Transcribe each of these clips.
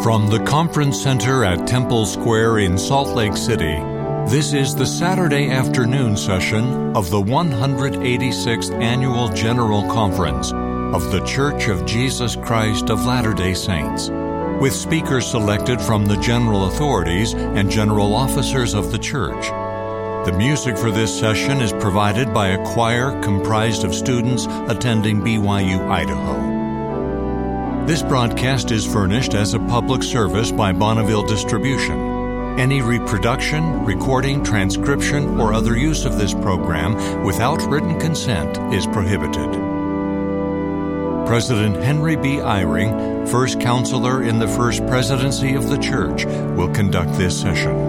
From the Conference Center at Temple Square in Salt Lake City, this is the Saturday afternoon session of the 186th Annual General Conference of The Church of Jesus Christ of Latter day Saints, with speakers selected from the general authorities and general officers of the church. The music for this session is provided by a choir comprised of students attending BYU Idaho. This broadcast is furnished as a public service by Bonneville Distribution. Any reproduction, recording, transcription, or other use of this program without written consent is prohibited. President Henry B. Eyring, first counselor in the First Presidency of the Church, will conduct this session.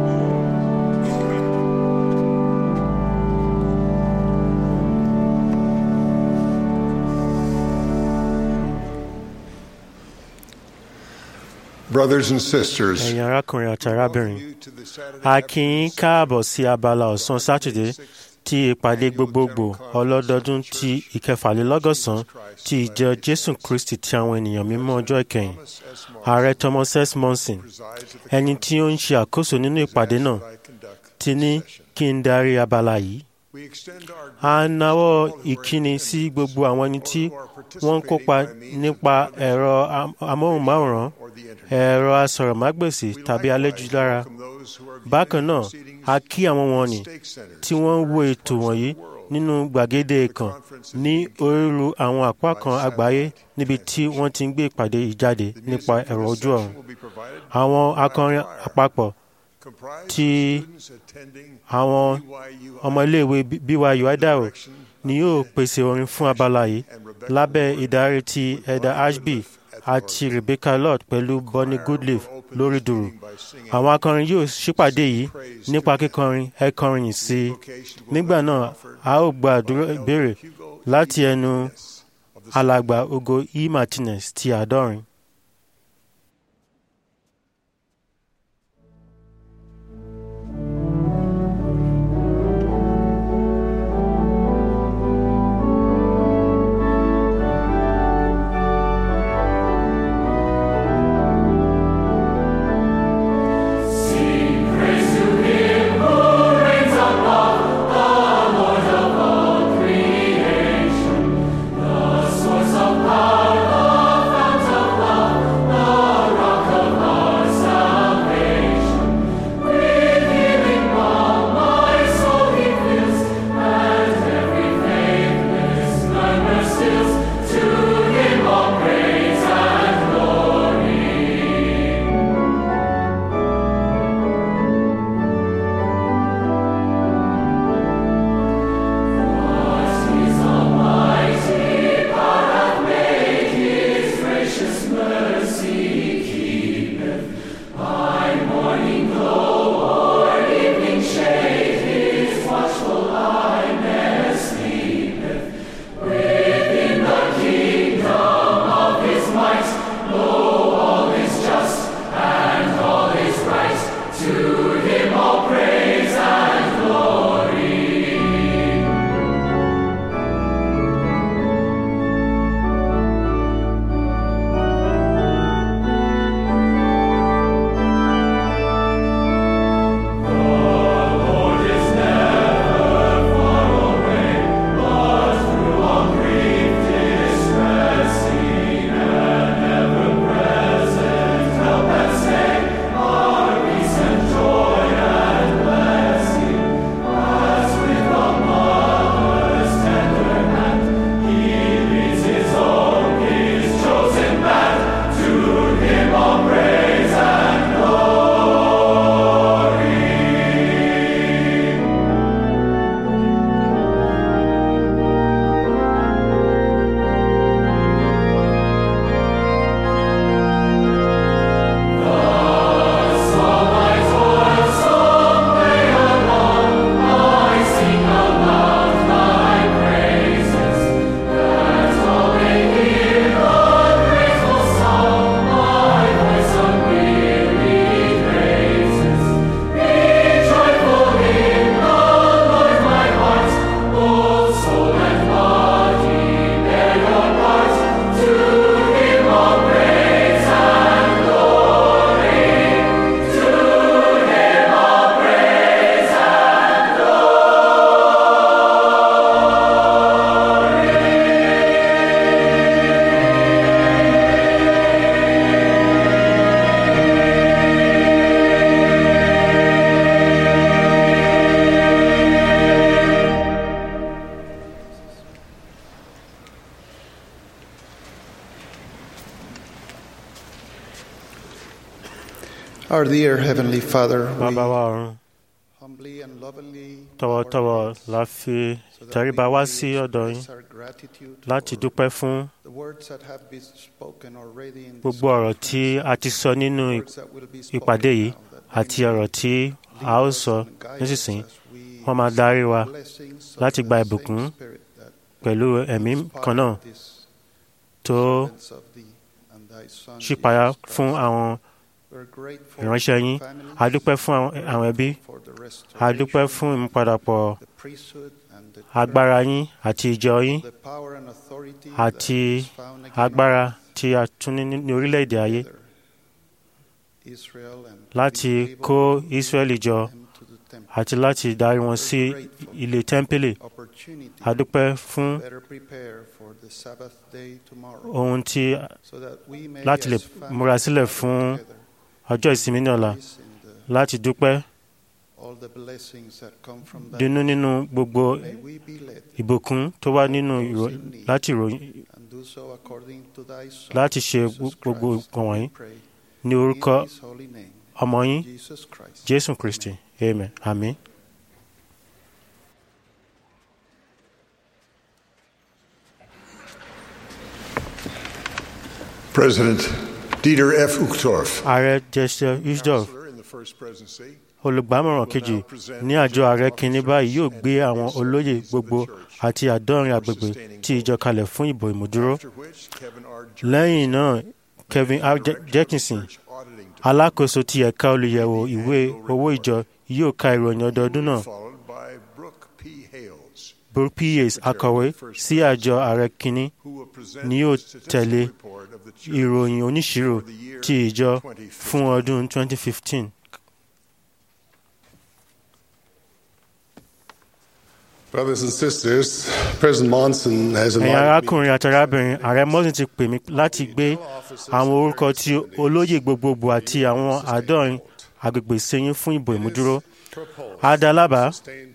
Brothers and sisters, ẹ̀yin arákùnrin àti arábìnrin a kí yín káàbọ̀ sí abala ọ̀sán sátidé ti ìpàdé gbogbogbò ọlọ́dọọdún ti ìkẹfàlélọ́gọ́sàn ti ìjọ jésù kristi ti àwọn ènìyàn mímọ́ ọjọ́ ìkẹyìn ààrẹ thomas s monson ẹni tí ó ń ṣe àkóso nínú ìpàdé náà ti ní kí n darí abala yìí a nawọ́ ìkíni sí gbogbo àwọn ẹni tí wọ́n ń kópa nípa ẹ̀rọ amóhùnmáwòrán ẹ̀rọ asọ̀rọ̀mágbèsì tàbí aléjúlára. bákan náà a kí àwọn wọ̀nnì tí wọ́n ń wo ètò wọ̀nyí nínú gbàgede kan ní orírú àwọn apá kan àgbáyé níbi tí wọ́n ti ń gbé ìpàdé ìjáde nípa ẹ̀rọ ojú ọ̀run. àwọn akọrin àpapọ̀ tí àwọn ọmọ iléèwé BYU Idaho ni yóò pèsè orin fún abala yìí lábẹ́ ìdarí ti ẹ̀dà ashby àti rebecca lord pẹ̀lú bonnie goodleaf lórí dùrù àwọn akọrin yóò ṣípàdé yìí nípa kíkọrin ẹ kọrin yìí sí i nígbà náà a ó gba àdúrà ìbéèrè láti ẹnu alàgbà ogo e martinez ti àádọ́rin. Source of power, the fount of life. Our dear Heavenly Father, bàbá we wa ọ̀run humbly and lovingly tọwọ́tọwọ́ la fi tẹríba wá sí ọ̀dọ̀ yín express our gratitude láti for dúpẹ́ fún the words that have been spoken already in this gbogbo ọ̀rọ̀ tí a ti sọ nínú words that will be spoken ìpàdé yìí now that àti ọ̀rọ̀ tí a ó sọ and guide us nísinsìnyí as we wọ́n máa darí wa blessings of láti the gba same ìbùkún Spirit that pẹ̀lú ẹ̀mí inspired kan náà this tó servants of thee and thy Son, ṣípayá Jesus Christ. fún àwọn We're grateful ìránṣẹ́ for yín families, a dúpẹ́ fún àwọn àwọn ẹbí for the a dúpẹ́ restoration, fún ìmúpadàpọ̀ the priesthood and the agbára yín àti ìjọ yín the power and authority àti that is found again agbára tí a tún ní ní orílẹ̀-èdè ayé together. Israel and láti be able kó to Ísírẹ́lì jọ them to the temple. àti láti darí wọn sí ilé tẹ́ḿpìlì Opportunity a dúpẹ́ fún better prepare for the Sabbath day tomorrow ohun tí so that we may láti lè as families múra sílẹ̀ gather fún together, ọjọ́ ìsinmi ní ọ̀la rejoice in the- láti dúpẹ́ all the blessings that come from that. dúnú nínú gbogbo May we be led ìbùkún tó wá nínú ìró- láti ìròyìn and do so according to thy Son, láti ṣe Jesus gbogbo Christ, nǹkan wọ̀nyí we pray. ní orúkọ In his holy name, ọmọ yín Jesus Christ. jésù kristi amen àmín. President Dieter F. Uchtdorf, ààrẹ jesse usdorf counselor in the First Presidency, olùgbámọ̀ràn kejì ní àjọ ààrẹ kìíní báyìí yóò gbé àwọn olóyè gbogbo àti àádọ́rin agbègbè tí ìjọ kalẹ̀ fún ìbò ìmúdúró after which Kevin R. lẹ́yìn náà kevin r Je- jenkinson Church Auditing alákòóso ti ẹ̀ka olùyẹ̀wò ìwé owó ìjọ yóò ka ìròyìn ọdọọdún náà followed by Brooke P. Hales, brooke p.s akọ̀wé sí àjọ ààrẹ kìíní who will present ni yóò the statistical tẹ̀lé report of the church ìròyìn oníṣirò for the year ti ìjọ 2015. fún ọdún 2015. Brothers and sisters, President Monson has ẹ̀yin invited me arákùnrin àti arábìnrin ààrẹ mọ́sìn ti pè mí láti gbé àwọn orúkọ tí olóyè gbogbogbò àti àwọn àádọ́rin agbègbè sẹ́yìn fún ìbò ìmúdúró adalábà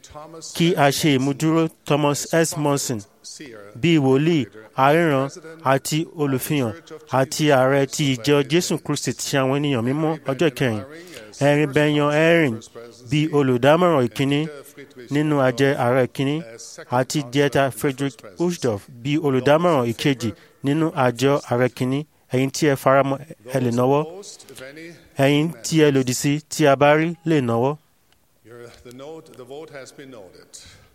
kí a ṣe ìmúdúró thomas s monson bíi wòlíì aríran àti olùfihàn àti ààrẹ ti ìjọ jésù kristi ti àwọn ènìyàn mímọ́ ọjọ́ ìkẹyìn ẹ̀rin bẹ̀yàn ẹ̀rìn bíi olùdámọ̀ràn ìkíní nínú àjẹ ààrẹ ìkíní àti dieta frederick ushdorf bíi olùdámọ̀ràn ìkejì nínú àjọ ààrẹ ìkíní ẹ̀yin tí ẹ faramọ́ ẹ lè náwó ẹ̀yin tí ẹ lòdì sí tí a bá rí lè náwó Your- the note, the vote has been noted.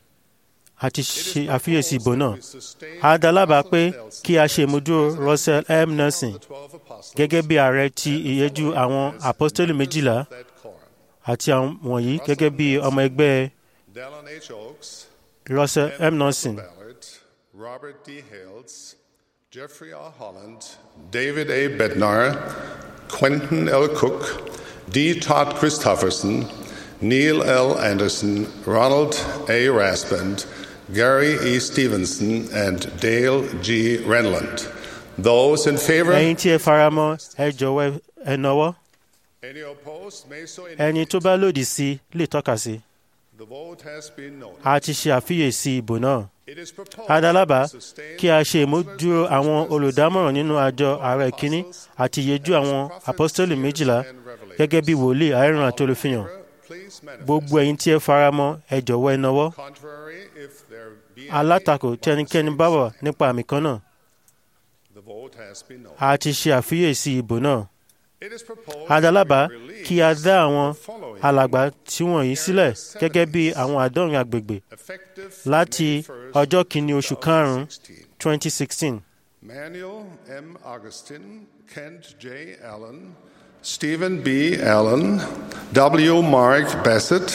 àti ṣe àfiyèsí ìbò náà a dá lábàá pé kí a ṣe ìmúdúró russell m nelson Twelve apostles gẹ́gẹ́ bí ààrẹ ti ìyẹ́jú àwọn apostoli méjìlá that quorum. àti àwọn wọ̀nyí gẹ́gẹ́ bí ọmọ ẹgbẹ́ Dallin H. Oaks, russell m nelson Ballard, Robert D. Hales, Jeffrey R. Holland, David A. Bednar, Quentin L. Cook, D. Todd Christofferson, Neil L. Anderson, Ronald A. Raspand, Gary E. Stevenson, and Dale G. Renland. Those in favor? ẹ̀yin tí ẹ faramọ́ ẹ jọ̀wọ́ ẹ náwó Any opposed may so ẹni indicate. tó bá lòdì sí lè tọ́ka sí The vote has been noted. a ti ṣe àfiyèsí ìbò náà It is proposed a dá lábàá to sustain kí a ṣe ìmúdúró àwọn olùdámọ̀ràn nínú àjọ ààrẹ kínní àti ìyẹ́jú àwọn apostoli méjìlá gẹ́gẹ́ bí wòlíì àìrùn àti olùfihàn Please manifest. gbogbo ẹ̀yin tí ẹ faramọ́ ẹ jọ̀wọ́ ẹ náwó Contrary, if there be any, alátakò tí ẹnikẹ́ni bá wà nípa àmì kan náà the vote has been noted. a ti ṣe àfiyèsí ìbò náà It is proposed adalábà we release kí a dá àwọn the following alàgbà tí wọ̀nyí sílẹ̀ gẹ́gẹ́ bí àwọn àádọ́rin agbègbè effective láti May 1st, ọjọ́ kìíní oṣù karùn-ún 2016. 2016 Manuel M. Augustin, Kent J. Allen, Stephen B. Allen, W. Mark Bassett,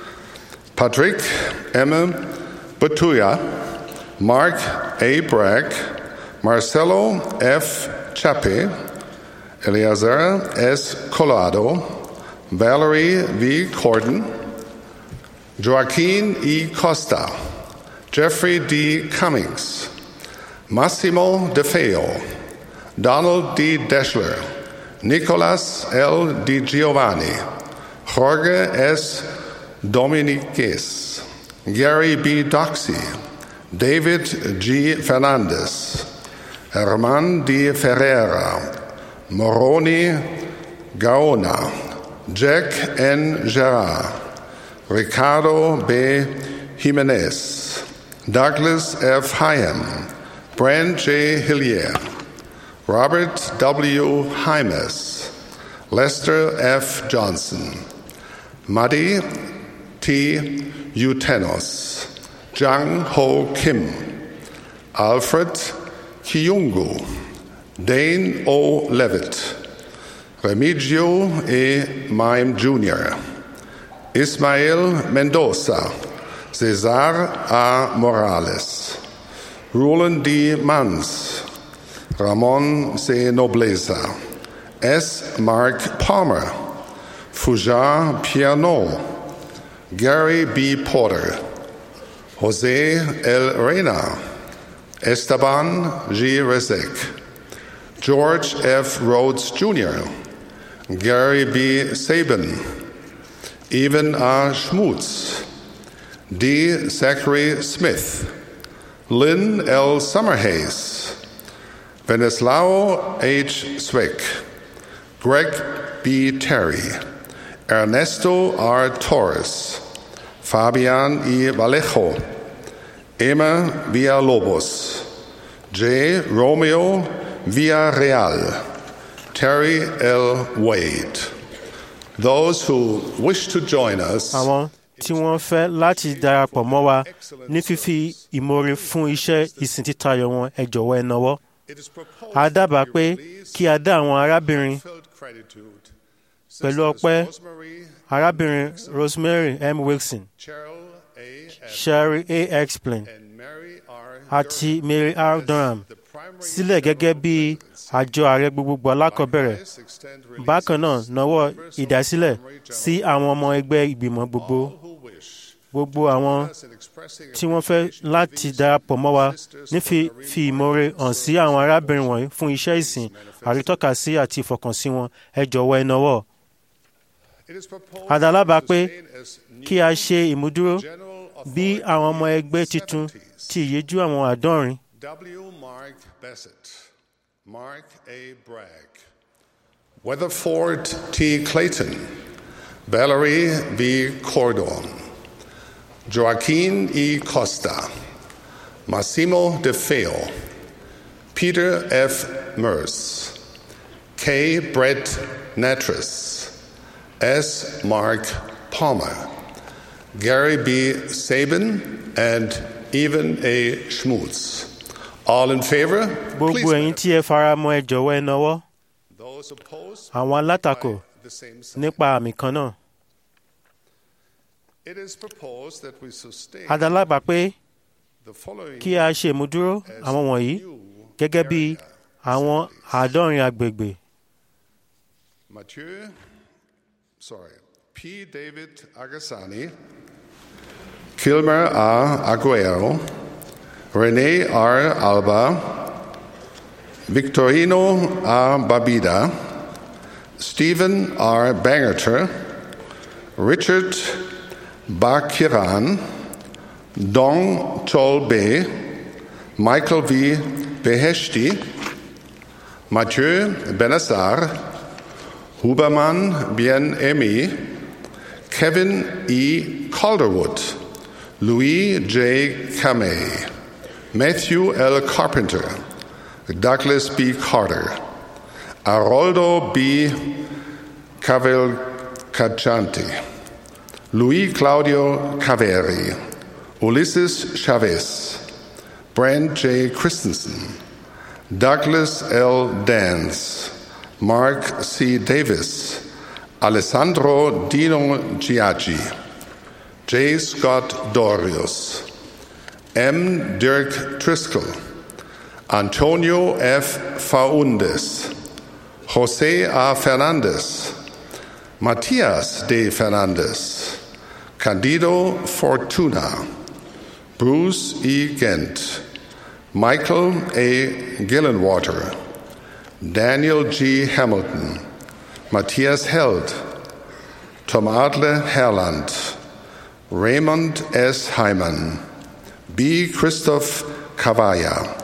Patrick M. Batuya, Mark A. Bragg, Marcelo F. Chape, Eleazar S. Colado, Valerie V. Corden, Joaquin E. Costa, Jeffrey D. Cummings, Massimo De Feo, Donald D. Deschler, Nicolas L. Di Giovanni, Jorge S. Dominiquez, Gary B. Doxey, David G. Fernandez, Herman D. Ferreira, Moroni Gaona, Jack N. Gerard, Ricardo B. Jimenez, Douglas F. Hyam, Brand J. Hillier, Robert W. Hymes, Lester F. Johnson, Muddy T. Utenos, Jang Ho Kim, Alfred Kiyungu, Dane O. Levitt, Remigio E. Mime Jr., Ismael Mendoza, Cesar A. Morales, Roland D. Mans, Ramon C. Nobleza, S. Mark Palmer, Fujar Piano, Gary B. Porter, Jose L. Reyna, Esteban G. Rezek, George F. Rhodes Jr., Gary B. Sabin, Evan R. Schmutz, D. Zachary Smith, Lynn L. Summerhays, Venislao H. Swick, Greg B. Terry, Ernesto R. Torres, Fabian E. Vallejo, Emma Villalobos, J. Romeo Villarreal, Terry L. Wade. Those who wish to join us àwọn tí wọ́n fẹ́ láti darapọ̀ mọ́ wa ní fífi ìmoore fún iṣẹ́ ìsìn títayọ wọn ẹ jọ̀wọ́ ẹ nawọ́. It is proposed a dábàá that pé we release kí a dá àwọn arábìnrin felt gratitude. pẹ̀lú Sisters ọpẹ́ Rosemary, arábìnrin rosemary m wilson Cheryl A. F. sherry a explain and Mary R. àti mary r durham the primary sílẹ̀ gẹ́gẹ́ bí àjọ ààrẹ gbogbogbò alákọ̀ọ́bẹ̀rẹ̀ Likewise, extend releases bákan náà nawọ́ members of ìdásílẹ̀ primary sí general àwọn ọmọ ẹgbẹ́ ìgbìmọ̀ gbogbo all who wish gbogbo àwọn us in expressing tí wọ́n fẹ́ appreciation láti to these darapọ̀ mọ́ wa sisters ní for fi their fi ìmoore hàn sí àwọn arábìnrin wọ̀nyí fún iṣẹ́ ìsìn àrítọ́kasí àti ìfọkànsí wọn ẹ jọ̀wọ́ ẹ nawọ́. It is proposed Àdálábà to pé sustain as new kí a ṣe ìmúdúró general bí authority àwọn ọmọ ẹgbẹ́ tuntun 70s. ti ìyéjú àwọn àádọ́rin W. Mark Bassett, Mark A. Bragg, Weatherford T. Clayton, Valerie B. Cordon, Joaquin E. Costa, Massimo De Feo, Peter F. Merce, K. Brett Natras, S. Mark Palmer, Gary B. Sabin, and Evan A. Schmutz. All in favor? gbogbo Please ẹ̀yin tí ẹ fara mọ́ ẹ jọ̀wọ́ ẹ nawọ́ Those opposed? àwọn alátakò by the same sign. nípa àmì kan náà It is proposed that we sustain adálábà pé the following kí a ṣe ìmúdúró as àwọn wọ̀nyí new gẹ́gẹ́ bí area àwọn assemblies. àádọ́rin agbègbè Mathieu, sorry, P. David Agassani, Kilmer A. Aguero, Rene R. Alba, Victorino A. Babida, Stephen R. Bangerter, Richard Bakiran, Dong Tolbe, Michael V. Beheshti, Mathieu Benassar, Huberman Bien-Aimé, Kevin E. Calderwood, Louis J. Kamei, Matthew L. Carpenter, Douglas B. Carter, Aroldo B. Cavalcanti, Luis Claudio Caveri, Ulysses Chavez, Brand J. Christensen, Douglas L. Dance, Mark C. Davis, Alessandro Dino Giaggi, J. Scott Dorius, M. Dirk Driscoll, Antonio F. Faundes, Jose A. Fernandez, Matias de Fernandez, Candido Fortuna, Bruce E. Gent, Michael A. Gillenwater, Daniel G. Hamilton, Matthias Held, Tom Adler Herland, Raymond S. Hyman, B. Christoph Cavalla,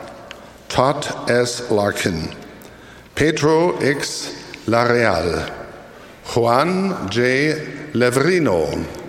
Todd S. Larkin, Pedro X. Lareal, Juan J. Leverino,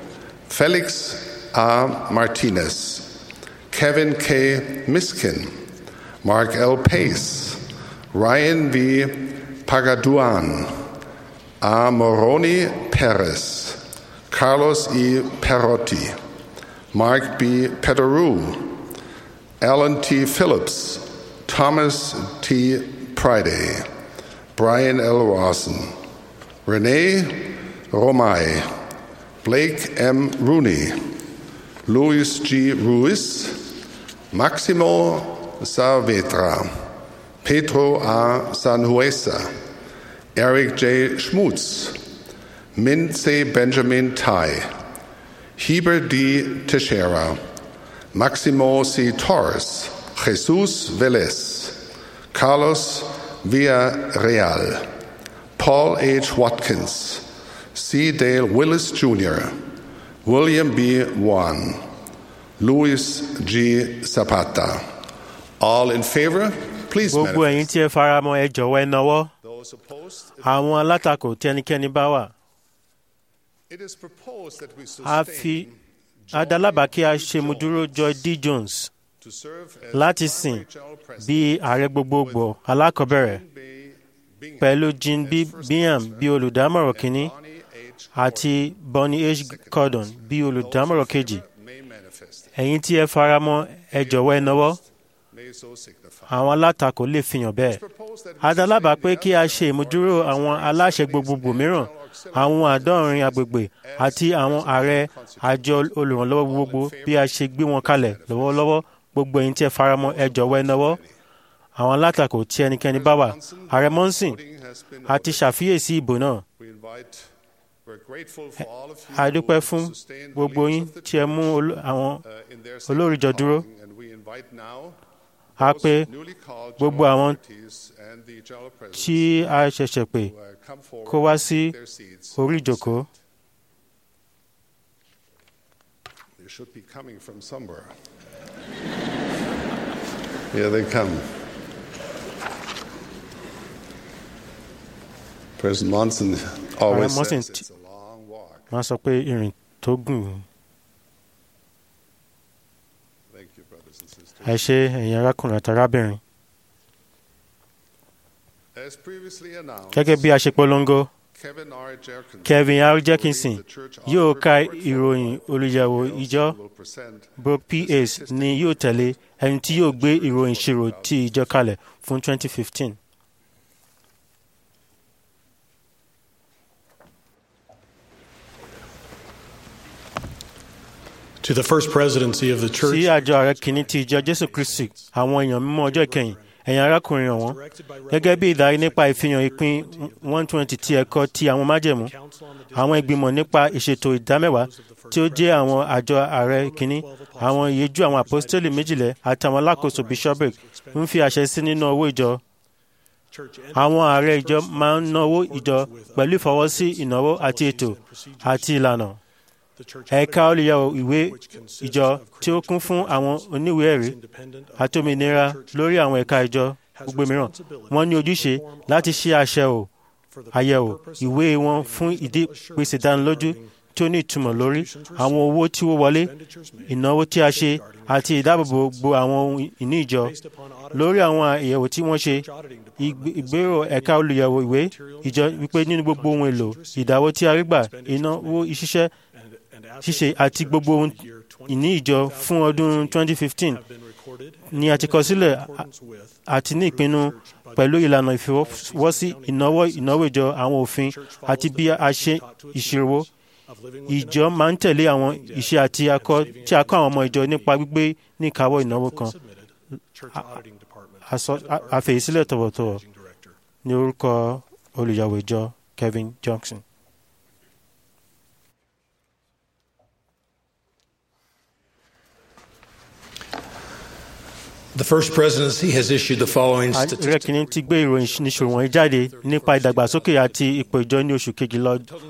Felix A. Martinez, Kevin K. Miskin, Mark L. Pace, Ryan V. Pagaduan, A. Moroni Perez, Carlos E. Perotti, Mark B. Pederou, Alan T. Phillips, Thomas T. Priday, Brian L. Rawson, Renee Romay, Blake M. Rooney, Luis G. Ruiz, Maximo Saavedra, Pedro A. Sanhuesa, Eric J. Schmutz, Min C. Benjamin Tai, Heber D. Teixeira, Maximo C. Torres, Jesus Velez, Carlos Villarreal, Paul H. Watkins, C. Dale Willis Jr., William B. Wan, Luis G. Zapata. All in favor, please gbogbo ẹ̀yin manifest. tí ẹ faramọ́ ẹ jọ̀wọ́ ẹ nawọ́ Those opposed, àwọn alátakò tí ẹnikẹ́ni bá wà it is proposed that we a fi sustain adalábàá kí a ṣe mudúró Joy D. Jones to serve as láti primary sìn general president bí ààrẹ gbogbogbò alákọ̀ọ́bẹ̀rẹ̀ Bay Bingham pẹ̀lú Jean B. Bingham bí olùdámọ̀ràn kínní Bonnie H. àti Bonnie H. Gordon bí olùdámọ̀ràn kejì may manifest, ẹ̀yin tí ẹ faramọ́ ẹ jọ̀wọ́ ẹ nawọ́ may so signify. àwọn alátakò lè fihàn bẹ́ẹ̀ Proposed that we adalábàá pé kí a ṣe ìmúdúró àwọn aláṣẹ gbogbogbò mìíràn àwọn àádọ́rin agbègbè àti àwọn ààrẹ àjọ olùrànlọ́wọ́ gbogbo bí a ṣe gbé wọn kalẹ̀ lọ́wọ́lọ́wọ́ gbogbo ẹ̀yin tí ẹ faramọ́ ẹ jọ̀wọ́ ẹ nawọ́ àwọn alátakò tí ẹnikẹ́ni bá wà ààrẹ mọ́nsìn voting has been àti ṣàfiyèsí ìbò náà We invite, we're grateful for all of you a dúpẹ́ who fún sustained the gbogbo leaders yín of the tí ẹ mú olú- àwọn uh, in their olóríjọ sacred dúró. calling, and we invite now a those pé newly called gbogbo general àwọn authorities and the general presidents tí a ṣẹ̀ṣẹ̀ pè who, uh, come forward kó wá and sí take their seats. orí ìjókòó They should be coming from somewhere. Here they come. President Monson always Ààrẹ Monson says ti- it's a long walk. wọ́n sọ pé ìrìn tó gùn Thank you, brothers and sisters. ẹ ṣe ẹ̀yin arákùnrin àti arábìnrin As previously announced, gẹ́gẹ́ bí a ṣe polongo Kevin R. Jerkins, Kevin R. Jefferson the church yóò auditor ka report ìròyìn olùyẹ̀wò ìjọ will present Brooke P.A.s ni yóò tẹ̀lé ẹni tí yóò gbé ìròyìn ìṣirò ti ìjọ kalẹ̀ fún 2015. To the first presidency of the sí church, àjọ ààrẹ kìíní ti ìjọ Jésù Kristi àwọn èèyàn mímọ́ ọjọ́ ìkẹyìn ẹ̀yin arákùnrin ọ̀wọ́n gẹ́gẹ́ bí ìdarí nípa ìfihàn ìpín 120 ti ẹ̀kọ́ ti àwọn májẹ̀mú àwọn ìgbìmọ̀ nípa ìṣètò ìdámẹ́wàá tí ó jẹ́ àwọn àjọ ààrẹ kìíní àwọn ìyẹjú àwọn àpọ́stélì méjìlẹ̀ àtàwọn alákòóso bishopric ń fi àṣẹ sí nínú owó ìjọ àwọn ààrẹ ìjọ máa ń náwó ìjọ pẹ̀lú ìfọwọ́sí ìnáwó àti ètò àti ìlànà ẹ̀ka olùyẹ̀wò ìwé ìjọ tí ó kún fún àwọn oníwèé ẹ̀rí àti òmìnira lórí àwọn ẹ̀ka ìjọ gbogbo mìíràn wọ́n ní ojúṣe láti ṣe àṣẹwò àyẹ̀wò ìwé wọn fún ìdí pèsè ìdánilójú tí ó ní ìtumọ̀ lórí àwọn owó tí ó wọlé ìnáwó tí a ṣe àti ìdáàbòbò gbogbo àwọn ohun ìní ìjọ lórí àwọn àyẹ̀wò tí wọ́n ṣe ìgbé- ìgbérò ẹ̀ka olùyẹ̀wò ìwé ìjọ wípé nínú gbogbo ohun èlò ìdáwó tí a rí gbà ìnáwó ìṣiṣẹ́ ṣíṣe àti gbogbo ohun ìní ìjọ fún ọdún 2015 ni a ti kọ sílẹ̀ a- àti ní ìpinnu pẹ̀lú ìlànà ìfọwọ́sí ìnáwó ìnáwó ìjọ àwọn òfin àti bí a ṣe ìṣirò ìjọ máa ń tẹ̀lé àwọn ìṣe àti akọ tí a kọ́ àwọn ọmọ ìjọ nípa gbígbé ní ìkáwọ́ ìnáwó kan Àsọ- a- àfẹ̀yìsílẹ̀ tọ̀wọ̀tọ̀wọ̀ ní orúkọ olùyàwó ìjọ Kevin Johnson. the first presidency has issued the following ààrẹ statistics. kìíní ti gbé ìròyìn níṣòro wọ̀nyí jáde nípa ìdàgbàsókè àti ipò ìjọ ní oṣù kejìlá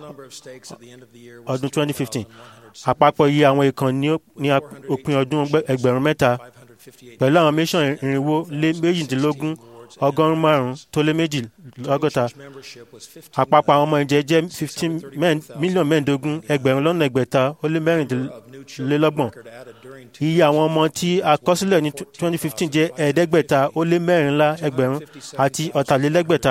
ọdún 2015 àpapọ̀ iye àwọn ìkan ní ó- ní ap- òpin ọdún ọgbẹ́- ẹgbẹ̀rún mẹ́ta pẹ̀lú àwọn mission irinwó lé méjìdínlógún ọgọ́rùn-ún márùn-ún tó lé méjì lọ́gọ́ta àpapọ̀ àwọn ọmọ ìjẹ jẹ́ fifteen mílíọ̀nù mẹ́ẹ̀ẹ́dógún ẹgbẹ̀rún lọ́nà ẹgbẹ̀ta ó lé mẹ́rìndínlélọ́gbọ̀n iye àwọn ọmọ tí a kọ sílẹ̀ ní twenty fifteen jẹ́ ẹ̀ẹ́dẹ́gbẹ̀ta ó lé mẹ́rìnlá ẹgbẹ̀rún àti ọ̀tàlélẹ́gbẹ̀ta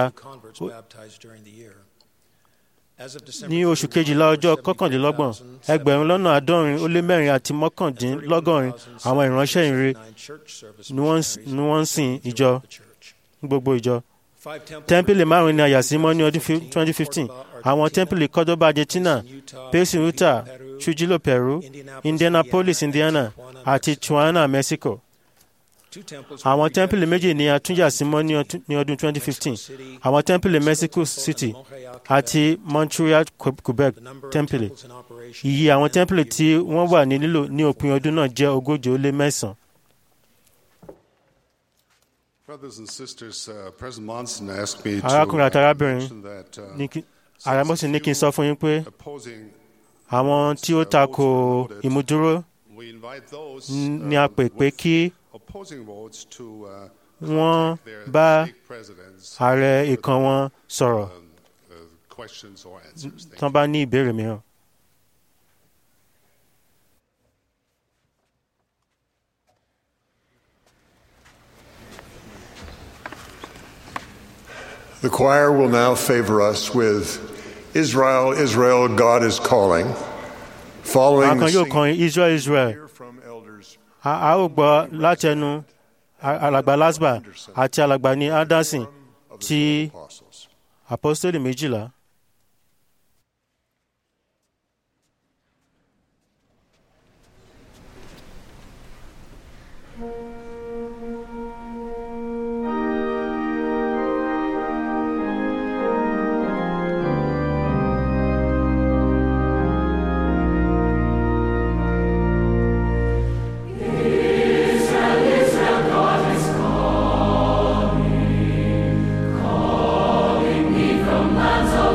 ní oṣù kejìlá ọjọ́ kọkàndínlọ́gbọ̀n ẹgbẹ̀rún lọ́nà àádọ́rin ó lé mẹ́rin àti mọ́kàndínlọ́gọ́rin àwọn ìránṣẹ́ ìre ni wọ́n ń sìn ìjọ gbogbo ìjọ. tẹ́ḿpìlì márùn-ún ni a yà sí mọ́ ní ọdún twenty fifteen àwọn tẹ́ḿpìlì Cordoba Argentina Pesi Utah Trujillo Peru Indianapolis Indiana àti Tijuana Mexico àwọn tẹ́ḿpìlì méjì ni a tún yà sí mọ́ ní ọdún 2015 àwọn tẹ́ḿpìlì Mexico City àti Montreal Quebec tẹ́ḿpìlì iye àwọn tẹ́ḿpìlì tí wọ́n wà ní lílò ní òpin ọdún náà jẹ́ ogójì ó lé mẹ́sàn-án. arákùnrin àti arábìnrin arámọ́sí ní kí n sọ fún yín pé àwọn tí ó tako ìmúdúró ni a pè pé kí wọ́n bá ààrẹ ìkan wọn sọ̀rọ̀ tán bá ní ìbéèrè mìíràn. The choir will now favor us with Israel, Israel, God is calling. Following àwọn kan yóò kọrin Israel, Israel. a ó gbọ́ látẹnu alàgbà lasba àti alàgbà ní anderson ti apostoli méjìlá. Lands of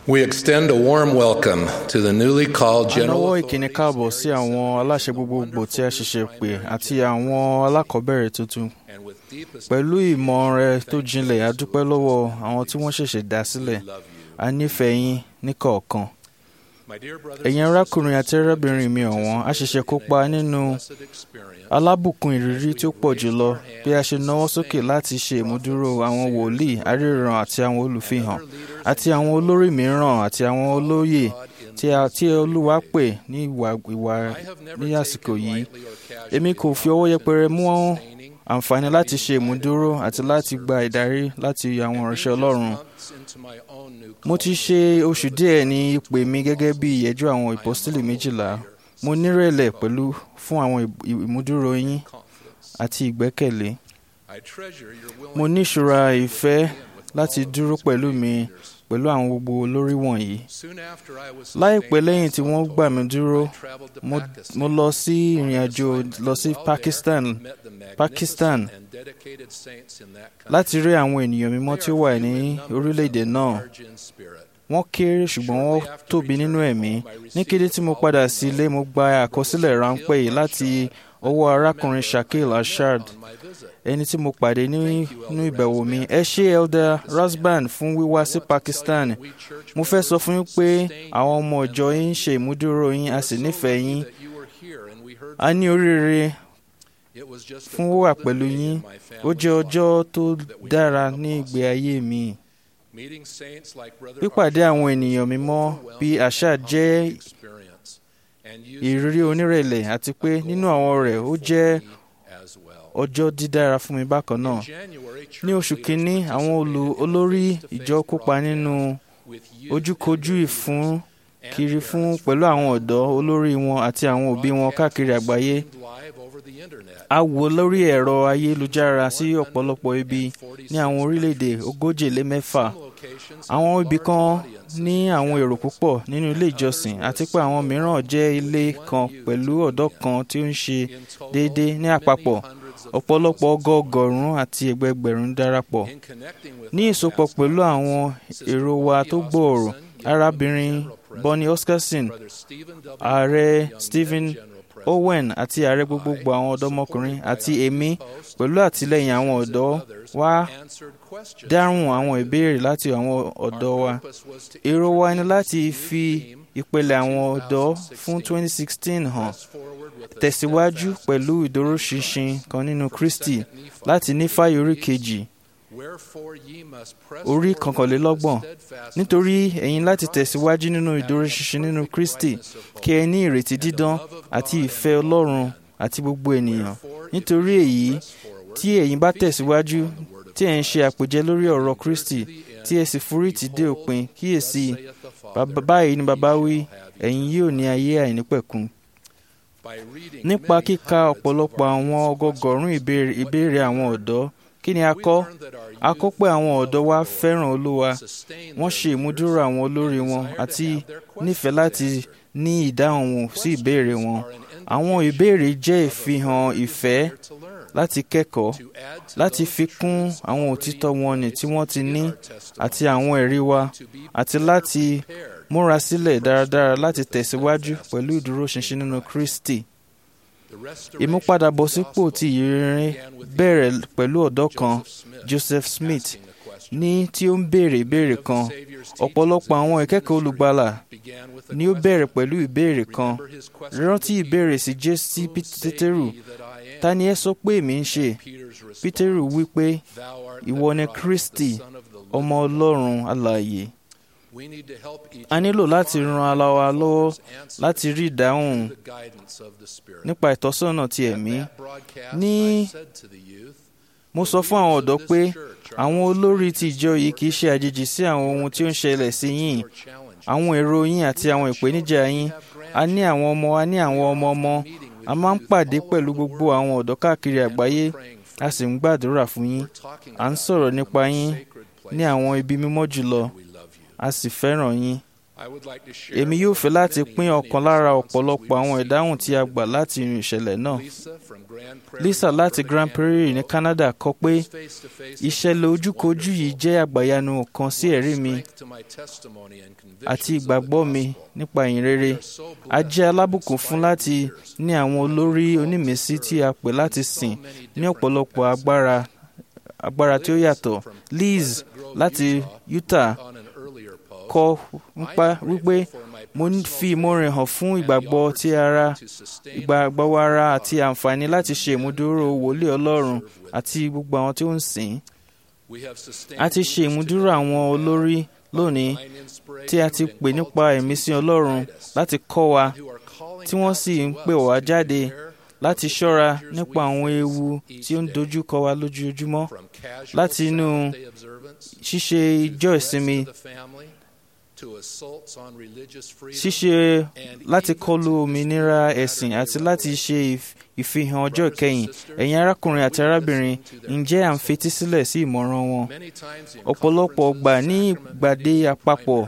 We extend a warm welcome to the newly called a General nawọ́ ìkíni káàbọ̀ sí àwọn aláṣẹ gbogbogbò tí a ṣẹ̀ṣẹ̀ pè àti àwọn alákọ̀ọ́bẹ̀rẹ̀ tuntun and with deepest pẹ̀lú ìmọ̀ rẹ tó jinlẹ̀ a dúpẹ́ lọ́wọ́ àwọn tí wọ́n ṣẹ̀ṣẹ̀ dá sílẹ̀ a nífẹ̀ẹ́ yín níkọ̀ọ̀kan my dear brothers ẹ̀yin arákùnrin àti arábìnrin mi ọ̀wọ́n a ṣẹ̀ṣẹ̀ kópa nínú blessed experience alábùkún ìrírí tí ó pọ̀ jùlọ bí a ṣe náwó sókè láti ṣe ìmúdúró àwọn wòlíì aríran àti àwọn olùfihàn àti àwọn olórí mìíràn àti àwọn olóyè tí a tí olúwa pè ní ìwà ìwà ní àsìkò yìí èmi kò fi ọwọ́ yẹpẹrẹ mú àǹfààní láti ṣe ìmúdúró àti láti gba ìdarí láti àwọn ìránṣẹ́ ọlọ́run months into my own new mo ti ṣe oṣù díẹ̀ ní ìpè mi gẹ́gẹ́ bí ìyẹ́jú àwọn ìpọ́sítélì méjìlá mo nírẹ̀lẹ̀ pẹ̀lú fún àwọn ì- ìmúdúró yín confidence. àti ìgbẹ́kẹ̀lé I treasure your willingness mo ní ìṣúra ìfẹ́ láti dúró pẹ̀lú mi pẹ̀lú àwọn gbogbo olórí wọ̀nyí Soon after I was láìpẹ́ sustained lẹ́yìn by tí wọ́n Santo, gbà mí dúró I traveled to mo, Pakistan. mo lọ sí ìrìn àjò lọ sí Pakistan Met the magnificent Pakistan and dedicated saints in that country. láti rí àwọn ènìyàn mímọ́ tí ó wà ní orílẹ̀-èdè náà Large in spirit. wọ́n kéré ṣùgbọ́n wọ́n tóbi nínú ẹ̀mí ní kété tí mo padà sí ilé mo gba àkọsílẹ̀ ráńpẹ́ yìí láti ọwọ́ arákùnrin Shakil Ashad On my visit, ẹni tí mo pàdé ní- nínú ìbẹ̀wò mi ẹ ṣé elder Rasban fún wíwá sí Pakistan we church mo fẹ́ sọ fún yín pé àwọn ọmọ ìjọ yín ń ṣe ìmúdúró yín a sì nífẹ̀ẹ́ yín that you were here and we heard a ní oríire it was just a fún wíwà golden pẹ̀lú day yín in my ó family's jẹ́ life. ọjọ́ tó dára ní ìgbé ayé mi Meeting saints like Brother pípàdé Arshad àwọn was ènìyàn an mímọ́ overwhelming bíi àṣà and jẹ́ humbling experience, and used ìrírí it onírẹ̀lẹ̀ àti pé nínú àwọn rẹ̀ ó jẹ́ for me as well. ọjọ́ dídára fún mi bákan náà In January, church ní oṣù leaders kínní àwọn olù participated in a olórí face-to-face ìjọ kópa nínú broadcast with youth ojúkojú and ìfún and kiri parents fún from pẹ̀lú àwọn ọ̀dọ́ olórí wọn àti àwọn òbí wọn káàkiri àgbáyé streamed live over the internet. a wò lórí ẹ̀rọ ayélujára sí ọ̀pọ̀lọpọ̀ ibi ní àwọn orílẹ̀-èdè ogójì lé mẹ́fà Some locations àwọn had ibì large kan audiences ní àwọn èrò púpọ̀ nínú ilé ìjọsìn àti pé àwọn mìíràn jẹ́ ilé kan pẹ̀lú ọ̀dọ́ kan tí ó ń ṣe in total, déédéé ní many àpapọ̀ hundreds of ọ̀pọ̀lọpọ̀ thousands. ọgọọgọ́rùn-ún àti ẹgbẹgbẹ̀rún darapọ̀ In connecting with ní our ìsopọ̀ past pẹ̀lú audience, àwọn Sister èrò wa Bonnie tó gbòòrò Oscarson, arábìnrin General President, Bonnie Oscarson Brother Stephen W. ààrẹ Young, then Stephen General President, Owen àti ààrẹ gbogbogbò àwọn ọ̀dọ́mọkùnrin àti èmi pẹ̀lú àtìlẹ́yìn àwọn ọ̀dọ́ wá answered questions dáhùn àwọn ìbéèrè láti àwọn ọ̀dọ́ wa purpose was to èrò wa ni láti fi ìpele àwọn ọ̀dọ́ fún 2016 hàn press forward with a tẹ̀síwájú steadfast pẹ̀lú ìdúróṣinṣin kan nínú Kristi láti Nífàì orí kejì Wherefore ye must press orí forward kọkànlélọ́gbọ̀n with steadfastness nítorí ẹ̀yin láti tẹ̀síwájú nínú ìdúróṣinṣin nínú Kristi kí ẹ ní ìrètí dídán àti ìfẹ́ Ọlọ́run àti gbogbo ènìyàn nítorí èyí tí ẹ̀yin bá tẹ̀síwájú tí ẹ̀ ń ṣe àpèjẹ lórí ọ̀rọ̀ Kristi tí ẹ sì forítì dé òpin kíyèsí bàbá báyìí ni bàbá wí ẹ̀yin yóò ní ayé àìnípẹ̀kun by reading nípa many kíka hundreds of ọ̀pọ̀lọpọ̀ àwọn questions ọgọgọ̀rún ìbéèrè ìbéèrè àwọn ọ̀dọ́ kí ni a we kọ́ learned that our a youth kọ́ pé àwọn love ọ̀dọ́ the wa Lord, fẹ́ràn Olúwa sustain wọ́n their ṣe ìmúdúró leaders, àwọn olórí and wọn desire to àti have their questions nífẹ̀ẹ́ láti answered. ní ìdáhùn wọn sí ìbéèrè wọn Questions are an àwọn indication ìbéèrè jẹ́ of a ìfihàn further ìfẹ́ desire to learn, láti kẹ́kọ̀ọ́ to add to láti those fi kún truths àwọn already òtítọ́ wọn ní tí wọ́n ti in ní our testimony, àti àwọn ẹ̀rí wa to be àti better láti prepared múra sílẹ̀ for dáradára strength láti with the tẹ̀síwájú steadfastness pẹ̀lú ìdúróṣinṣin nínú in Christ. Kristi The restoration ìmúpadàbọ̀sípò of the ti gospel ìyìnrere began with the bẹ̀rẹ̀ pẹ̀lú ọ̀dọ́ kan Joseph Smith Joseph Smith asking a question. ní tí ó ń béèrè ìbéèrè kan ọ̀pọ̀lọpọ̀ àwọn ìkẹ́kọ̀ọ́ olùgbàlà Began with a ni ó question. bẹ̀rẹ̀ pẹ̀lú ìbéèrè kan Remember his question rántí to ìbéèrè Peter, sí Jésù sí "Whom say Pétérù ye that I am?" ta ni ẹ sọ pé èmi ń ṣe Peter's response, Pétérù wí pé "Thou art ìwọ the ni Christ, Kristi the Son of the living ọmọ God." Ọlọ́run alààyè We need to help each a nílò other láti find ran ara wa the lọ́wọ́ Father's answer láti rí ìdáhùn through the guidance of the Spirit. nípa ìtọ́sọ́nà ti At ẹ̀mí that broadcast, Ní- I said to the youth, mo sọ fún àwọn ọ̀dọ́ pé àwọn olórí ti ìjọ yìí kì í ṣe àjèjì sí àwọn ohun tí ó ń ṣẹlẹ̀ sí yín "Your challenge àwọn èrò yín àti àwọn ìpèníjà yín a ní àwọn ọmọ a ní àwọn ọmọ ọmọ a máa ń pàdé pẹ̀lú gbogbo àwọn ọ̀dọ́ káàkiri àgbáyé a sì ń gbàdúrà fún yín à ń sọ̀rọ̀ nípa yín ní àwọn ibi mímọ́ jùlọ a sì fẹ́ràn yín èmi yóò fẹ́ láti pín ọ̀kan lára ọ̀pọ̀lọpọ̀ àwọn ìdáhùn tí a gbà láti inú ìṣẹ̀lẹ̀ náà. Lisa láti Grand Prairie ní Canada kọ pé ìṣẹ̀lẹ̀ ojúkojú yìí jẹ́ àgbàyanu kan sí ẹ̀rí mi àti ìgbàgbọ́ mi nípa ìyìn rere. A jẹ́ alábùkún fún láti ní àwọn olórí onímísí tí a pè láti sìn ní ọ̀pọ̀lọpọ̀ agbára agbára tí ó yàtọ̀. Liz láti Utah kọ nípa wípé mo fi ìmoore hàn fún ìgbàgbọ́ ti ara ìgbàgbọ́ ara àti àǹfààní láti ṣe ìmúdúró wòlíì Ọlọ́run àti gbogbo àwọn tí ó ń sìn. A ti ṣe ìmúdúró àwọn olórí lónìí tí a ti pè nípa ìmísí Ọlọ́run láti kọ́ wa tí wọ́n sì ń pè wá jáde láti ṣọ́ra nípa àwọn ewu tí ó ń dojú kọ wa lójoojúmọ́ láti inú ṣíṣe ìjọ ìsinmi ṣíṣe láti kọlu òmìnira ẹ̀sìn àti láti ṣe ìfihàn ọjọ́ ìkẹyìn ẹ̀yin arákùnrin àti arábìnrin ǹjẹ́ à ń fetí sílẹ̀ sí ìmọ̀ràn wọn ọ̀pọ̀lọpọ̀ ọgbà ní ìgbàdé àpapọ̀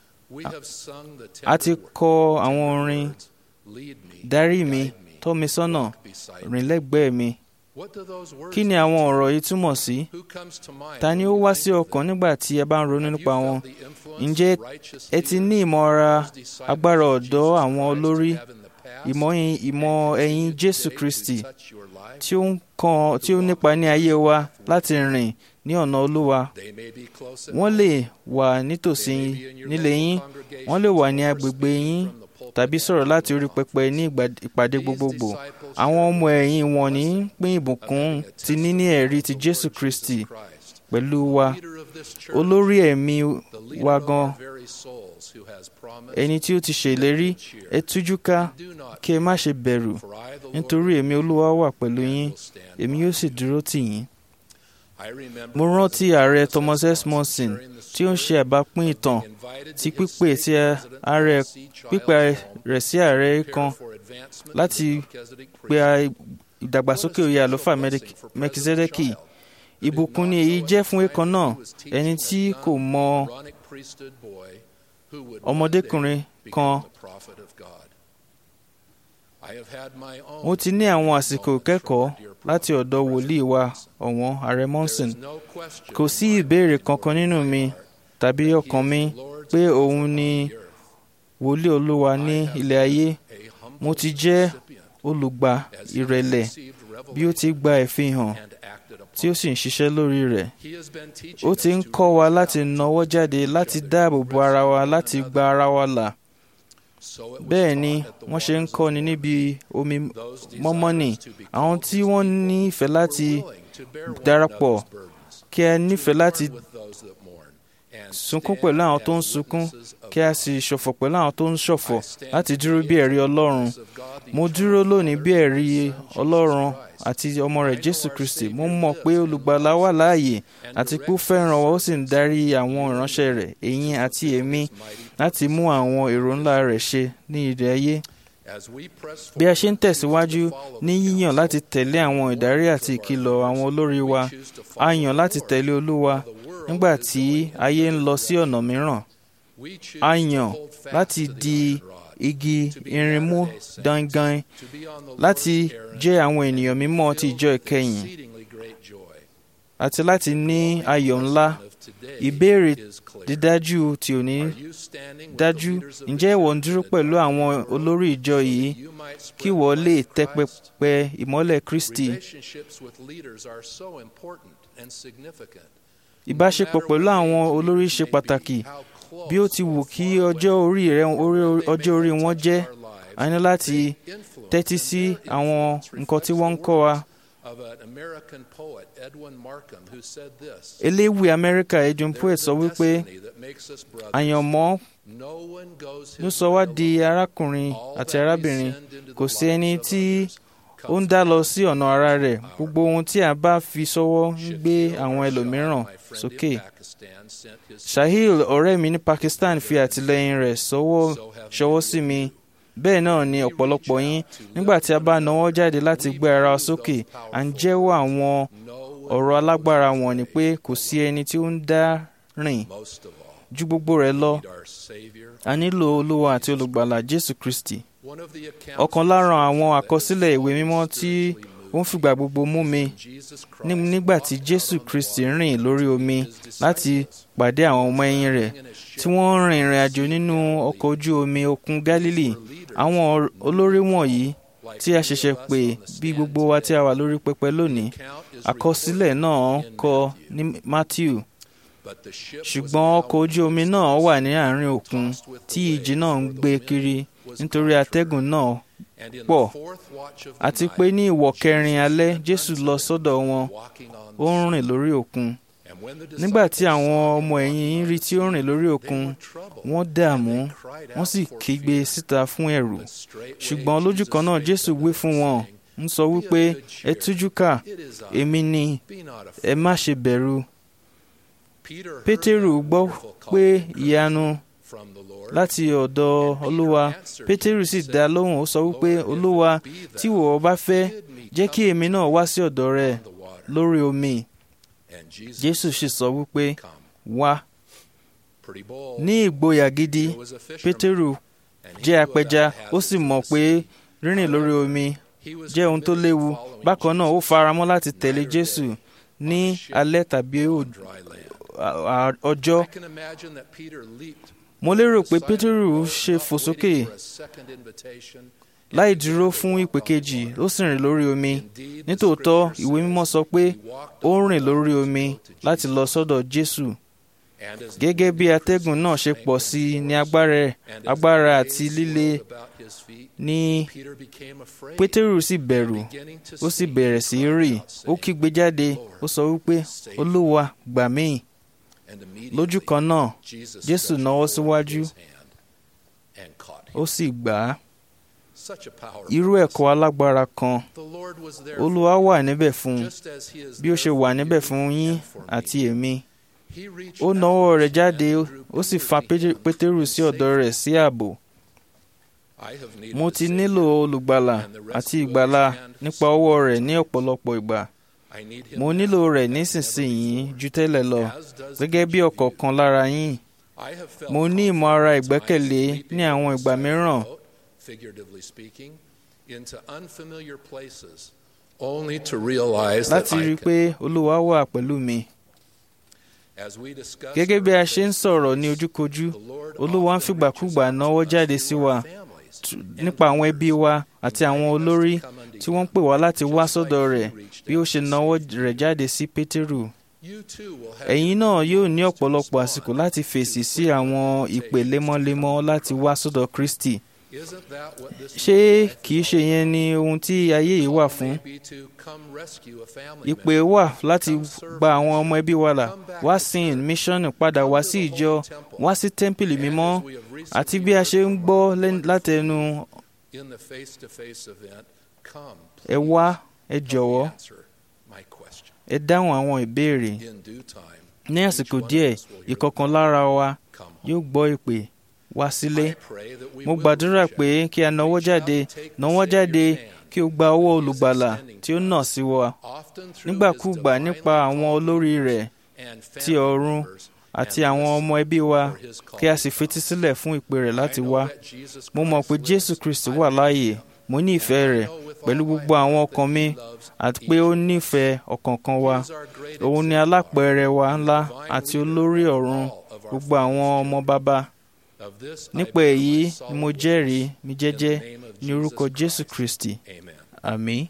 a ti kọ àwọn orin darí mi tọ́ mi sọ́nà rìn lẹ́gbẹ̀ẹ́ mi kí ni àwọn ọ̀rọ̀ yìí túmọ̀ sí? ta ni ó wá sí ọkàn nígbà tí ẹ bá ń ronú nípa wọn? ǹjẹ́ ẹ ti ní ìmọ̀ra agbára ọ̀dọ́ àwọn olórí ìmọ̀ ẹ̀yìn Jésù Kristi tí ó ń kan tí ó nípa ní ayé wa láti rìn ní ọ̀nà Olúwa wọ́n lè wà nítòsí nílé yín wọ́n lè wà ní agbègbè yín tàbí sọ̀rọ̀ láti orí pẹpẹ ní ìpàdé gbogbogbò àwọn ọmọ ẹ̀yìn wọn ní pín ìbùkún ti níní ẹ̀rí ti Jésù Kristi pẹ̀lú wa olórí ẹ̀mí wa gan ẹni tí ó ti ṣèlérí ẹ tújú ká kí ẹ má ṣe bẹ̀rù nítorí èmi Olúwa wà pẹ̀lú yín èmi yóò sì dúró tì yín. Mo rántí ààrẹ Thomas S. Monson tí ó ń ṣe àbápín ìtàn ti pípè tí ààrẹ pípè rẹ̀ sí ààrẹ kan láti pe ìdàgbàsókè oyè àlùfáà Mẹkizedeki. Ìbùkún ni èyí jẹ́ fún ẹ̀kan náà ẹni tí kò mọ ọmọdékùnrin kan. Mo ti ní àwọn àsìkò kẹ́kọ̀ọ́ láti ọ̀dọ̀ wòlíì wa ọ̀wọ́n ààrẹ Monson. Kò sí ìbéèrè kankan nínú mi tàbí ọkàn mi pé òun ni wòlíì Olúwa ní ilẹ̀ ayé. Mo ti jẹ́ olùgbà ìrẹ̀lẹ̀ bí ó ti gba ìfihàn tí ó sì ń ṣiṣẹ́ lórí rẹ̀. Ó ti ń kọ́ wa láti nawọ́ jáde láti dáàbò bo ara wa láti gba ara wa là. Bẹ́ẹ̀ ni wọ́n ṣe ń kọ́ni níbi omi mọ́mọ́nì àwọn tí wọ́n ní ìfẹ́ láti darapọ̀ kí a nífẹ̀ẹ́ láti sunkún pẹ̀lú àwọn tó ń sunkún kí a sì ṣọ̀fọ̀ pẹ̀lú àwọn tó ń ṣọ̀fọ̀ láti dúró bí ẹ̀rí Ọlọ́run. Mo dúró lónìí bí ẹ̀rí Ọlọ́run àti ọmọ rẹ̀ Jésù Kristi. Mo mọ̀ pé olùgbàlà wà láàyè àti pé ó fẹ́ràn wa ó sì ń darí àwọn ìránṣẹ́ rẹ̀ ẹ̀yin àti èmi láti mú àwọn èrò ńlá rẹ̀ ṣe ní ilẹ̀ ayé. Bí a ṣe ń tẹ̀síwájú ní yíyàn láti tẹ̀lé àwọn ìdarí àti ìkìlọ̀ àwọn olórí wa, a yàn láti tẹ̀lé Olúwa nígbà tí ayé ń lọ sí ọ̀nà mìíràn. A yàn láti di igi irin mú dangan láti jẹ́ àwọn ènìyàn mímọ́ ti ìjọ ìkẹyìn àti láti ní ayọ̀ ńlá. Ìbéèrè dídájú tí ò ní dájú ǹjẹ́ ìwọ ń dúró pẹ̀lú àwọn olórí ìjọ yìí kí ìwọ lè tẹ́ pẹpẹ ìmọ́lẹ̀ Kristi. Ìbáṣepọ̀ pẹ̀lú àwọn olórí ṣe pàtàkì bí ó ti wù kí ọjọ́ orí rẹ̀ ọjọ́ orí wọn jẹ́ a ní láti tẹ́tí sí àwọn nǹkan tí wọ́n ń kọ́ wa. Eléwì Amẹ́ríkà Edwin Poet sọ wípé àyànmọ́ ló sọ wá di arákùnrin àti arábìnrin kò sí ẹni tí ó ń dá lọ sí ọ̀nà ara rẹ̀ gbogbo ohun tí a bá fi sọ́wọ́ ń gbé àwọn ẹlòmíràn sókè. Shahil ọ̀rẹ́ mi ní Pakistan fi àtìlẹ́yìn rẹ̀ ṣọwọ́ sí mi bẹ́ẹ̀ náà ni ọ̀pọ̀lọpọ̀ yín nígbà tí a bá nawọ́ jáde láti gbé ara wa sókè à ń jẹ́wọ́ àwọn ọ̀rọ̀ alágbára wọn ni pé kò sí ẹni tí ó ń dá rìn ju gbogbo rẹ̀ lọ need our Savior. a nílò olúwa àti olùgbàlà jésù kristi One of the accounts ọ̀kan lára àwọn àkọsílẹ̀ ìwé mímọ́ tí ó ń fìgbà gbogbo mú mi Jesus Christ ní- nígbà tí jésù kristi rìn lórí omi láti pàdé àwọn ọmọ ẹ̀yìn rẹ̀ tí wọ́n rìn ìrìn àjò nínú ọkọ̀ ojú omi òkun gálílì àwọn or- olórí wọ̀nyí tí a ṣẹ̀ṣẹ̀ pè bí gbogbo wa tí a wà lórí pẹpẹ lónìí account is àkọsílẹ̀ náà kọ ní matthew but the ship was ṣùgbọ́n now ọkọ̀ ojú omi náà wà ní àárín òkun tí ìjì náà ń gbé kiri nítorí atẹ́gùn náà and in pọ̀ the fourth watch of the àti night, pé ní ìwọ̀ kẹrin alẹ́ jésù lọ sọ́dọ̀ wọn walking on ó ń rìn lórí òkun and when the nígbà tí disciples àwọn saw ọmọ him ẹ̀yìn rí tí ó rìn lórí òkun wọ́n dààmú wọ́n sì kígbe síta fún ẹ̀rù ṣùgbọ́n lójú kan náà jésù wí fún wọn ń sọ wípé ẹ tújú ká èmi ni Be not afraid. ẹ má ṣe bẹ̀rù Peter heard pétérù that gbọ́ wonderful call pé ìyanu from the Lord. láti ọ̀dọ̀ olúwa pétérù sì dá lóhùn ó sọ wípé olúwa tí ìwọ bá fẹ́ jẹ́ kí èmi náà wá sí ọ̀dọ̀ rẹ the water. lórí omi And Jesus jésù sì sọ wípé come. wá Pretty bold. ní ìgboyà gidi He was a fisherman, pétérù and he jẹ́ knew apẹja about ó sì hazards mọ̀ of the pé sea. rírìn lórí omi He was jẹ́ ohun tó committed to léwu following bákan náà ó Jesus faramọ́ láti tẹ̀lé night or jésù day ní on a ship alẹ́ tàbí on ò- dry land. à- à- ọjọ́ I can imagine that Peter leaped mo lérò pé from the side of the pétérù boat, ṣe not fò waiting sókè for a second invitation, and láì began dúró to fún walk ìpè on the kejì water. ó sì rìn lórí omi Indeed, the nítòótọ́ scripture ìwé says mímọ́ sọ pé he walked ó on rìn the lórí water omi to Jesus. láti lọ sọ́dọ̀ jésù And as gẹ́gẹ́ bí the atẹ́gùn náà ṣe strength pọ̀ of sí i ní force, agbára and as the agbára waves àti líle swirled about his feet, ní Peter became afraid, pétérù sì bẹ̀rù beginning to ó sì sink, bẹ̀rẹ̀ sí í cried rì out, ó saying, kígbe jáde ó sọ wípé olúwa gbà mí and lójú immediately kan náà Jesus Jésù stretched nawọ́ forth síwájú his hand and caught him. ó sì gbà á Such a powerful irú ẹ̀kọ́ alágbára kan The Lord was there olúwa for wà you, níbẹ̀ fún un just as he is bí ó ṣe there wà for níbẹ̀ you fún yín and for me. àti èmi He reached ó out nawọ́ rẹ̀ and jáde drew ó sì Peter fa to Pété- him pétérù and sí ọ̀dọ̀ saved rẹ̀ him. sí ààbò I have needed mo a ti Savior, nílò olùgbàlà and the àti rescue of ìgbàlà his hand nípa ọwọ́ rẹ̀ ní ọ̀pọ̀lọpọ̀ ìgbà I need him mo now nílò rẹ̀ as never nísinsìnyí before. ju tẹ́lẹ̀ lọ As does gẹ́gẹ́ bí each of you. ọ̀kọ̀ọ̀kan lára yín I have felt mo ní ìmọ̀ ara confident at ìgbẹ́kẹ̀lé times ní àwọn leaping ìgbà outside the mìíràn boat, figuratively speaking, into unfamiliar places, only to realize that láti rí I i pé olúwa wà pẹ̀lú mi As we discuss gẹ́gẹ́ bí a our ṣe ń faith, sọ̀rọ̀ ní ojúkojú the Lord olúwa ń often fìgbàkúgbà reaches out náwó to us jáde through sí our wa families t- and nípa àwọn leaders, ẹbí wa àti àwọn inviting us to olórí come unto tí you. wọ́n ń pè wá láti wá Just like sọ́dọ̀ he rẹ̀ reached bí ó out ṣe to náwó save rẹ̀ jáde sí pétérù You too will have ẹ̀yin your náà yóò ní opportunities to ọ̀pọ̀lọpọ̀ respond àsìkò láti fèsì to sí quick àwọn invitations ìpè to lemọ́lemọ́ come láti to wá Christ. sọ́dọ̀ kristi Isn't that what this ṣé life kìí is ṣe all yẹn ni ohun tí ayé yìí wà Call fún may be to come rescue a family ìpè member, wà láti come serve gba a àwọn mission, ọmọ ẹbí wa là come back wá to sin church, míṣọ́nù padà come wá to sí the ìjọ holy temple. wá sí tẹ́ḿpìlì And mímọ́ as we have recently àti bí a heard ṣe ń from gbọ́ our lẹ́n- wonderful látẹnu in the face-to-face event, come, ẹ please, wá ẹ help me jọ̀wọ́ answer my question. ẹ dáhùn àwọn ìbéèrè In due time, ní each àsìkò one of díẹ̀ us will hear ìkọ̀kan the lára wa come home. yóò gbọ́ ìpè wá sílé I pray that we mo will gbàdúrà reach pé out, kí a nawọ́ reach out jáde and take the nawọ́ Savior's jáde hand kí o gba ọwọ́ that he is olùgbàlà extending tí ó to nà us, sí wa often through nígbàkúùgbà his nípa divinely àwọn called olórí leaders rẹ̀ and ti family ọ̀run members, àti and àwọn listen ọmọ ẹbí wa for his call kí a to sì come. fetí sílẹ̀ fún ìpè rẹ̀ láti I know wá that Jesus mo mọ̀ pé Christ jésù lives. kristi I wà believe láàyè him. mo ní ìfẹ́ And I rẹ̀ know with pẹ̀lú all my gbogbo àwọn heart ọkàn that mi he loves àti each pé ó of us. nífẹ̀ẹ́ ọ̀kọ̀ọ̀kan wa He is our great òun ni exemplar, alápẹ̀rẹ̀ wa ńlá divine àti leader olórí of ọ̀run all of our gbogbo àwọn father's ọmọ children. bàbá Of this I nípa bear èyí my ni solemn mo witness jẹ́rìí mi in jẹ́jẹ́ the name of ní orúkọ Jesus jésù Christ. kristi Amen. àmín.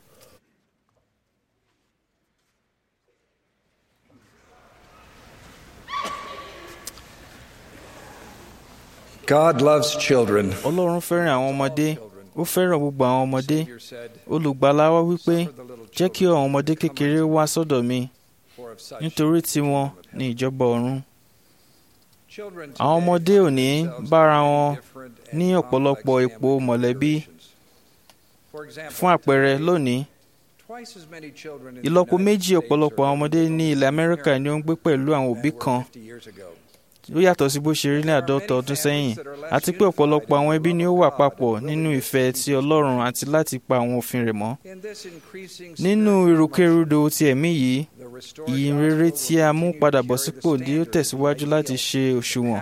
God loves children. ọlọ́run fẹ́ràn àwọn ọmọdé ó fẹ́ràn gbogbo àwọn ọmọdé Savior said, olùgbàlà wa wípé "Suffer the little jẹ́ kí children àwọn ọmọdé to come kékeré unto wá me, sọ́dọ̀ mi for of such nítorí is the tiwọn kingdom of ní heaven." ìjọba ọ̀run Children àwọn today ọmọdé find òní themselves bára in many wọn different and ní ọ̀pọ̀lọpọ̀ complex ipò family mọ̀lẹ́bí configurations. For example, fún àpẹẹrẹ today, lónìí twice as many children in the ìlọ́po United méjì States ọ̀pọ̀lọpọ̀ are àwọn ọmọdé living ní with ilẹ̀ both amẹ́ríkà ni ó ń gbé pẹ̀lú àwọn parents òbí than were kan 50 years ago. ó yàtọ̀ sí bó ṣe rí ní àádọ́ta ọdún sẹ́yìn àti pé ọ̀pọ̀lọpọ̀ àwọn ẹbí ni ó wà papọ̀ nínú ìfẹ́ ti Ọlọ́run àti láti pa àwọn òfin rẹ̀ mọ́. nínú ìrúkèrúdò ti ẹ̀mí yìí ìyìn rere tí a mú padà bọ̀ sípò ni ó tẹ̀síwájú láti ṣe òṣùwọ̀n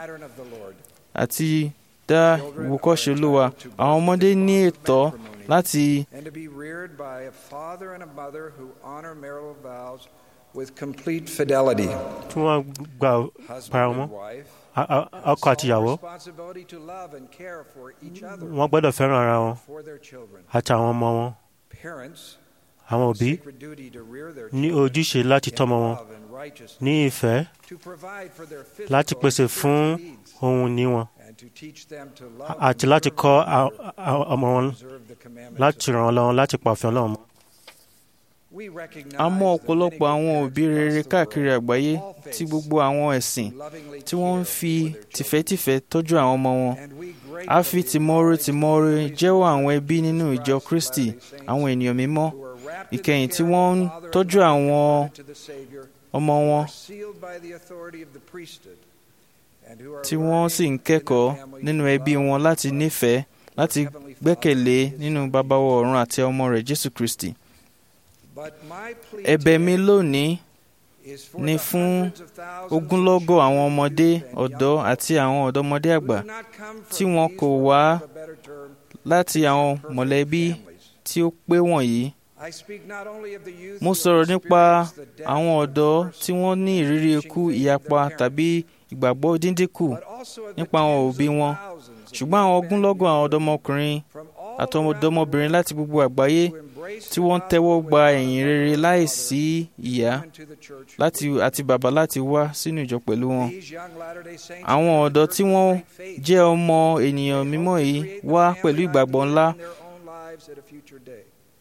àti dá ìwòkọ́ṣe Olúwa àwọn ọmọdé ní ẹ̀tọ́ láti and to be reared by a father and a mother who honor marital vows with complete fidelity. tí wọ́n gba para wọn a- a- ọkọ àti ìyàwó Responsibility to love and care for each other wọ́n gbọ́dọ̀ fẹ́ràn ara wọn for their children. àti àwọn ọmọ wọn Parents àwọn òbí sacred duty to rear their ní children ojúṣe láti in tọ́mọ wọn love and righteousness, ní ìfẹ́ to provide for their physical láti and pèsè spiritual fún needs, ohun ní wọn and to teach them to love àti and láti serve kọ́ one a- another, a- ọmọ wọn observe the commandments láti of ràn wọn lọ́wọ́ láti pa òfin Ọlọ́run mọ́. We recognize a mọ̀ that many ọ̀pọ̀lọpọ̀ àwọn good òbí parents rere across the káàkiri world, àgbáyé all tí faiths, gbogbo àwọn ẹ̀sìn lovingly tí wọ́n ń care fi for their children. tìfẹ́tìfẹ́ tọ́jú àwọn ọmọ wọn And we a fi gratefully tìmọ́re acknowledge tìmọ́re the grace jẹ́wọ́ of àwọn God ẹbí nínú Jesus ìjọ Christ, Kristi Latter-day Saints, àwọn ènìyàn mímọ́ who are wrapped in ìkẹyìn the tí care wọ́n of ń the Father and tọ́jú Mother àwọn devoted to the Savior, ọmọ wọn are sealed by the authority of the priesthood, and who are tí wọ́n sì ń learning in kẹ́kọ̀ọ́ their families nínú to ẹbí love wọn láti their nífẹ̀ẹ́ láti Heavenly Father gbẹ́kẹ̀lé and His nínú Son, bàbá wa Jesus ọ̀run àti ọmọ rẹ̀ Jésù Kristi. But my plea ẹ̀bẹ̀ mi today lónìí is for ni the fún hundreds of thousands of ogúnlọ́gọ̀ àwọn children, ọmọdé youth, and ọ̀dọ́ young àti àwọn ọ̀dọ́mọdé who àgbà do not come from tí wọn these, kò for wá lack of a better term, láti àwọn perfect mọ̀lẹ́bí families. tí ó pé wọ̀nyí. I speak not only of the youth mo who sọ̀rọ̀ have nípa experienced the death àwọn of ọ̀dọ́ divorce, tí wọ́n ní ìrírí ikú ìyapa tàbí ìgbàgbọ́ díndínkù but also of the nípa àwọn tens òbí of wọn thousands of ṣùgbún àwọn young men ogúnlọ́gọ̀ àwọn and ọ̀dọ́mọkùnrin from all àti around the ọ̀dọ́mọbìnrin world láti gbogbo àgbáyé who embrace tí the wọ́n ń gospel tẹ́wọ́ gba without ẹ̀yìn a rere mother or láìsí father, ìyá come into the church láti with àti bàbá láti wá sínú ìjọ pẹ̀lú wọn. These young Latter-day Saints àwọn come to ọ̀dọ́ church tí with wọ́n great faith. jẹ́ ọmọ ènìyàn They mímọ́ hope to yìí create the wá family pẹ̀lú God ìgbàgbọ́ began ńlá in their own lives at a future day.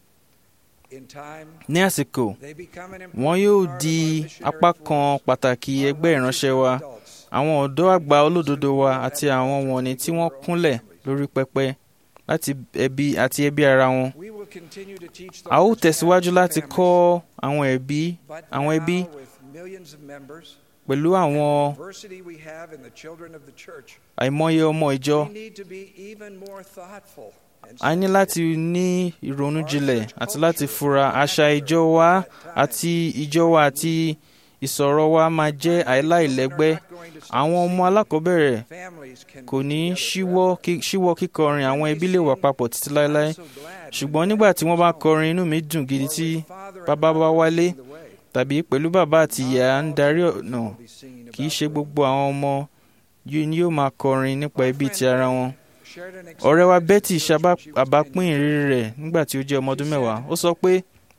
In time, ní àsìkò they become an wọn important yóò part di of our missionary apá kan force. pàtàkì Our ẹgbẹ́ righteous ìránṣẹ́ wa adults àwọn ọ̀dọ́ àgbà olódodo wa àti àwọn wọ̀nnì tí wọ́n kúnlẹ̀ lórí pẹpẹ láti ẹbí àti ẹbí ara wọn. We will continue to teach a ó those tẹ̀síwájú families, láti kọ́ àwọn ẹbí but àwọn ẹbí now with millions of members, pẹ̀lú àwọn diversity we have in the children of the church, àìmọye ọmọ ìjọ. we need to be even more thoughtful and a ní láti ní ìrònú jinlẹ̀ àti láti fura àṣà ìjọ wa àti ìjọ wa àti ìsọ̀rọ̀ wa máa jẹ́ àìláìlẹ́gbẹ́. àwọn ọmọ alákọ̀ọ́bẹ̀rẹ̀ families can kò ní be together ṣíwọ́ forever. kí- ṣíwọ́ kíkọrin àwọn ẹbí lè wà papọ̀ títí láéláé I'm so glad ṣùgbọ́n nígbà tí wọ́n bá kọrin inú mi dùn gidi tí bàbá bá wálé tàbí pẹ̀lú bàbá àti ìyá ń darí ọ̀nà kì í ṣe gbogbo àwọn ọmọ yìí ni yóò máa kọrin nípa ẹbí ti ara wọn. ọ̀rẹ́ wa Betty ṣàbápín ìrírí rẹ̀ nígbà tí ó jẹ́ ọmọ ọdún mẹ́wàá ó sọ pé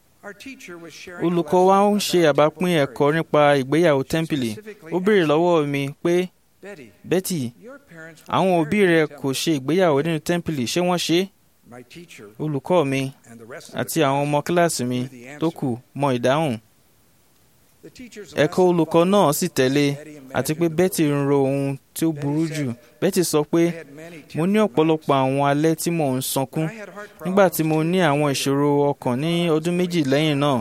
olùkọ́ wa ń ṣe àbápín ẹ̀kọ́ nípa ìgbéyàwó tẹ́ḿpìlì ó béèrè lọ́wọ́ mi pé Betty àwọn òbí rẹ kò ṣe ìgbéyàwó nínú tẹ́ḿpìlì ṣé wọ́n ṣe é olùkọ́ mi àti àwọn ọmọ kíláàsì mi tó kù mọ ìdáhùn ẹ̀kọ́ olùkọ́ náà sì tẹ̀lé àti pé Betty ń ro ohun tí ó burú jù Betty sọ pé mo ní ọ̀pọ̀lọpọ̀ àwọn alẹ́ tí mò ń sọkún nígbà tí mo ní àwọn ìṣòro ọkàn ní ọdún méjì lẹ́yìn náà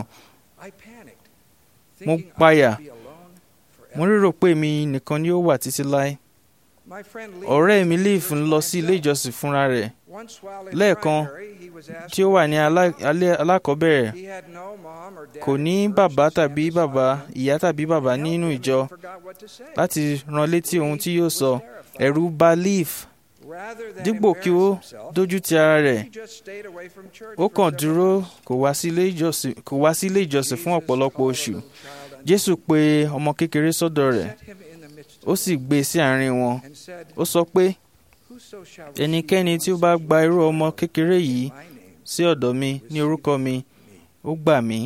mo páyà mo rérò pé mi nìkan ni ó wà títí láé ọ̀rẹ́ mi Leaf ń lọ sí ilé ìjọsìn fúnra rẹ̀ lẹ́ẹ̀kan tí ó wà ní alákọ̀ọ́bẹ̀rẹ̀ kò ní bàbá tàbí bàbá ìyá tàbí bàbá nínú ìjọ láti rán létí ohun tí yóò sọ ẹ̀rù bà Leaf dípò kí ó dójú ti ara rẹ̀ ó kàn dúró kò wá sí ilé ìjọsìn fún ọ̀pọ̀lọpọ̀ oṣù Jésù pe ọmọ kékeré sọ́dọ̀ rẹ̀ ó sì gbé sí àárín wọn ó sọ pé ẹnikẹ́ni tí ó bá gba irú ọmọ kékeré yìí sí ọ̀dọ̀ mi ní orúkọ mi ó gbà mí.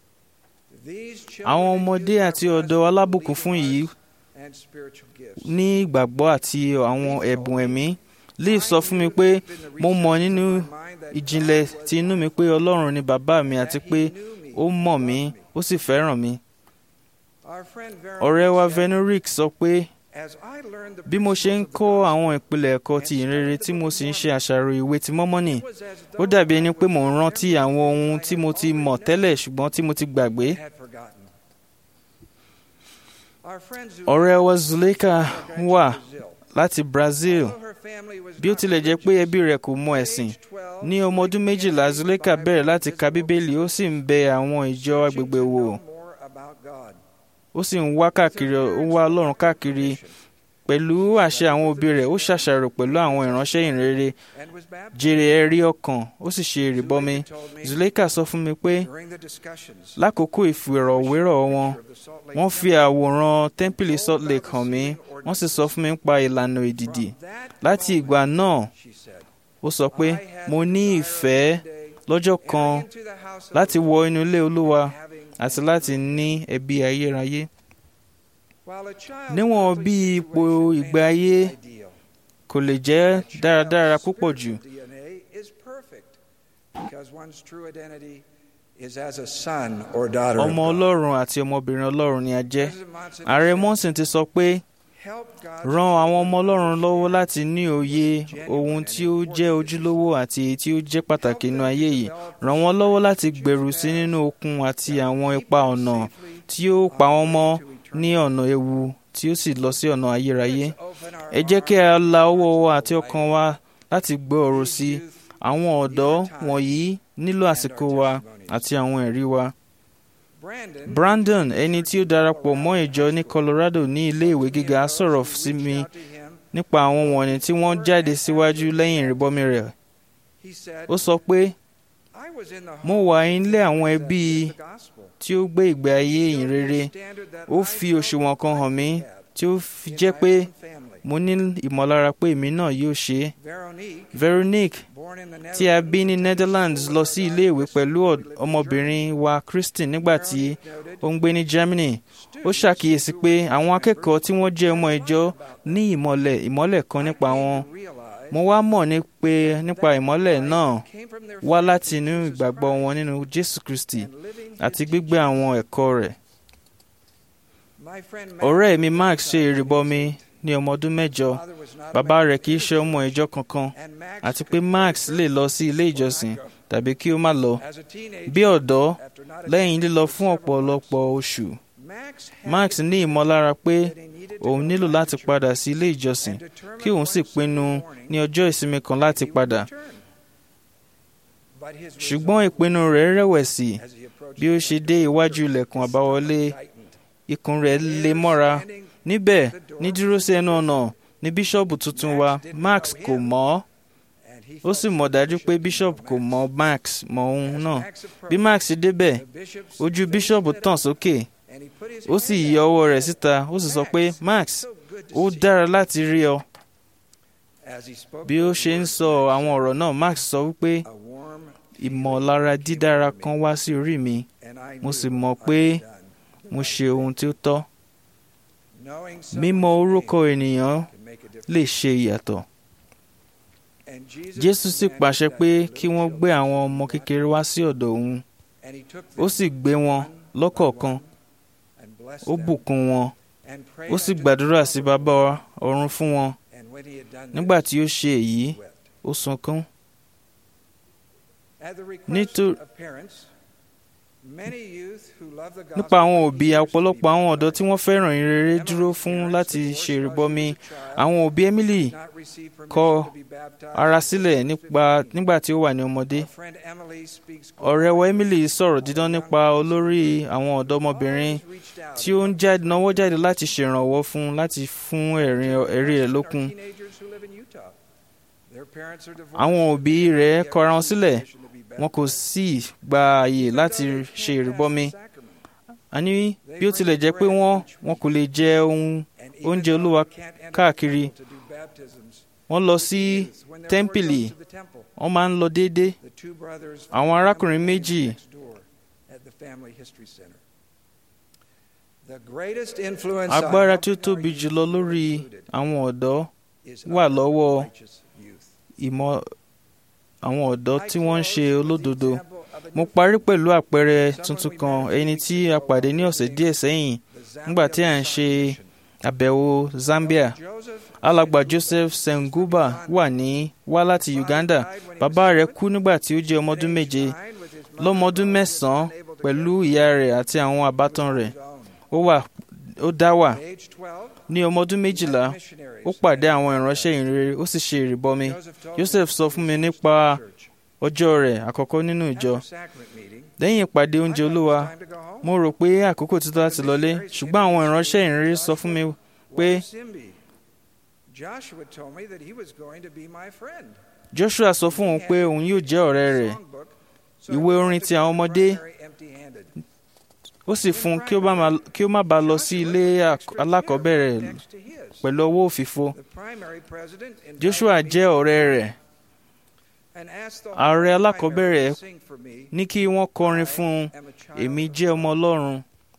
àwọn ọmọdé àti ọ̀dọ́ alábùkún fún yìí ní ìgbàgbọ́ àti àwọn ẹ̀bùn ẹ̀mí Leaf sọ fún mi pé mo mọ̀ nínú ìjìnlẹ̀ ti inú mi pé Ọlọ́run ni bàbá mi àti pé ó mọ̀ mí ó sì fẹ́ràn mi. ọ̀rẹ́ wa Venuric sọ pé bí mo ṣe ń kọ́ àwọn ìpìlẹ̀ ẹ̀kọ́ ti ìrere tí mo sì ń ṣe àṣàrò ìwé ti mọ́mọ́nì ó dàbí ẹni pé mò ń rántí àwọn ohun tí mo ti mọ̀ tẹ́lẹ̀ ṣùgbọ́n tí mo ti gbàgbé. ọ̀rẹ́ wa Zuleika wà láti Brazil bí ó tilẹ̀ jẹ́ pé ẹbí rẹ̀ kò mọ ẹ̀sìn ní ọmọ ọdún méjìlá Zuleika bẹ̀rẹ̀ láti ka bíbélì ó sì ń bẹ àwọn ìjọ agbègbè wò ó sì ń wá káàkiri ó ń wá Ọlọ́run káàkiri pẹ̀lú àṣẹ àwọn òbí rẹ̀ ó ṣàṣàrò pẹ̀lú àwọn ìránṣẹ́ ìrere jèrè ẹ̀rí ọkàn ó sì ṣe ìrìbọmi Zuleika sọ fún mi pé lákòókò ìfìrọ̀wérọ̀ wọn wọ́n fi àwòrán tẹ́ḿpìlì Salt Lake hàn mí wọ́n sì sọ fún mi nípa ìlànà ìdìdì láti ìgbà náà ó sọ pé mo ní ìfẹ́ lọ́jọ́ kan láti wọ inú ilé Olúwa àti láti ní ẹbí ayérayé níwọ̀n bí ipò ìgbé ayé kò lè jẹ́ dáradára púpọ̀ jù. ọmọ Ọlọ́run àti ọmọbìnrin Ọlọ́run ni a jẹ́. ààrẹ Monson ti sọ pé ran àwọn ọmọ Ọlọ́run lọ́wọ́ láti ní òye ohun tí ó jẹ́ ojúlówó àti èyí tí ó jẹ́ pàtàkì nínú ayé yìí ràn wọ́n lọ́wọ́ láti gbèrú sí nínú okun àti àwọn ipa ọ̀nà tí ó pa wọ́n mọ́ ní ọ̀nà ewu tí ó sì lọ sí ọ̀nà ayérayé. ẹ jẹ́ kí a la ọwọ́ wa àti ọkàn wa láti gbọ́ ọ̀rọ̀ sí àwọn ọ̀dọ́ wọ̀nyí nílò àsìkò wa àti àwọn ẹ̀rí wa. Brandon ẹni tí ó darapọ̀ mọ́ ìjọ ní Colorado ní ilé ìwé gíga sọ̀rọ̀ sí mi nípa àwọn wọ̀nyí tí wọ́n jáde síwájú lẹ́yìn ìrìbọmi rẹ̀. ó sọ pé mo wà nílé àwọn ẹbí tí ó gbé ìgbé ayé ìyìnrere ó fi òṣùwọ̀n kan hàn mí tí ó fi jẹ́ pé mo ní ìmọ̀lára pé èmi náà yóò ṣe é. Veronique tí a bí ní Netherlands lọ sí iléèwé pẹ̀lú ọmọbìnrin wa Christine nígbà tí ó ń gbé ní Germany ó ṣàkíyèsí pé àwọn akẹ́kọ̀ọ́ tí wọ́n jẹ́ ọmọ ìjọ ní ìmọ̀lẹ̀ ìmọ̀lẹ̀ kan nípa wọn mo wá mọ̀ ní pé nípa ìmọ́lẹ̀ náà wá láti inú ìgbàgbọ́ wọn nínú Jésù Kristi àti gbígbé àwọn ẹ̀kọ́ rẹ̀. ọ̀rẹ́ mi Max ṣe ìrìbọmi ní ọmọ ọdún mẹ́jọ bàbá rẹ̀ kì í ṣe ọmọ ìjọ kankan àti pé Max lè lọ sí ilé ìjọsìn tàbí kí ó má lọ. bí ọ̀dọ́ lẹ́yìn lílọ fún ọ̀pọ̀lọpọ̀ oṣù Max ní ìmọ̀lára pé òun nílò láti padà sí ilé ìjọsìn kí òun sì pinnu ní ọjọ́ ìsinmi kan láti padà. ṣùgbọ́n ìpinnu rẹ̀ rẹ̀wẹ̀sì bí ó ṣe dé iwájú ilẹ̀kùn àbáwọlé ikùn rẹ̀ lé mọ́ra níbẹ̀ ní dúró sí ẹnu ọ̀nà ní bíṣọ̀bù tuntun wa Max kò mọ̀ ọ́ ó sì mọ̀ dájú pé bíṣọ̀bù kò mọ̀ Max mọ̀ òun náà bí Max débẹ̀ ojú bíṣọ̀bù tàn sókè ó sì yọ ọwọ́ rẹ̀ síta ó sì sọ pé Max ó dára láti rí ọ. bí ó ṣe ń sọ àwọn ọ̀rọ̀ náà Max sọ wípé ìmọ̀lára dídára kan wá sí orí mi mo sì mọ̀ pé mo ṣe ohun tí ó tọ́. mímọ̀ orúkọ ènìyàn lè ṣe ìyàtọ̀. Jésù sì pàṣẹ pé kí wọ́n gbé àwọn ọmọ kékeré wá sí ọ̀dọ̀ òun ó sì gbé wọn lọ́kọ̀ọ̀kan ó bùkún wọn ó sì gbàdúrà sí bàbá ọ̀run fún wọn nígbà tí ó ṣe èyí ó sunkún. nípa àwọn òbí ọ̀pọ̀lọpọ̀ àwọn ọ̀dọ́ tí wọ́n fẹ́ràn ìrere dúró fún láti ṣe ìrìbọmi àwọn òbí Emily kọ ara sílẹ̀ nígbà tí ó wà ní ọmọdé. ọ̀rẹ́ wa Emily sọ̀rọ̀ dídán nípa olórí àwọn ọ̀dọ́mọbìnrin tí ó ń náwó jáde láti ṣèrànwọ́ fún láti fún ẹ̀rí rẹ̀ lókun. àwọn òbí rẹ̀ kọra wọn sílẹ̀ wọn kò sì gba àyè láti ṣe ìrìbọmi àní bí ó tilẹ̀ jẹ́ pé wọ́n wọn kò lè jẹ ohun oúnjẹ olúwa káàkiri wọ́n lọ sí tẹ́ḿpìlì wọ́n máa ń lọ déédéé àwọn arákùnrin méjì agbára tí ó tóbi jùlọ lórí àwọn ọ̀dọ́ wà lọ́wọ́ ìmọ̀ àwọn ọ̀dọ́ tí wọ́n ń ṣe olódodo. Mo parí pẹ̀lú àpẹẹrẹ tuntun kan ẹni tí a pàdé ní ọ̀sẹ̀ díẹ̀ sẹ́yìn nígbà tí à ń ṣe àbẹ̀wò Zambia. Alàgbà Joseph Senguba wà ní wá láti Uganda. Bàbá rẹ̀ kú nígbà tí ó jẹ́ ọmọ ọdún méje. Lọ́mọ ọdún mẹ́sàn-án pẹ̀lú ìyá rẹ̀ àti àwọn àbátan rẹ̀. Ó wà ó dá wà ní ọmọ ọdún méjìlá ó pàdé àwọn ìránṣẹ́ ìrere ó sì ṣe ìrìbọmi Joseph sọ fún mi nípa ọjọ́ rẹ̀ àkọ́kọ́ nínú ìjọ lẹ́yìn ìpàdé oúnjẹ olúwa mo rò pé àkókò ti tó láti lọlé ṣùgbọ́n àwọn ìránṣẹ́ ìrere sọ fún mi pé Joshua sọ fún òun pé òun yóò jẹ́ ọ̀rẹ́ rẹ̀ ìwé orin ti àwọn ọmọdé ó sì fún kí ó má bàa lọ sí ilé alákọ̀ọ́bẹ̀rẹ̀ pẹ̀lú ọwọ́ òfìfo Joshua jẹ́ ọ̀rẹ́ rẹ̀ ààrẹ alákọ̀ọ́bẹ̀rẹ̀ ní kí wọ́n kọrin fún un èmi jẹ́ ọmọ Ọlọ́run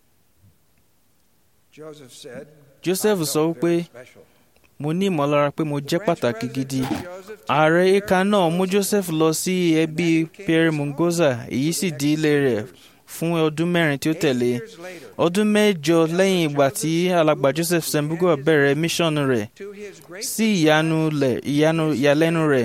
Joseph sọ wípé mo ní ìmọ̀lára pé mo jẹ́ pàtàkì gidi ààrẹ eka náà mú Joseph lọ sí ẹbí Pierre Mungoza èyí sì di ilé rẹ̀ fún ọdún mẹ́rin tí ó tẹ̀lé ọdún mẹ́jọ lẹ́yìn ìgbà tí alàgbà Joseph Sembugo bẹ̀rẹ̀ míṣọ́nù rẹ̀ sí ìyàlẹ́nu rẹ̀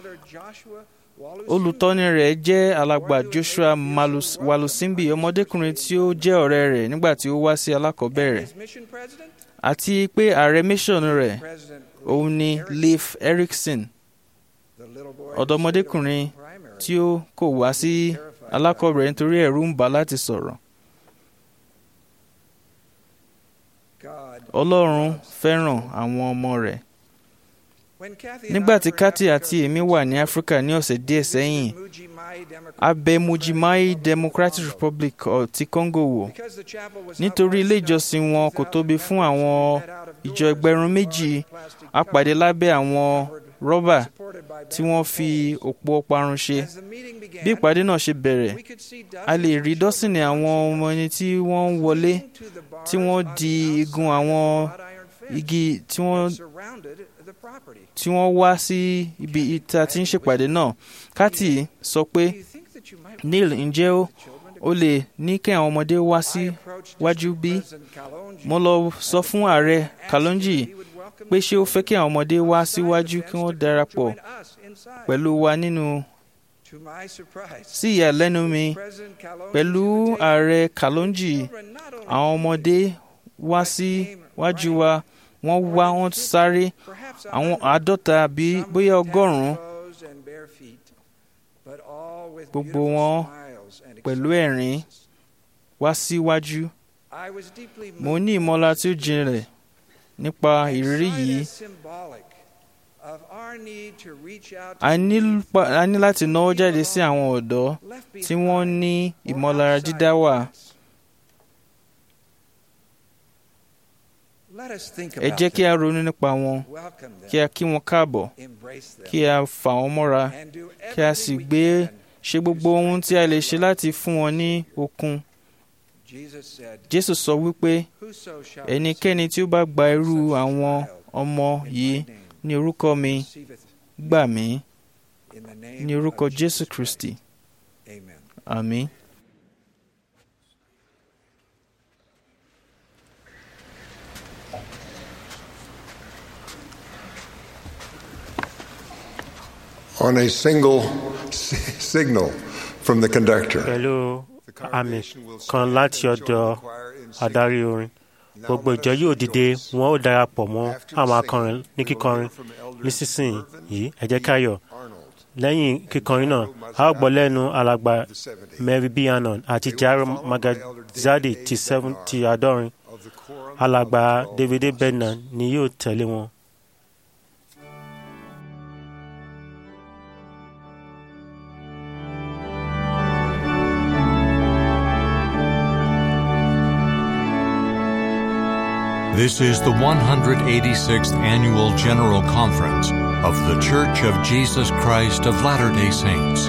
olùtọ́ni rẹ̀ jẹ́ alàgbà Joshua Walusimbi ọmọdékùnrin tí ó jẹ́ ọ̀rẹ́ rẹ̀ nígbà tí ó wá sí alákọ̀ọ́bẹ̀rẹ̀ àti pé ààrẹ míṣọ́nù rẹ̀ òun ni Leif Erikson ọ̀dọ́mọdékùnrin tí ó kò wá sí alákọ̀ọ́bẹ̀rẹ̀ nítorí ẹ̀rù ń bà láti sọ̀rọ̀. Ọlọ́run fẹ́ràn àwọn ọmọ rẹ̀. Nígbà tí Kathy àti èmi wà ní Áfíríkà ní ọ̀sẹ̀ díẹ̀ sẹ́yìn, a bẹ̀ Mujimai Democratic Republic ti Congo wò. Nítorí ilé ìjọsìn wọn kò tóbi fún àwọn ìjọ ẹgbẹ̀rún méjì, a pàdé lábẹ́ àwọn rọ́bà tí wọ́n fi òpó parun ṣe. Bí ìpàdé náà ṣe bẹ̀rẹ̀, a lè rí dọ́sìnì àwọn ọmọ ẹni tí wọ́n ń wọlé tí wọ́n di igun àwọn igi tí wọ́n tí wọ́n wá sí ibi ìta tí ń ṣèpàdé náà. Kati sọ pé Neil ǹjẹ́ ó lè ní kí àwọn ọmọdé wá sí wájú bí? Mo lọ sọ fún ààrẹ Kalonji pé ṣé ó fẹ́ kí àwọn ọmọdé wá síwájú kí wọ́n darapọ̀ pẹ̀lú wa nínú sí ìyàlẹ́nu mi pẹ̀lú ààrẹ Kalonji àwọn ọmọdé wá síwájú wa wọ́n wá wọ́n sáré àwọn àádọ́ta bí bóyá ọgọ́rùn-ún gbogbo wọn pẹ̀lú ẹ̀rín wá síwájú mo ní ìmọ̀lára tí ó jinlẹ̀ nípa ìrírí yìí a ní láti náwó jáde sí àwọn ọ̀dọ́ tí wọ́n ní ìmọ̀lára dídá wà. ẹ jẹ́ kí a ronú nípa wọn kí a kí wọn káàbọ̀ kí a fà wọ́n mọ́ra kí a sì gbé ṣe gbogbo ohun tí a lè ṣe láti fún wọn ní okun. Jésù sọ wípé ẹnikẹ́ni tí ó bá gba irú àwọn ọmọ yìí ní orúkọ mi gbà mí ní orúkọ Jésù Kristi. Àmín. on a single signal from the conductor. pẹ̀lú àmì kan láti ọ̀dọ̀ adarí orin gbogbo ìjọ yóò dìde wọn ó darapọ̀ mọ́ àwọn akọrin ní kíkọrin nísinsìnyí ẹ jẹ́ ká yọ̀ lẹ́yìn kíkọrin náà a ó gbọ́ lẹ́nu alàgbà Mary B. Anon àti Jaro Magazadi ti seven ti àádọ́rin alàgbà David Bednar ni yóò tẹ̀lé wọn. This is the 186th Annual General Conference of The Church of Jesus Christ of Latter day Saints.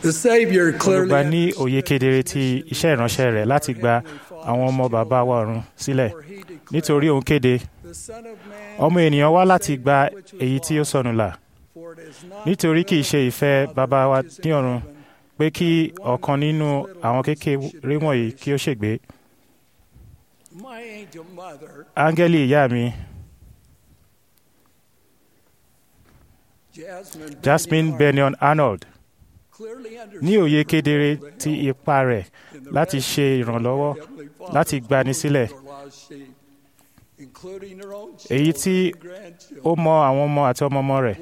olùgbà ní òye kedere ti iṣẹ́ ìránṣẹ́ rẹ̀ láti gba àwọn ọmọ bàbá wa ọ̀run sílẹ̀ nítorí òun kéde ọmọ ènìyàn wá láti gba èyí tí ó sọnù là nítorí kì í ṣe ìfẹ́ bàbá wa ní ọ̀run pé kí ọ̀kan nínú àwọn kékeré wọ̀nyí kí ó ṣègbé áńgẹ́lì ìyá mi jasmine bennion arnold ní òye kedere ti ipa rẹ̀ láti ṣe ìrànlọ́wọ́ láti gbani sílẹ̀ èyí tí ó mọ àwọn ọmọ àti ọmọọmọ rẹ̀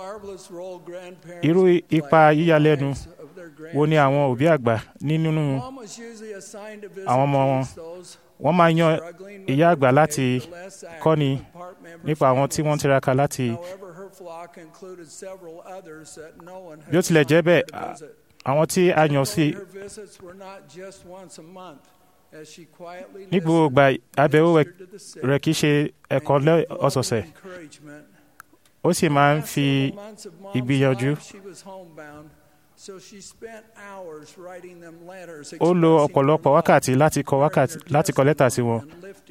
irú ipa yíyalẹ́nu wo ni àwọn òbí àgbà ní nínú àwọn ọmọ wọn wọ́n máa yan ìyá àgbà láti kọ́ni nípa àwọn tí wọ́n tiraka láti bí ó tilẹ̀ jẹ́ bẹ́ẹ̀ àwọn tí a yàn sí ní gbogbo ìgbà àbẹ̀wò rẹ̀ kì í ṣe ẹ̀kọ́ ọ̀sọ̀ọ̀sẹ̀ ó sì máa ń fi ìgbìyànjú ó lo ọ̀pọ̀lọpọ̀ wákàtí láti kọ wákàtí láti kọ lẹ́tà sí wọn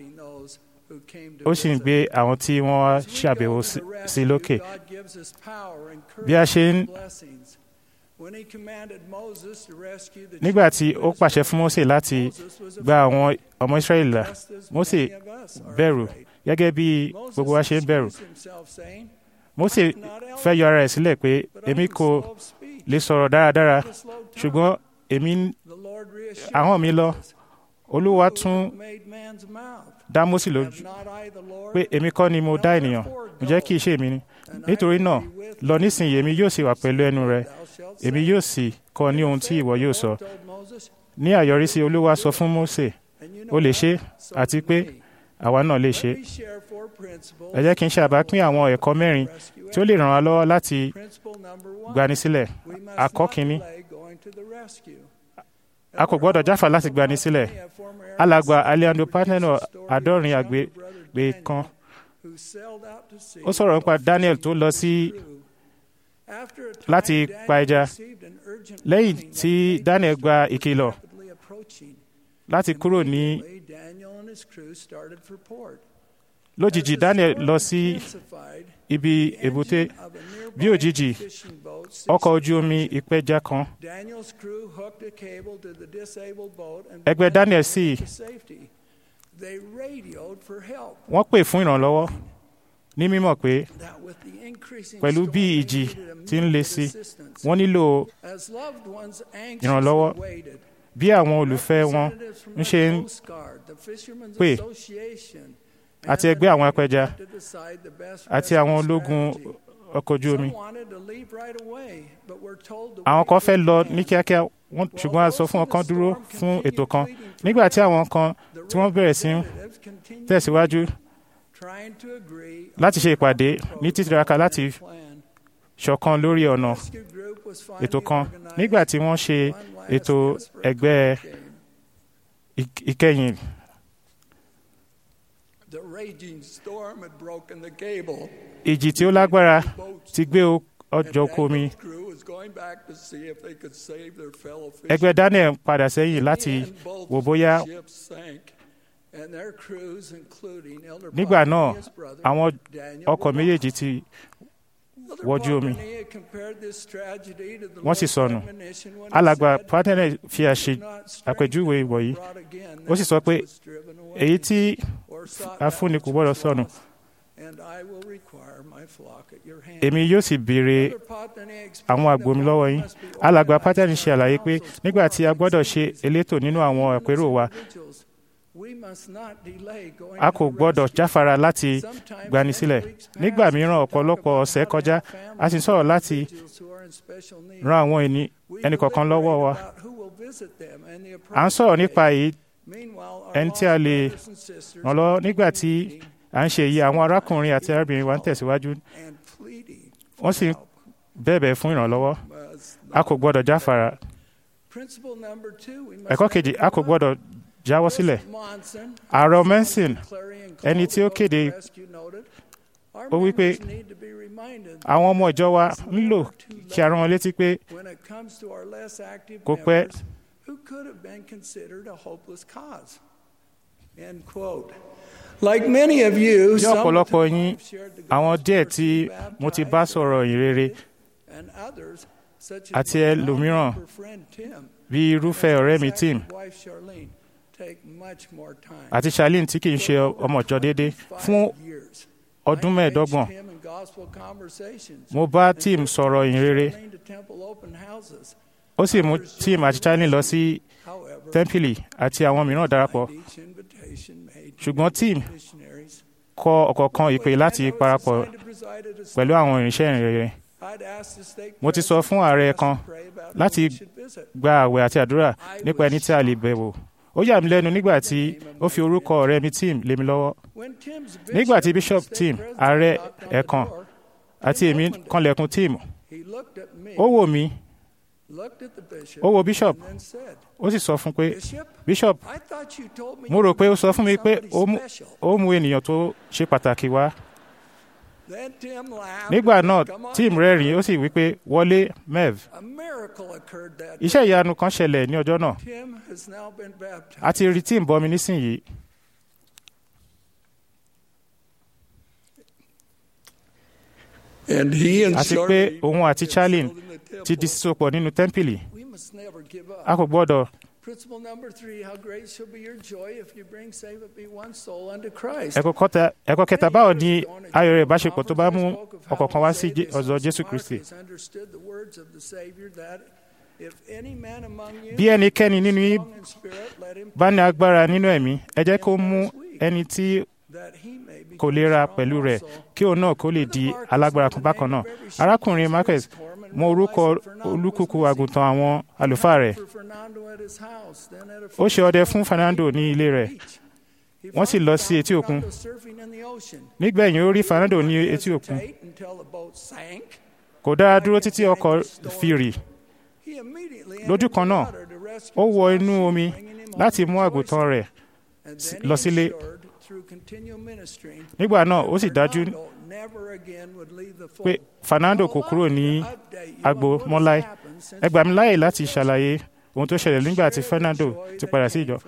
ó sì ń gbé àwọn tí wọ́n wá ṣàbẹ̀wò sí lókè bí a ṣe ń nígbà tí ó pàṣẹ fún Mósè láti gba àwọn ọmọ Ísírẹ́lì là Mósè bẹ̀rù gẹ́gẹ́ bí gbogbo wa ṣe ń bẹ̀rù Mósè fẹ́ yọ ara rẹ̀ sílẹ̀ pé èmi kò lè sọ̀rọ̀ dáradára ṣùgbọ́n èmi ahọ́n mi lọ Olúwa tún dá Mósè lójú pé èmi kọ́ ni mo dá ènìyàn ǹjẹ́ kì í ṣe èmi ni nítorí náà lọ nísìnyí èmi yóò sì wà pẹ̀lú ẹnu rẹ èmi yóò sì kọ́ ní ohun tí ìwọ yóò sọ ní àyọrísí Olúwa sọ fún Mósè ó lè ṣe àti pé àwa náà lè ṣe ẹ jẹ́ kí n ṣàbápín àwọn ẹ̀kọ́ mẹ́rin tí ó lè ràn wá lọ́wọ́ láti gbani sílẹ̀ àkọ́ kínní a kò gbọ́dọ̀ jáfà láti gbani sílẹ̀ alàgbà Alejandro Paneno àádọ́rin àgbègbè kan ó sọ̀rọ̀ nípa Daniel tó lọ sí láti pa ẹja lẹ́yìn tí Daniel gba ìkìlọ̀ láti kúrò ní lójijì Daniel lọ sí ibi èbúté bí òjijì ọkọ̀ ojú omi ìpẹja kan ẹgbẹ́ Daniel sì wọ́n pè fún ìrànlọ́wọ́ ní mímọ̀ pé pẹ̀lú bí ìjì ti ń le sí wọ́n nílò ìrànlọ́wọ́ bí àwọn olùfẹ́ wọn ń ṣe ń pè àti ẹgbẹ́ àwọn apẹja àti àwọn ológun ọkọ̀ ojú omi. àwọn kan fẹ́ lọ ní kíákíá ṣùgbọ́n a sọ fún wọn kan dúró fún ètò kan nígbà tí àwọn kan tí wọ́n bẹ̀rẹ̀ sí tẹ̀síwájú láti ṣe ìpàdé ní títiraka láti ṣọ̀kan lórí ọ̀nà ètò kan nígbà tí wọ́n ṣe ètò ẹgbẹ́ ìkẹyìn ìjì tí ó lágbára ti gbé ọjọ́ oko omi ẹgbẹ́ Daniel padà sẹ́yìn láti wò bóyá nígbà náà àwọn ọkọ̀ méjèèjì ti wọ́jú omi wọ́n sì sọnù alàgbà pátẹ́nẹ̀ fi àṣe àpèjúwe wọ̀nyí ó sì sọ pé èyí tí a fúnni kò gbọ́dọ̀ sọnù èmi yóò sì béèrè àwọn àgbo mi lọ́wọ́ yín alàgbà pátẹ́nì ṣe àlàyé pé nígbà tí a gbọ́dọ̀ ṣe elétò nínú àwọn àpérò wa a kò gbọ́dọ̀ jáfara láti gbani sílẹ̀ nígbà mìíràn ọ̀pọ̀lọpọ̀ ọ̀sẹ̀ kọjá a sì sọ̀rọ̀ láti ran àwọn ẹnìkọ̀ọ̀kan lọ́wọ́ wa à ń sọ̀rọ̀ nípa èyí ẹni tí a lè ràn lọ́wọ́ nígbà tí à ń ṣe èyí àwọn arákùnrin àti arábìnrin wa ń tẹ̀síwájú wọ́n sì bẹ̀bẹ̀ fún ìrànlọ́wọ́ a kò gbọ́dọ̀ jáfara ẹ̀kọ́ kejì a kò gbọ́dọ̀ jáwọ́ sílẹ̀ ààrẹ Manson ẹni tí ó kéde ó wí pé àwọn ọmọ ìjọ wa nílò kí a rán wọn létí pé kò pẹ́ who could have been considered a hopeless cause. End quote. Like many of you, bí ọ̀pọ̀lọpọ̀ yín àwọn díẹ̀ tí mo ti bá sọ̀rọ̀ ìrere and others, such as àti my ẹlòmíràn neighbor friend Tim, bí irúfẹ́ ọ̀rẹ́ mi Tim wife Charlene, take much more time. àti Charlene tí kì í ṣe ọmọ ìjọ déédé fún Years. ọdún mẹ́ẹ̀ẹ́dọ́gbọ̀n Him in gospel conversations. mo bá Tim sọ̀rọ̀ ìrere Charlene to temple open houses. ó sì mú Tim àti Charlene lọ sí However, tẹ́ḿpìlì àti àwọn mìíràn darapọ̀ each invitation made to ṣùgbọ́n Tim missionaries. kọ ọ̀kọ̀ọ̀kan ìpè láti parapọ̀ pẹ̀lú àwọn ìrìnsẹ̀ ìrere I'd asked the stake mo ti sọ fún ààrẹ kan pray about láti who we should visit. gba àwẹ̀ àti àdúrà nípa ẹni tí a lè bẹ̀wò ó yà mí lẹ́nu nígbà tí ó fi orúkọ ọ̀rẹ́ mi Tim lé mi lọ́wọ́ When Tim's nígbà tí bishop, Bishop state Tim president, ààrẹ knocked on the ẹ̀kan door, àti èmi kanlẹ̀kùn Tim he looked at me, ó wò mí looked at the bishop, ó wo Bishop and then said, ó sì sọ fún pé Bishop, Bishop I thought you told me mo you rò pé ó were sọ fún mi pé somebody ó mú special." ó mú ènìyàn tó ṣe pàtàkì wá Then Tim laughed nígbà and náà said, "Come on Tim in." rẹ́rìn-ín ó sì wí pé wọlé Mev A miracle occurred that iṣẹ́ ìyanu kan ṣẹlẹ̀ ní ọjọ́ náà Tim has now been baptized. a ti rí Tim bọmi nísìnyìí And he and àti pé Charlene òun àti Charlene settled in the temple. ti di sísopọ̀ nínú tẹ́ḿpìlì We must never give up. a kò gbọ́dọ̀ Principle number three, how great shall be your joy if you bring save it be one soul unto Christ. ẹ̀kọ́ kọ́ta- ẹ̀kọ́ kẹta báwo ni ayọ̀ rẹ̀ ìbáṣepọ̀ tó bá mú ọ̀kọ̀ọ̀kan wá sí Jé- ọ̀dọ̀ Jésù Kristi Understood the words of the Savior that if any man among you bí ẹnikẹ́ni nínú yín strong in spirit, let him bá ní agbára nínú ẹ̀mí ẹ jẹ́ kó mú ẹni tí that he may be kò lè ra pẹ̀lú rẹ̀ kí òun náà kó lè di alágbára kan bákan náà arákùnrin Marcus mọ orúkọ olúkúkú àgùntàn àwọn àlùfáà rẹ̀ for Fernando at his house, then at a ó ṣe ọdẹ fún Fernando ní ilé rẹ̀ He wọ́n sì lọ sí etí òkun found surfing in the ocean. nígbẹ̀yìn ó rí Fernando ní etí òkun Hesitate until the boat sank. kò dára dúró títí ọkọ̀ fi rì He immediately lójú entered kan the náà water to rescue ó his wọ lost inú sheep, omi bringing him home láti mú rejoicing. àgùntàn rẹ̀ And s- then he lọ sílé. ensured through continual ministering nígbà náà ó sì dájú Fernando never again would leave the pé fold. Fernando kò kúrò ní agbo mọ́ láé ẹ gbà mí láàyè láti ṣàlàyé ohun tó ṣẹlẹ̀ nígbà tí Fernando ti padà sí ìjọ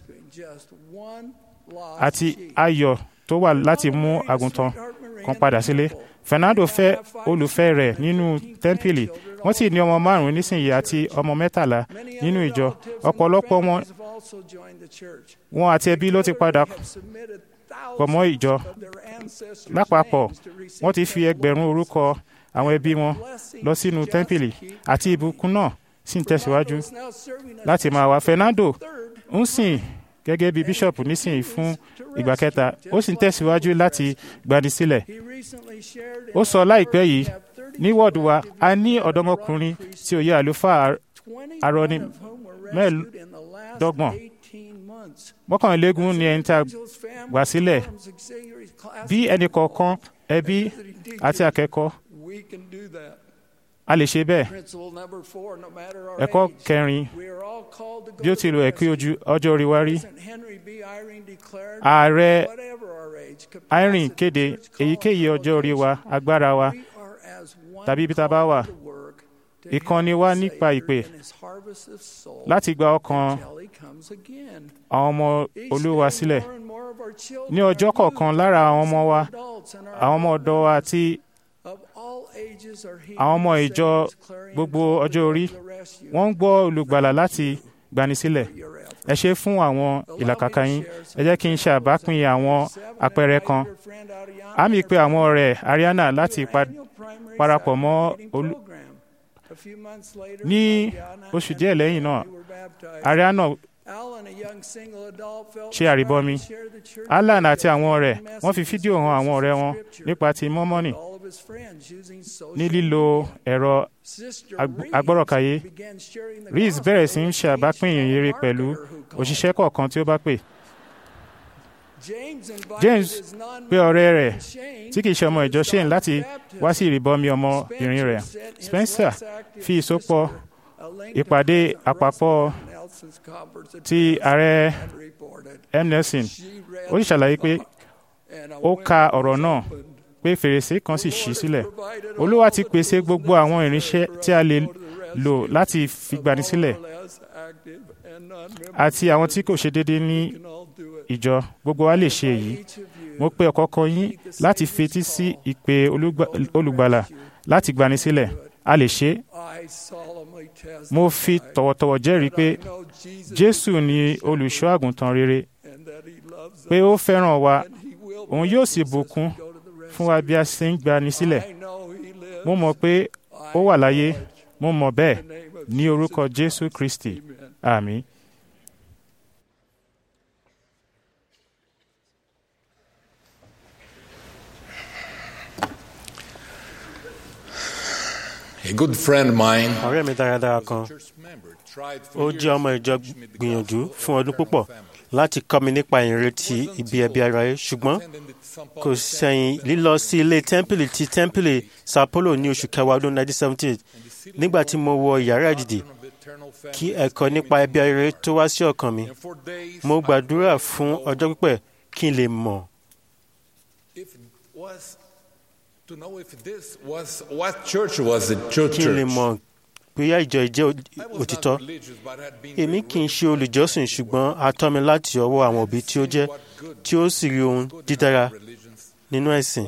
àti ayọ̀ tó wà láti mú àgùntàn kan padà sílé Fernando fẹ́ olùfẹ́ rẹ̀ nínú tẹ́ḿpìlì wọ́n sì ní ọmọ márùn-ún nísìnyí àti ọmọ mẹ́tàlá nínú ìjọ ọ̀pọ̀lọpọ̀ wọn wọn àti ẹbí ló ti padà pọ̀ mọ́ ìjọ lápapọ̀ wọ́n ti fi ẹgbẹ̀rún orúkọ àwọn ẹbí wọn lọ sínú tẹ́ḿpìlì àti ìbùkún náà sì ń tẹ̀síwájú láti máa wá Fernando ń sìn gẹ́gẹ́ bí bíṣọ̀pù nísìnyí fún ìgbà kẹta ó sì ń tẹ̀síwájú láti gbani sílẹ̀ ó sọ láìpẹ́ yìí ní wọ́ọ̀dù wa a ní ọ̀dọ́mọkùnrin tí ó yẹ àlùfáà arọni mẹ́ẹ̀ẹ́dọ́gbọ̀n mọ́kànlélógún ni ẹni tí a gbà sílẹ̀ bí ẹnì kọ̀ọ̀kan ẹbí àti akẹ́kọ̀ọ́ a lè ṣe bẹ́ẹ̀ ẹ̀kọ́ kẹrin bí ó ti lò ẹ̀kí ojú ọjọ́ orí wa rí ààrẹ irene kéde èyíkéyìí ọjọ́ orí wa agbára wa tàbí ibi tá a bá wà ìkànnì wa nípa ìpè láti gba ọkàn àwọn ọmọ olúwa sílẹ̀ ní ọjọ́ kọ̀ọ̀kan lára àwọn ọmọ wa àwọn ọmọ ọ̀dọ́ wa àti àwọn ọmọ ìjọ gbogbo ọjọ́ orí wọ́n ń gbọ́ olùgbàlà láti gbanisílẹ̀ ẹ ṣe fún àwọn ìlàkàkà yín ẹ jẹ́ kí n ṣe àbápín àwọn àpẹẹrẹ kan àmì pé àwọn ọ̀rẹ́ Ariana láti parapọ̀ mọ́ olú ní oṣù díẹ̀ lẹ́yìn náà Ariana ṣe àríbọmi Alan àti àwọn ọ̀rẹ́ wọ́n fi fídíò hàn àwọn ọ̀rẹ́ wọn nípa ti mọ́mọ́nì ní lílo ẹ̀rọ agbọ́rọ̀káyé Reese bẹ̀rẹ̀ sí ń ṣe àbápín ìyìnrere pẹ̀lú òṣìṣẹ́ kọ̀ọ̀kan tí ó bá pè James pé ọ̀rẹ́ rẹ̀ tí kìí ṣe ọmọ ìjọ Shane láti wá sí ìrìbọmi ọmọbìnrin rẹ̀ Spencer fi ìsopọ̀ ìpàdé àpapọ̀ ti ààrẹ M. Nelson ó sì ṣàlàyé pé ó ka ọ̀rọ̀ náà pé fèrèsé kan sì ṣí sílẹ̀ olúwa ti pèsè gbogbo àwọn irinṣẹ́ tí a lè lò láti fi gbani sílẹ̀ àti àwọn tí kò ṣe déédéé ní ìjọ gbogbo wa lè ṣe èyí mo pe ọ̀kọ̀ọ̀kan yín láti fetí sí ìpè olùgbàlà láti gbani sílẹ̀ a lè ṣe é mo fi tọ̀wọ̀tọ̀wọ̀ jẹ́rìí pé jésù ni olùṣọ́ àgùntàn rere pé ó fẹ́ràn wa òun yóò sì bùkún fún wa bí a ṣe ń gbani sílẹ̀ mo mọ̀ pé ó wà láyé mo mọ̀ bẹ́ẹ̀ ní orúkọ jésù kristi àmín. A good friend of mine, ọ̀rẹ́ mi dáradára kan ó jẹ́ ọmọ ìjọ gbìyànjú fún ọdún púpọ̀ láti kọ́ mi nípa ìrètí ibi ẹbí ara rẹ̀ ṣùgbọ́n kò sẹ́yìn lílọ sí ilé tẹ́ḿpìlì ti tẹ́ḿpìlì Sao Paulo ní oṣù kẹwàá ọdún 1978 nígbà tí mo wọ yàrá ìdìdì kí ẹ̀kọ́ nípa ẹbí ara rẹ̀ tó wá sí ọkàn mi mo gbàdúrà fún ọjọ́ pípẹ́ kí n lè mọ̀ to know if this was what church was the church. kí n lè mọ̀ bóyá ìjọ ìjẹ́ òtítọ́ èmi kì í ṣe olùjọ́sìn ṣùgbọ́n a tọ́ mi láti ọwọ́ àwọn òbí tí ó jẹ́ tí ó sì rí ohun dídára nínú ẹ̀sìn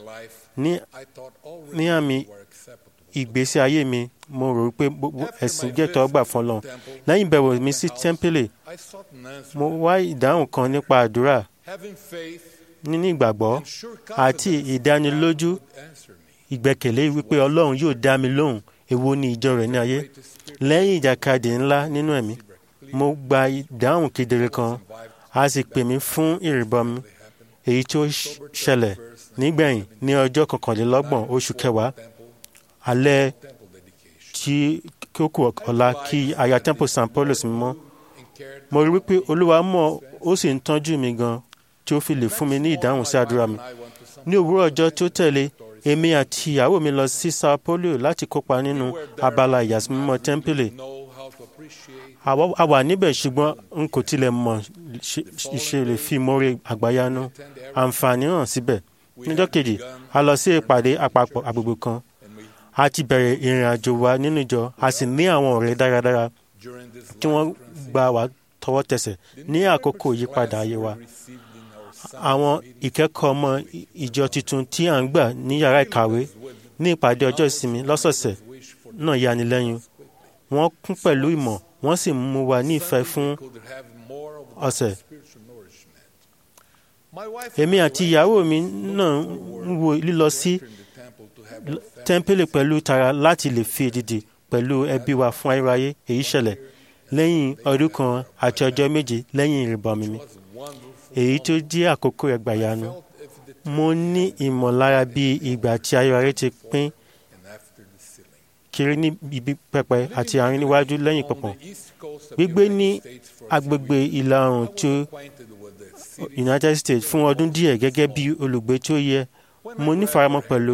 ní àmì ìgbésí ayé mi mo rò pé ẹ̀sìn jẹ́ tọ́gbà fún Ọlọ́run lẹ́yìn ìbẹ̀wò mi sí tẹ́ḿpìlì mo wá ìdáhùn kan nípa àdúrà níní ìgbàgbọ́ àti ìdánilójú ìgbẹ́kẹ̀lé wípé Ọlọ́run yóò dá mi lóhùn èwo ni ìjọ rẹ̀ ní ayé lẹ́yìn ìjàkadì ńlá nínú ẹ̀mí mo gba ìdáhùn kedere kan a sì pè mí fún ìrìbọmi èyí tó ṣẹlẹ̀ nígbẹ̀yìn ní ọjọ́ kọkànlélọ́gbọ̀n oṣù kẹwàá alẹ́ tí kókò ọ̀la kí aya temple San Paulo sí mímọ́ mo rí wípé Olúwa mọ̀ ó sì ń tọ́jú mi gan tí ó fi lè fún mi ní ìdáhùn sí àdúrà mi ní òwúrọ̀ ọjọ́ tó tẹ̀lé èmi àti ìyàwó mi lọ sí Sao Paulo láti kópa nínú abala ìyàsímímọ́ tẹ́ḿpìlì a wà níbẹ̀ ṣùgbọ́n n kò tilẹ̀ mọ̀ ṣe lè fi mórí àgbáyanu àǹfààní hàn síbẹ̀ níjọ́ kejì a lọ sí ìpàdé àpapọ̀ agbègbè kan a ti bẹ̀rẹ̀ ìrìn àjò wa nínú ìjọ a sì ní àwọn ọ̀rẹ́ dáradára tí wọ́n gbà wá tọwọ́ tẹsẹ̀ ní àkókò ìyípadà ayé wa àwọn ìkẹ́kọ̀ọ́ ọmọ ìjọ tuntun tí à ń gbà ní yàrá ìkàwé ní ìpàdé ọjọ́ ìsinmi lọ́sọ̀ọ̀sẹ̀ náà yani lẹ́yìn wọ́n kún pẹ̀lú ìmọ̀ wọ́n sì mú wa ní ìfẹ́ fún ọ̀sẹ̀. èmi àti ìyàwó mi náà ń wo lílọ sí tẹ́ḿpìlì pẹ̀lú tara láti lè fi èdìdì pẹ̀lú ẹbí wa fún ayérayé èyí ṣẹlẹ̀ lẹ́yìn ọdún kan àti ọjọ́ méje lẹ́yìn ìrìbọmi mi èyí tó jẹ́ àkókò ẹgbàyanu mo ní ìmọ̀lára bí ìgbà tí ayérayé ti pín kiri ní ibi pẹpẹ àti àárín níwájú lẹ́yìn pọ̀pọ̀ gbígbé ní agbègbè ìlà oòrùn tí United States fún ọdún díẹ̀ gẹ́gẹ́ bí olùgbé tó yẹ mo nífaramọ́ pẹ̀lú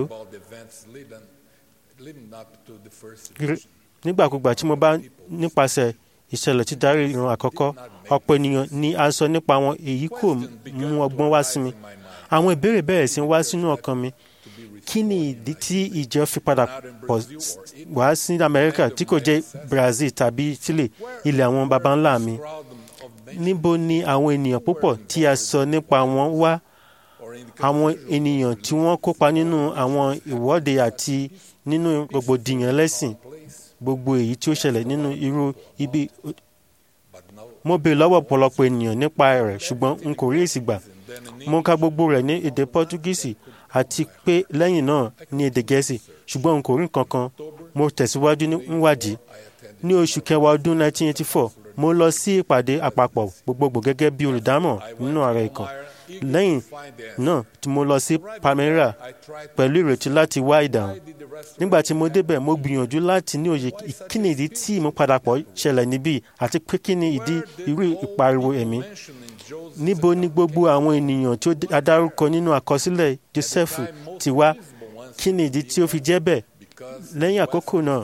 nígbàkúgbà tí mo bá nípasẹ̀ ìṣẹ̀lẹ̀ tí darí ìran àkọ́kọ́ ọ̀pọ̀ ènìyàn ni a sọ nípa wọn èyí kò mú ọgbọ́n wá sí mi àwọn ìbéèrè bẹ̀rẹ̀ sí wá sínú ọkàn mi kí ni ìdí tí ìjọ fi padà pọ̀ wá sí Amẹ́ríkà tí kò jẹ́ Brazil tàbí Chile ilẹ̀ àwọn baba ńlá mi níbo ni àwọn ènìyàn púpọ̀ tí a sọ nípa wọn wá àwọn ènìyàn tí wọ́n kópa nínú àwọn ìwọ́de àti nínú rògbòdìyàn lẹ́sìn gbogbo èyí tí ó ṣẹlẹ̀ nínú irú ibi mo béèrè lọ́wọ́ ọ̀pọ̀lọpọ̀ ènìyàn nípa rẹ̀ ṣùgbọ́n n kò rí èsì gbà mo ka gbogbo rẹ̀ ní èdè pọ́tugísì àti pé lẹ́yìn náà ní èdè gẹ̀ẹ́sì ṣùgbọ́n n kò rí nǹkan kan mo tẹ̀síwájú níwádìí ní oṣù kẹwàá ọdún 1984 mo lọ sí ìpàdé àpapọ̀ gbogbogbò gẹ́gẹ́ bí olùdámọ̀ nínú ààrẹ ìkàn lẹ́yìn náà tí mo lọ sí Palmyra pẹ̀lú ìrètí láti wá ìdáhùn nígbà tí mo débẹ̀ mo gbìyànjú láti ní òye kí ni ìdí tí ìmúpadàpọ̀ ṣẹlẹ̀ níbí àti pé kí ni ìdí irú ìpariwo ẹ̀mí níbo ni gbogbo àwọn ènìyàn tí a dárúkọ nínú àkọsílẹ̀ Jósẹ́fù ti wá kí ni ìdí tí ó fi jẹ́ bẹ́ẹ̀ lẹ́yìn àkókò náà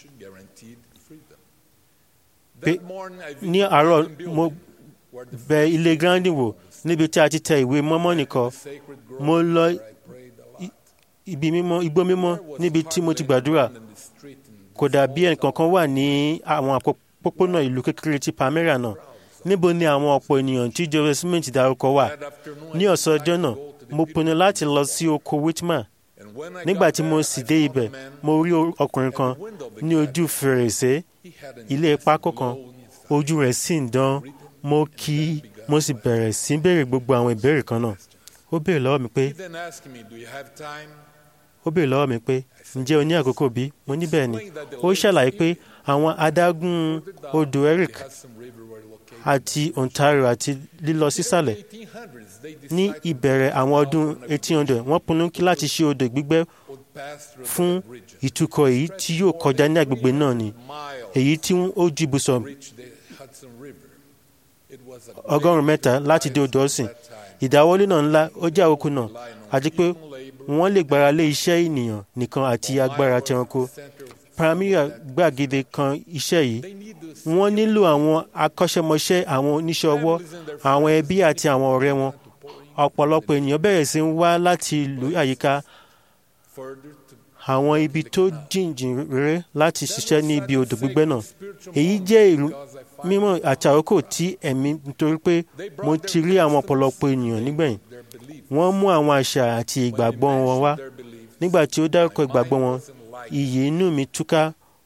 pé ní àárọ̀ mo bẹ̀ ilé Grandi wò níbi tí a ti tẹ ìwé mọ́mọ́nì kan mo lọ ibi mímọ́ igbó mímọ́ níbi tí mo ti gbàdúrà kò dàbí ẹnìkankan wà ní àwọn àpòpónà ìlú kékeré ti Palmyra náà níbo ni àwọn ọ̀pọ̀ ènìyàn tí Joseph Smith dárúkọ wà ní ọ̀sán ọjọ́ náà mo pinnu láti lọ sí oko Whitman nígbà tí mo sì dé ibẹ̀ mo rí ọkùnrin kan ní ojú fèrèsé ilé pákó kan ojú rẹ̀ sì ń dán mo kí mo sì bẹ̀rẹ̀ sí béèrè gbogbo àwọn ìbéèrè kan náà ó béèrè lọ́wọ́ mi pé ó béèrè lọ́wọ́ mi pé ǹjẹ́ o ní àkókò bí mo ní bẹ́ẹ̀ ni ó ṣàlàyé pé àwọn adágún odò Eric àti Ontario àti lílọ sísàlẹ̀ ní ìbẹ̀rẹ̀ àwọn ọdún 1800 wọ́n pinnu kí láti ṣe odò gbígbẹ́ fún ìtukọ̀ èyí tí yóò kọjá ní agbègbè náà ni èyí tí ó ju ibùsọ̀ ọgọ́rùn-ún mẹ́ta láti dé odò ọ̀sìn ìdáwọ́lé náà ńlá ó jẹ́ àkókò náà àti pé wọ́n lè gbára lé iṣẹ́ ènìyàn nìkan àti agbára tẹranko Palmyra gbàgede kan iṣẹ́ yìí wọ́n nílò àwọn akọ́ṣẹ́mọṣẹ́ àwọn oníṣẹ́ ọwọ́ àwọn ẹbí àti àwọn ọ̀rẹ́ wọn ọ̀pọ̀lọpọ̀ ènìyàn bẹ̀rẹ̀ sí ń wá láti ìlú àyíká àwọn ibi tó jìnjìn rere láti ṣiṣẹ́ ní ibi odò gbígbẹ́ náà èyí jẹ́ ìlú mímọ́ àti àkókò tí ẹ̀mí nítorí pé mo ti rí àwọn ọ̀pọ̀lọpọ̀ ènìyàn nígbẹ̀yìn wọ́n mú àwọn àṣà àti ìgbàgbọ́ wọn wá nígbà tí ó dárúkọ ìgbàgbọ́ wọn iyì inú mi túká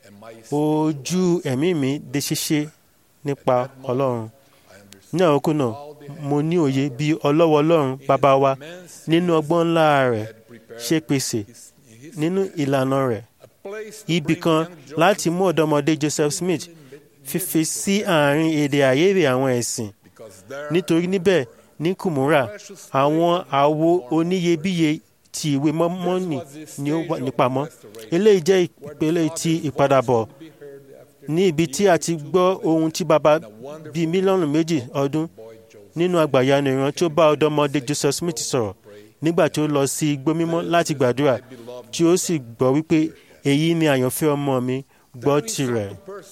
ojú ẹ̀mí mi dé ṣíṣe nípa Ọlọ́run ní àkókò náà mo ní òye bí ọlọ́wọ́ Ọlọ́run bàbá wa nínú ọgbọ́n ńlá rẹ̀ ṣe pèsè nínú ìlànà rẹ̀ ibì kan láti mú ọ̀dọ́mọdé Joseph Smith fífi sí àárín èdè àìyedè àwọn ẹ̀sìn nítorí níbẹ̀ ní Kùmúrà àwọn àwo oníyebíye ti ìwé mọ́mọ́nì ni ó wà nípamọ́ eléyìí jẹ́ ìpele ti ìpadàbọ̀ ní ibi tí a ti gbọ́ ohun tí baba bíi mílíọ̀nù méjì ọdún nínú àgbàyanu ìran tí ó bá ọ̀dọ́mọdé Joseph Smith sọ̀rọ̀ nígbà tí ó lọ sí igbó mímọ́ láti gbàdúrà tí ó sì gbọ́ wípé èyí ni àyànfẹ́ ọmọ mi gbọ́ tirẹ̀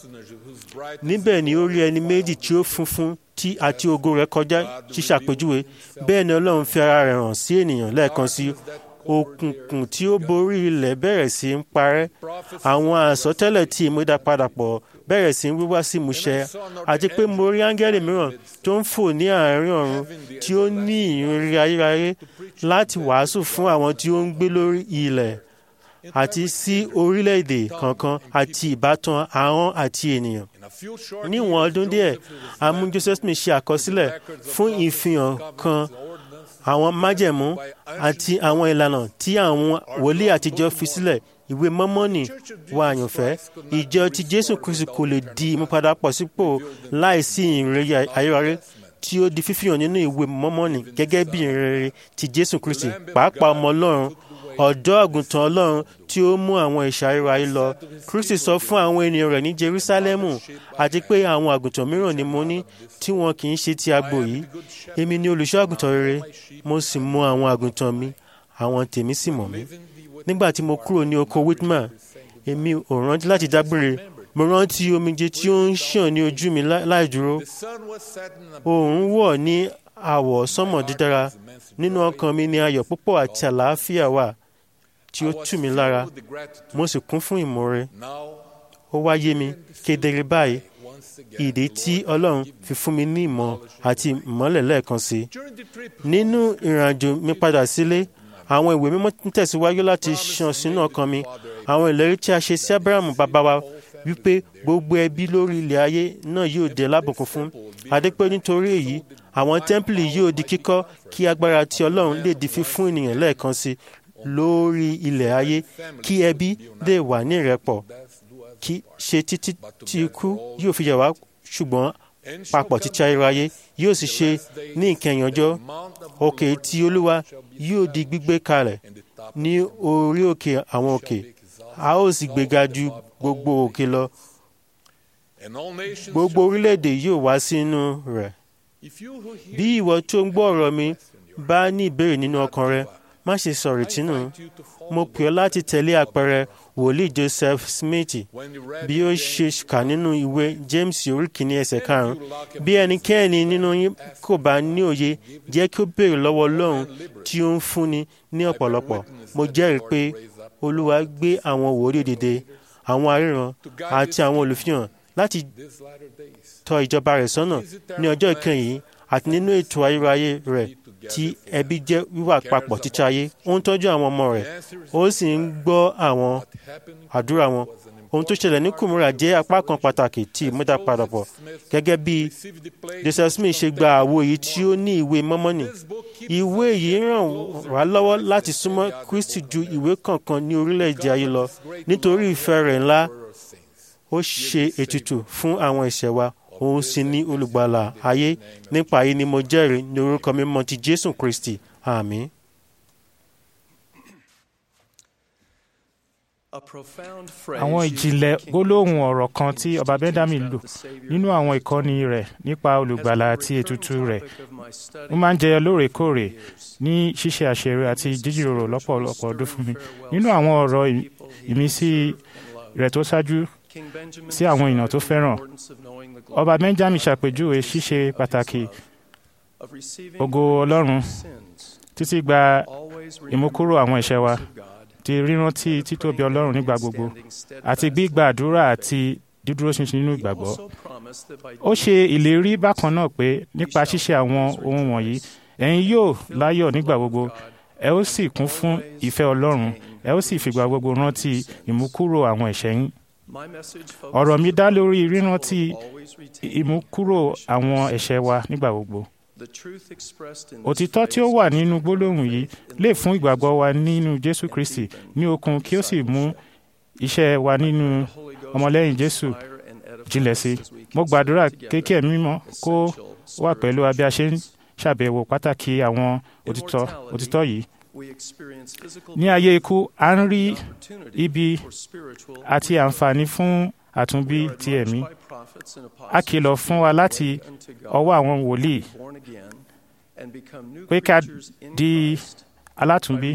níbẹ̀ ni ó rí ẹni méjì tí ó funfun tí àti ògo rẹ̀ kọjá ṣíṣàpèjúwe bẹ́ẹ̀ ni Ọlọ́run fi ara rẹ̀ hàn sí ènìyàn lẹ́ẹ̀kan sí òkùnkùn tí ó borí ilẹ̀ bẹ̀rẹ̀ sí ń parẹ́ àwọn àsọtẹ́lẹ̀ tí ìmúdàpadàpọ̀ bẹ̀rẹ̀ sí ń wíwá sí ìmúṣẹ àti pé mo rí áńgẹ́lì mìíràn tó ń fò ní àárín ọ̀run tí ó ní ìrírí ayérayé láti wàásù fún àwọn tí ó ń gbé lórí ilẹ̀ àti sí orílẹ̀-èdè kankan àti ìbátan ahọ́n àti ènìyàn. níwọ̀n ọdún díẹ̀ a mú Joseph Smith ṣe àkọsílẹ̀ fún ìfihàn kan àwọn májẹ̀mú àti àwọn ìlànà tí àwọn wòlíì àtijọ́ fi sílẹ̀ ìwé mọ́mọ́nì wa àyànfẹ́ ìjọ ti Jésù Kristi kò lè di ìmúpadàpọ̀ sípò láìsí ìrere ayérayé tí ó di fífihàn nínú ìwé mọ́mọ́nì gẹ́gẹ́ bí ìrere ti Jésù Kristi pàápàá ọmọ Ọlọ́run ọ̀dọ́ àgùntàn Ọlọ́run tí ó mú àwọn ẹ̀ṣẹ̀ ayérayé lọ Kristi sọ fún àwọn ènìyàn rẹ̀ ní Jerúsálẹ́mù àti pé àwọn àgùntàn mìíràn ni mo ní tí wọn kì í ṣe ti agbo yìí èmi ni olùṣọ́ àgùntàn rere mo sì mọ àwọn àgùntàn mi àwọn tèmi sì mọ̀ mí nígbà tí mo kúrò ní oko Whitman èmi ò rántí láti dágbére mo rántí omijé tí ó ń ṣàn ní ojú mi láì dúró oòrùn wọ̀ ní àwọ̀ sánmọ̀ dídára nínú ọkàn mi ni ayọ̀ púpọ̀ àti àlàáfíà wà tí ó tù mí lára mo sì kún fún ìmoore ó wá yé mi kedere báyìí ìdí tí Ọlọ́run fi fún mi ní ìmọ̀ àti ìmọ́lẹ̀ lẹ́ẹ̀kan sí nínú ìrìnàjò mi padà sílé àwọn ìwé mímọ́ ń tẹ̀síwájú láti ṣàn sínú ọkàn mi àwọn ìlérí tí a ṣe sí Ábúráhámù bàbá wa wípé gbogbo ẹbí lórí ilẹ̀ ayé náà yóò dé lábùkún fún adépé nítorí èyí àwọn tẹ́ḿpìlì yóò di kíkọ́ kí agbára tí Ọlọ́run lè di fífún ènìyàn lẹ́ẹ̀kan sí lórí ilẹ̀ ayé kí ẹbí lè wà ní ìrẹ́pọ̀ kí ṣe títí tí ikú yóò fi yẹ̀ wá ṣùgbọ́n papọ̀ títí ayérayé yóò sì ṣe ní ìkẹyìn ọjọ́ òkè tí Olúwa yóò di gbígbé kalẹ̀ ní orí òkè àwọn òkè a ó sì gbéga ju gbogbo òkè lọ gbogbo orílẹ̀-èdè yóò wá sínú rẹ̀ bí ìwọ tó ń gbọ́ ọ̀rọ̀ mi bá ní ìbéèrè nínú ọkàn rẹ má ṣe sọ̀rọ̀ tínú mo pè ọ́ láti tẹ̀lé àpẹẹrẹ wòlíì joseph smith bí ó ṣe kà nínú ìwé james orí kìíní ẹsẹ̀ karùn-ún bí ẹnikẹ́ni nínú yín kò bá ní òye jẹ́ kí ó béèrè lọ́wọ́ ọlọ́run tí ó ń fúnni ní ọ̀pọ̀lọpọ̀ mo jẹ́rìí pé olúwa gbé àwọn wòlíì dìde àwọn aríran àti àwọn olùfihàn láti tọ́ ìjọba rẹ̀ sọ́nà ní ọjọ́ ìkẹyìn àti nínú ètò ayérayé rẹ̀ tí ẹbí jẹ́ wíwà papọ̀ títí ayé ó ń tọ́jú àwọn ọmọ rẹ̀ ó sì ń gbọ́ àwọn àdúrà wọn ohun tó ṣẹlẹ̀ ní kùmúrà jẹ́ apá kan pàtàkì tí ìmúdàpadàpọ̀ gẹ́gẹ́ bí joseph smith ṣe gba àwo yìí tí ó ní ìwé mọ́mọ́nì ìwé yìí ràn wá lọ́wọ́ láti súnmọ́ kristi ju ìwé kankan ní orílẹ̀-èdè ayé lọ nítorí ìfẹ́ rẹ̀ ńlá ó ṣe ètùtù fún àwọn ẹ̀ṣẹ̀ wa òun sì ní olùgbàlà ayé nípa yìí ni mo jẹ́rìí ní orúkọ mímọ́ ti jésù kristi àmín. àwọn ìjìnlẹ̀ gbólóhùn ọ̀rọ̀ kan tí ọba benjamin lò nínú àwọn ìkọ́ni rẹ̀ nípa olùgbàlà àti ètùtù rẹ̀ ó máa ń jẹyọ lóòrèkóòrè ní ṣíṣe àṣẹrò àti jíjìrò lọ́pọ̀lọpọ̀ ọdún fún mi nínú àwọn ọ̀rọ̀ ìmísí rẹ̀ tó ṣáájú sí àwọn èèyàn tó fẹ́ràn ọba benjamin ṣàpèjúwe ṣíṣe pàtàkì ògo ọlọ́run títí gba ìmúkúrò àwọn ẹ̀ṣẹ̀ wa ti rírántí títóbi ọlọ́run nígbà gbogbo àti gbígba àdúrà àti dídúró ṣinṣin nínú ìgbàgbọ́. ó ṣe ìlérí bákan náà pé nípa ṣíṣe àwọn ohun wọ̀nyí ẹ̀yin yóò láyọ̀ nígbà gbogbo ẹ ó sì kún fún ìfẹ́ ọlọ́run ẹ ó sì fìgbà gbogbo rántí ìmúkúrò àwọn ẹ̀ṣẹ̀ yín. ọ̀rọ̀ mi dá lórí rírántí ìmúkúrò àwọn ẹ̀ṣẹ̀ wa nígbà gbogbo. Òtítọ́ tí ó wà nínú gbólóhùn yìí lè fún ìgbàgbọ́ wa nínú Jésù Kristi ní okun kí ó sì mú iṣẹ́ wa nínú ọmọlẹ́yìn Jésù jinlẹ̀ sí. Mo gbàdúrà kéèké mímọ́ kó wà pẹ̀lú wa bí a ṣe ń ṣàbẹ̀wò pàtàkì àwọn òtítọ́ òtítọ́ yìí. Ní ayé ikú, a ń rí ibi àti àǹfààní fún àtúnbí ti ẹ̀mí. A kìlọ̀ fún wa láti ọwọ́ àwọn wòlíì pé ká di alátúnbí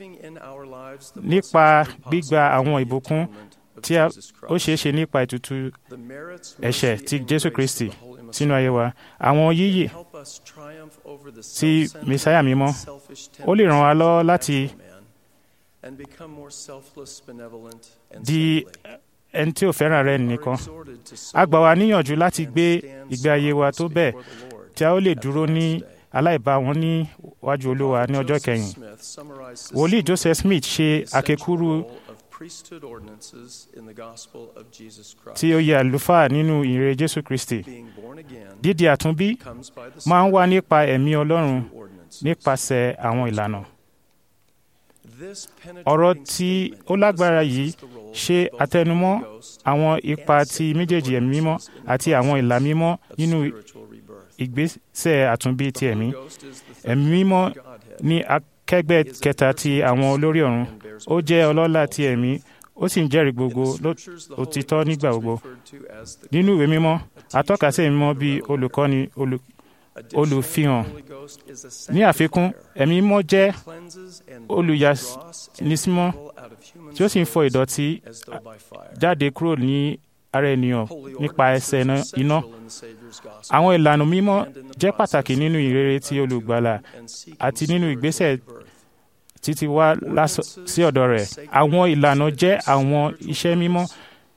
nípa gbígba àwọn ìbùkún tí ó ṣeé ṣe nípa ètùtù ẹ̀ṣẹ̀ ti Jésù Kristi sínú ayé wa àwọn yíyì ti Mèsáyà mímọ́ ó lè ràn wá lọ́wọ́ láti di ẹni tí ò fẹ́ràn rẹ̀ nìkan. a gbà wá níyànjú láti gbé ìgbé ayé wa tó bẹ́ẹ̀ tí a ó lè dúró ní aláìbáwọn níwájú olúwa ní ọjọ́ kẹyìn. wòlíì Joseph Smith ṣe àkékúrú tí ó yẹ àlùfáà nínú ìrere Jésù Kristi. dídi àtúnbí máa ń wá nípa ẹ̀mí Ọlọ́run nípasẹ̀ àwọn ìlànà. ọ̀rọ̀ tí ó lágbára yìí ṣe àtẹnumọ́ àwọn ipa ti méjèèjì ẹ̀mí mímọ́ àti àwọn ìlà mímọ́ nínú ìgbésẹ̀ àtúnbí ti ẹ̀mí. ẹ̀mí mímọ́ ní akẹgbẹ́ kẹta ti àwọn olórí ọ̀run ó jẹ́ ọlọ́lá ti ẹ̀mí ó sì ń jẹ́rìí gbogbo òtítọ́ nígbà gbogbo. nínú ìwé mímọ́ atọ́ka sí ẹ̀mí mímọ́ bíi olùkọ́ni olùfihàn. ní àfikún ẹ̀mí mímọ́ jẹ́ olùyànísímọ́ tí ó sì ń fọ ìdọ̀tí jáde kúrò ní ara ènìyàn nípa ẹsẹ̀ iná. Àwọn ìlànà mímọ́ jẹ́ pàtàkì nínú ìrere ti olùgbàlà àti nínú ìgbésẹ̀ títí wá sí ọ̀dọ̀ rẹ̀. Àwọn ìlànà jẹ́ àwọn iṣẹ́ mímọ́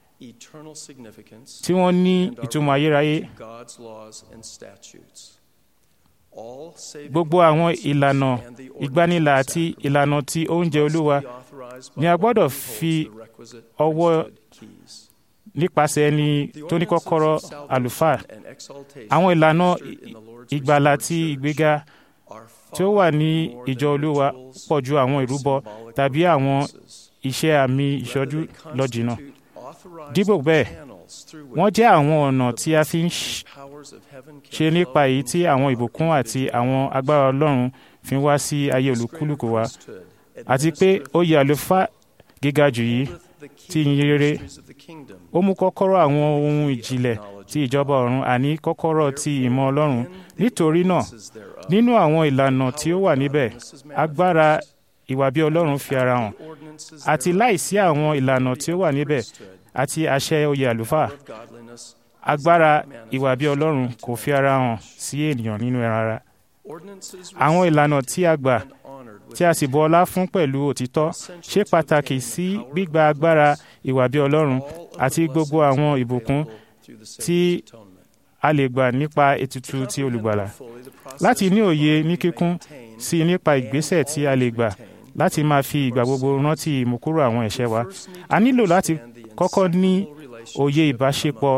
tí wọ́n ní ìtumọ̀ ayérayé. Gbogbo àwọn ìlànà ìgbanilà àti ìlànà ti oúnjẹ Olúwa ni a gbọ́dọ̀ fi ọwọ́ nípasẹ̀ ẹni tó ní kọ́kọ́rọ́ àlùfáà. Àwọn ìlànà ìgbàlà ti ìgbéga tí ó wà ní ìjọ Olúwa pọ̀ ju àwọn ìrúbọ tàbí àwọn iṣẹ́ àmì ìṣọ́jú lọ jìnnà. Dípò bẹ́ẹ̀, wọ́n jẹ́ àwọn ọ̀nà tí a fi ń ṣe nípa èyí tí àwọn ìbùkún àti àwọn agbára Ọlọ́run fi wá sí ayé olúkúlùkù wa àti pé oyè àlùfáà gíga jù yìí ti ìyìn rere ó mú kọ́kọ́rọ́ àwọn ohun ìjìnlẹ̀ ti ìjọba ọ̀run àní kọ́kọ́rọ́ ti ìmọ̀ Ọlọ́run nítorí náà nínú àwọn ìlànà tí ó wà níbẹ̀ agbára ìwà bí ọlọ́run fi ara hàn àti láìsí àwọn ìlànà tí ó wà níbẹ̀ àti àṣẹ oyè àlùfáà agbára ìwà bí ọlọ́run kò fi ara hàn sí ènìyàn nínú ẹran ara àwọn ìlànà tí a gbà tí a sì bu ọlá fún pẹ̀lú òtítọ́ ṣe pàtàkì sí gbígba agbára ìwà bí ọlọ́run àti gbogbo àwọn ìbùkún tí a lè gbà nípa ètùtù ti olùgbàlà láti ní òye ní kíkún sí nípa ìgbésẹ̀ tí a lè gbà láti máa fi ìgbà gbogbo rántí ìmúkúrò àwọn ẹ̀ṣẹ̀ wa a nílò láti kọ́kọ́ ní òye ìbáṣepọ̀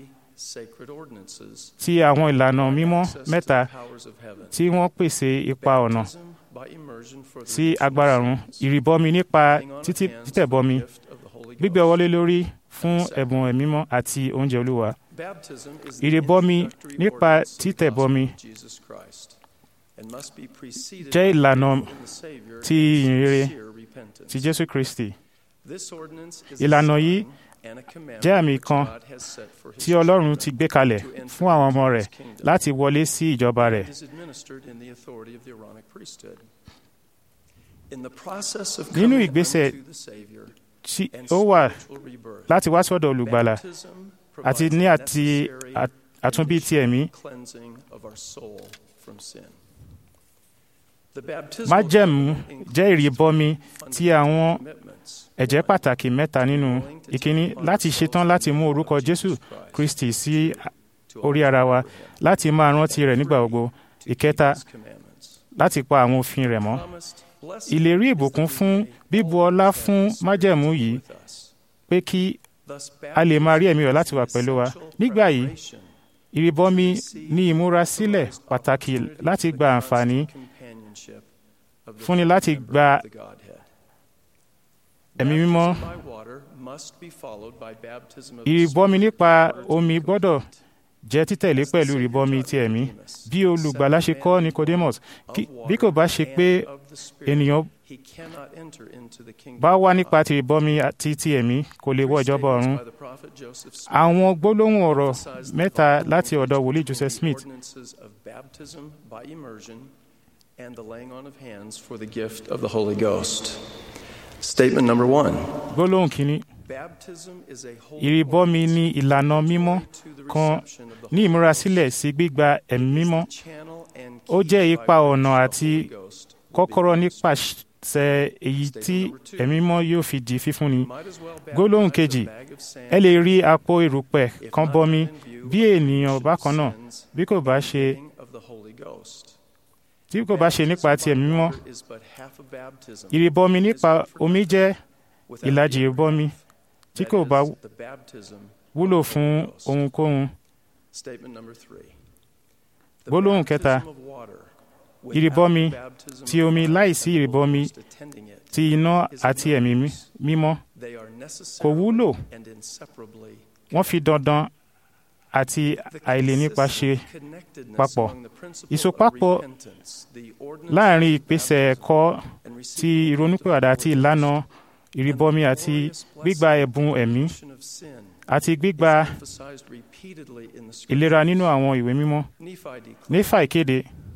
ti àwọn ìlànà mímọ́ mẹ́ta tí wọ́n pèsè ipa ọ̀nà sí agbára ọ̀run ìrìbọmi nípa títẹ̀bọmi gbígbé ọwọ́lé lórí fún ẹ̀bùn ẹ̀mímọ́ àti oúnjẹ olúwa ìrìbọmi nípa títẹ̀bọmi jẹ́ ìlànà ti ìyìnrere ti jésù kristi ìlànà yìí jẹ́ àmì kan tí ọlọ́run ti gbé kalẹ̀ fún àwọn ọmọ rẹ̀ láti wọlé sí ìjọba rẹ̀. nínú ìgbésẹ̀ tí ó wà láti wá sọ́dọ̀ olùgbàlà àti ní àti àtúnbí ti ẹ̀mí májẹ̀mú jẹ́ ìrìbọmi tí àwọn ẹ̀jẹ́ pàtàkì mẹ́ta nínú ìkíní láti ṣetán láti mú orúkọ jésù kristi sí orí ara wa láti máa rántí rẹ̀ nígbà gbogbo ìkẹta láti pa àwọn òfin rẹ̀ mọ́ ìlérí ìbùkún fún bíbu ọlá fún májẹ̀mú yìí pé kí a lè máa rí ẹ̀mí rẹ̀ láti wà pẹ̀lú wa nígbà yìí ìrìbọmi ní ìmúrasílẹ̀ pàtàkì láti gba àǹfààní fúnni láti gba ẹ̀mí mímọ́ ìrìbọmi nípa omi gbọ́dọ̀ jẹ́ títẹ̀lé pẹ̀lú ìrìbọmi ti ẹ̀mí bí olùgbàlà ṣe kọ́ Nicodemus bí kò bá ṣe pé ènìyàn bá wá nípa ti ìrìbọmi àti ti ẹ̀mí kò lè wọ ìjọba ọ̀run àwọn gbólóhùn ọ̀rọ̀ mẹ́ta láti ọ̀dọ̀ wòlíì Joseph Smith and the laying on of hands for the gift of the Holy Ghost. Statement number one. gbólóhùn kínní ìrìbọmi ní ìlànà mímọ́ kan ní ìmúrasílẹ̀ sí gbígba ẹ̀mí mímọ́ ó jẹ́ ipa ọ̀nà àti kọ́kọ́rọ́ nípasẹ̀ èyí tí ẹ̀mí mímọ́ yóò fi di fífúnni gbólóhùn kejì ẹ lè rí àpò erùpẹ̀ kan bọmi bí ènìyàn bákan náà bí kò bá ṣe tí kò bá ṣe nípa ti ẹ̀mí mímọ́ ìrìbọmi nípa omi jẹ́ ìlàjì ìrìbọmi tí kò bá wúlò fún ohunkóhun. gbólóhùn kẹta ìrìbọmi ti omi láìsí ìrìbọmi ti iná àti ẹ̀mí mímọ́ kò wúlò wọ́n fi dandan àti àìlènípa ṣe papọ̀. Ìsopapọ̀ láàrin ìpèsè ẹ̀kọ́ ti ìrònúpìwàdà àti ìlànà ìrìbọmi àti gbígba ẹ̀bùn ẹ̀mí àti gbígba ìlera nínú àwọn ìwé mímọ́. Nífà ìkéde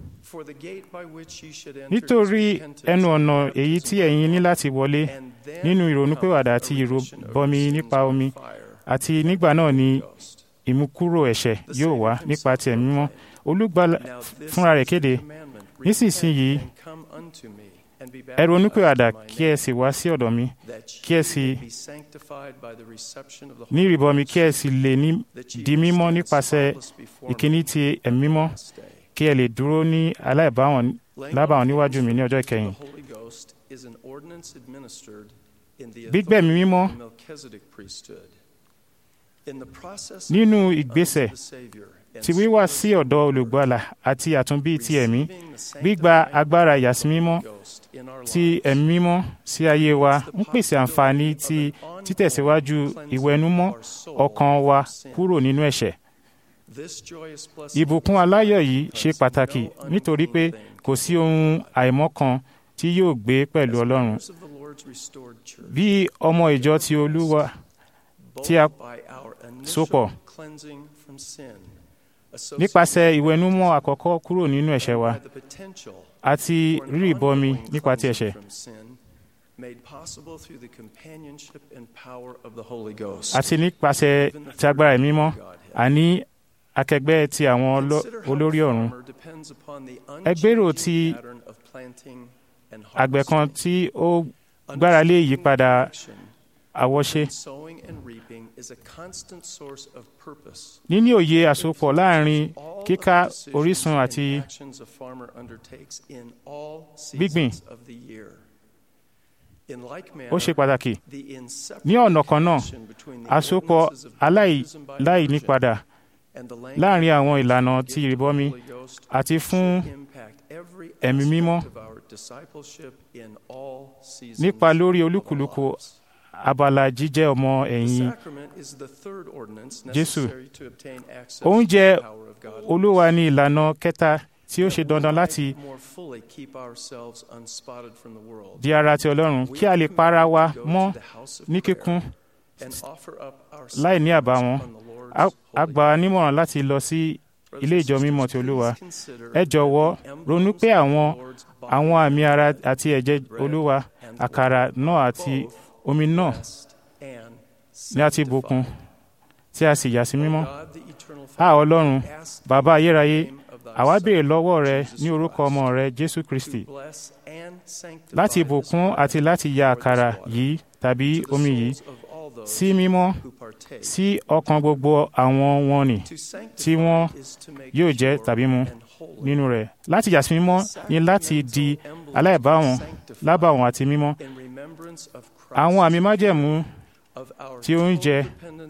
nítorí ẹnu ọ̀nà èyí tí ẹ̀yin ní láti wọlé nínú ìrònúpìwàdà àti ìrìbọmi nípa omi àti nígbà náà ni ìmúkúrò ẹ̀ṣẹ̀ yóò wá nípa ti ẹ̀mí mímọ́ olùgbàlà fúnra rẹ̀ kéde nísinsìnyí ẹ ronúpìwàdà kí ẹ sì wá sí ọ̀dọ̀ mi kí ẹ sì ní ìrìbọmi kí ẹ sì lè di mímọ́ nípasẹ̀ ìkíní ti ẹ̀mí mímọ́ kí ẹ lè dúró ní aláìbáwọn lábàwọn níwájú mi ní ọjọ́ ìkẹyìn. gbígbẹ̀mí mímọ́ nínú ìgbésẹ̀ ti wíwá sí ọ̀dọ̀ olùgbàlà àti àtúnbí ti ẹ̀mí gbígba agbára ìyàsímímọ́ ti ẹ̀mí mímọ́ sí ayé wa ń pèsè àǹfààní ti títẹ̀síwájú ìwẹ̀nùmọ́ ọkàn wa kúrò nínú ẹ̀ṣẹ̀. ìbùkún aláyọ̀ yìí ṣe pàtàkì nítorí pé kò sí ohun àìmọ́ kan tí yóò gbé pẹ̀lú Ọlọ́run. bí ọmọ ìjọ ti Olúwa tí a sopọ̀ nípasẹ̀ ìwẹ̀nùmọ́ àkọ́kọ́ kúrò nínú ẹ̀ṣẹ̀ wa àti rírì bọmi nípa ti ẹ̀ṣẹ̀ made possible through the companionship and power of the Holy Ghost. àti nípasẹ̀ ti agbára ẹ̀mí mímọ́ àní akẹgbẹ́ ti àwọn olórí ọ̀run ẹ gbèrò ti àgbẹ̀ kan tí ó gbára lé ìyípadà àwọṣe níní òye àsopọ̀ láàrin kíká orísun àti gbígbìn ó ṣe pàtàkì ní ọ̀nà kan náà àsopọ̀ aláìnípadà láàrin àwọn ìlànà ti ìrìbọmi àti fún ẹ̀mí mímọ́ nípa lórí olúkúlùkù abala jíjẹ́ ọmọ ẹ̀yìn Jésù oúnjẹ Olúwa ní ìlànà kẹta tí ó ṣe dandan láti di ara ti Ọlọ́run kí a lè para wa mọ́ ní kíkún láì ní àbàwọ́n a gbà wá nímọ̀ràn láti lọ sí ilé ìjọ mímọ́ ti Olúwa ẹ jọ̀wọ́ ronú pé àwọn àwọn àmì ara àti ẹ̀jẹ̀ Olúwa àkàrà náà àti omi náà ni a ti bùkún tí a sì yà sí mímọ́ a Ọlọ́run bàbá ayérayé àwa béèrè lọ́wọ́ rẹ ní orúkọ ọmọ rẹ Jésù Kristi láti bùkún àti láti ya àkàrà yìí tàbí omi yìí sí mímọ́ sí ọkàn gbogbo àwọn wọn nì tí wọ́n yóò jẹ tàbí mu nínú rẹ̀ láti yà sí mímọ́ ni láti di aláìbáwọn lábàwọn àti mímọ́ àwọn àmì májẹ̀mú tí ó ń jẹ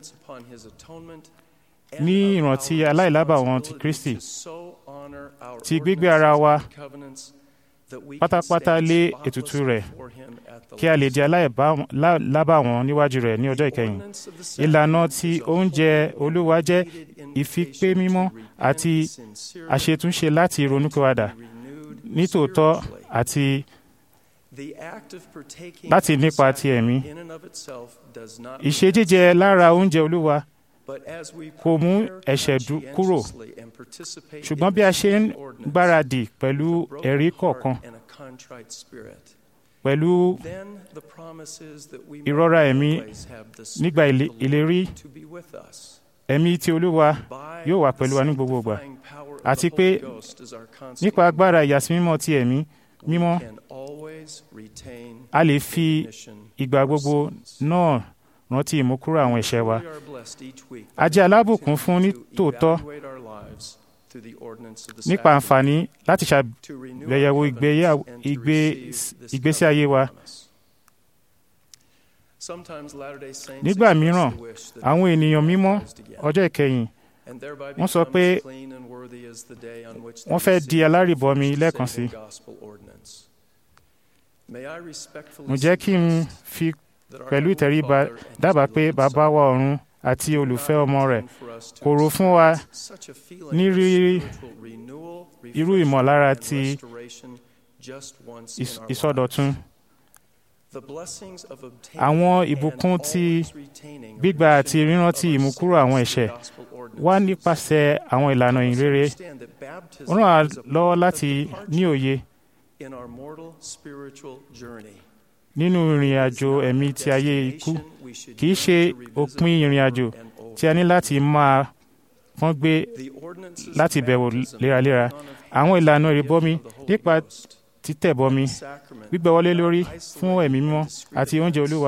ní ìrántí aláìlábàwọn ti Kristi ti gbígbé ara wa pátápátá lé ètùtù rẹ̀ kí a lè di aláìlábàwọn níwájú rẹ̀ ní ọjọ́ ìkẹyìn ìlànà tí oúnjẹ Olúwa jẹ́ ìfipé mímọ́ àti àṣetúnṣe láti ronúpìwàdà nítòótọ́ àti láti nípa ti ẹ̀mí ìṣe jíjẹ lára oúnjẹ Olúwa kò mú ẹ̀ṣẹ̀ kúrò ṣùgbọ́n bí a ṣe ń gbáradì pẹ̀lú ẹ̀rí kọ̀ọ̀kan pẹ̀lú ìrora ẹ̀mí nígbà ìlérí ẹ̀mí tí Olúwa yóò wà pẹ̀lú wa ní gbogbo ìgbà àti pé nípa agbára ìyàsímímọ́ ti ẹ̀mí mímọ́ a lè fi ìgbà gbogbo náà rántí ìmúkúrò àwọn ẹ̀ṣẹ̀ wa. a jẹ́ alábùkún fún ní tòótọ́ nípa àǹfààní láti ṣàgbéyẹ̀wò ìgbésí ayé wa. nígbà mìíràn àwọn ènìyàn mímọ́ ọjọ́ ìkẹyìn wọ́n sọ pé wọ́n fẹ́ di alárìbọmi lẹ́ẹ̀kan sí. mo jẹ́ kí n fi pẹ̀lú ìtẹríba dábàá pé bàbá wa ọ̀run àti olùfẹ́ ọmọ rẹ̀ kò rò fún wa ní rírí irú ìmọ̀lára ti ìsọdọ̀tun. Àwọn ìbùkún ti gbígbà àti rírántí ìmúkúrò àwọn ẹ̀ṣẹ̀ wá nípasẹ̀ àwọn ìlànà ìrere. Ó ràn wá lọ́wọ́ láti ní òye nínú ìrìn àjò ẹ̀mí ti ayé ikú kì í ṣe òpin ìrìn àjò tí a ní láti máa pọ́n gbé láti bẹ̀wò léraléra àwọn ìlànà ìrìbọmi nípa títẹ̀bọmi gbígbẹ́wọlé lórí fún ẹ̀mí mímọ́ àti oúnjẹ olúwa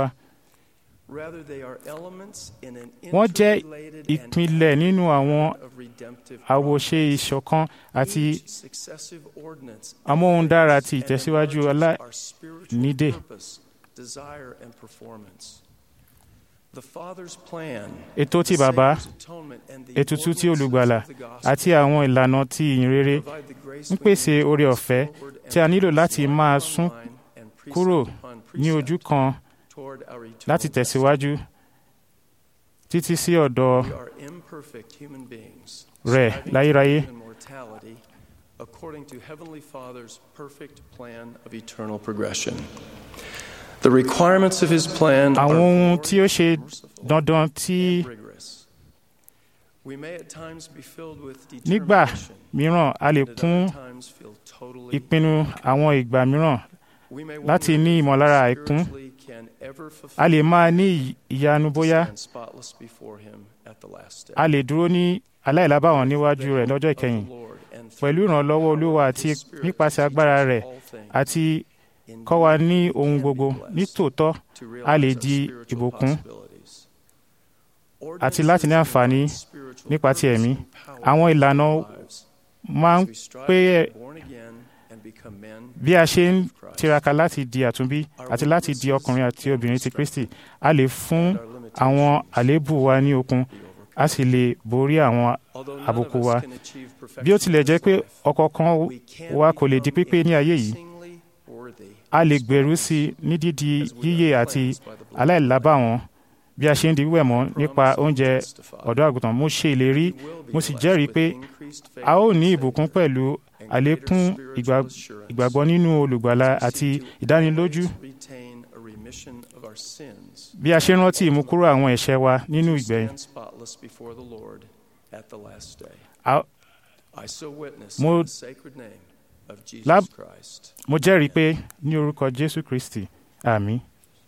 wọ́n jẹ́ ìpìlẹ̀ nínú àwọn àwòṣe ìṣọ̀kan àti amóhundára ti ìtẹ̀síwájú aláìnídè. Ètò ti bàbá, ètùtù ti olùgbàlà àti àwọn ìlànà ti ìyìnrere ń pèsè oore ọ̀fẹ́ tí a nílò láti máa sún kúrò ní ojú kan láti tẹ̀síwájú títí sí ọ̀dọ̀ rẹ̀ láyéráyé. According to Heavenly Father's perfect plan of eternal progression. The requirements of his plan àwọn ohun tí ó ṣe dandan tí nígbà mìíràn a lè kún ìpinnu àwọn ìgbà mìíràn láti ní ìmọ̀lára àìkún a lè máa ní ìyanu bóyá a lè dúró ní aláìlábàwọ̀n níwájú rẹ̀ lọ́jọ́ ìkẹyìn pẹ̀lú ìrànlọ́wọ́ olúwa àti nípasẹ̀ agbára rẹ̀ àti kọ́ wa ní ohun gbogbo nítòótọ́ a lè di ìbùkún àti láti ní àǹfààní nípa ti ẹ̀mí àwọn ìlànà máa ń pé bí a ṣe ń tiraka láti di àtúnbí àti láti di ọkùnrin àti obìnrin ti Kristi a lè fún àwọn àléébù wa ní okun a sì lè borí àwọn àbùkù wa bí ó tilẹ̀ jẹ́ pé ọ̀kọ̀ọ̀kan wa kò lè di pípé ní ayé yìí a lè gbèrú sí i ní dídi yíyè àti aláìlábàwọ́n bí a ṣe ń di wíwẹ̀ mọ́ nípa oúnjẹ ọ̀dọ́ àgùntàn mo ṣe ìlérí mo sì jẹ́rìí pé a ó ní ìbùkún pẹ̀lú àlékún ìgbàgbọ́ nínú olùgbàlà àti ìdánilójú bí a ṣe ń rántí ìmúkúrò àwọn ẹ̀ṣẹ̀ wa nínú ìgbẹ̀yìn. mo láb mo jẹ́rìí pé ní orúkọ Jésù Kristi àmín.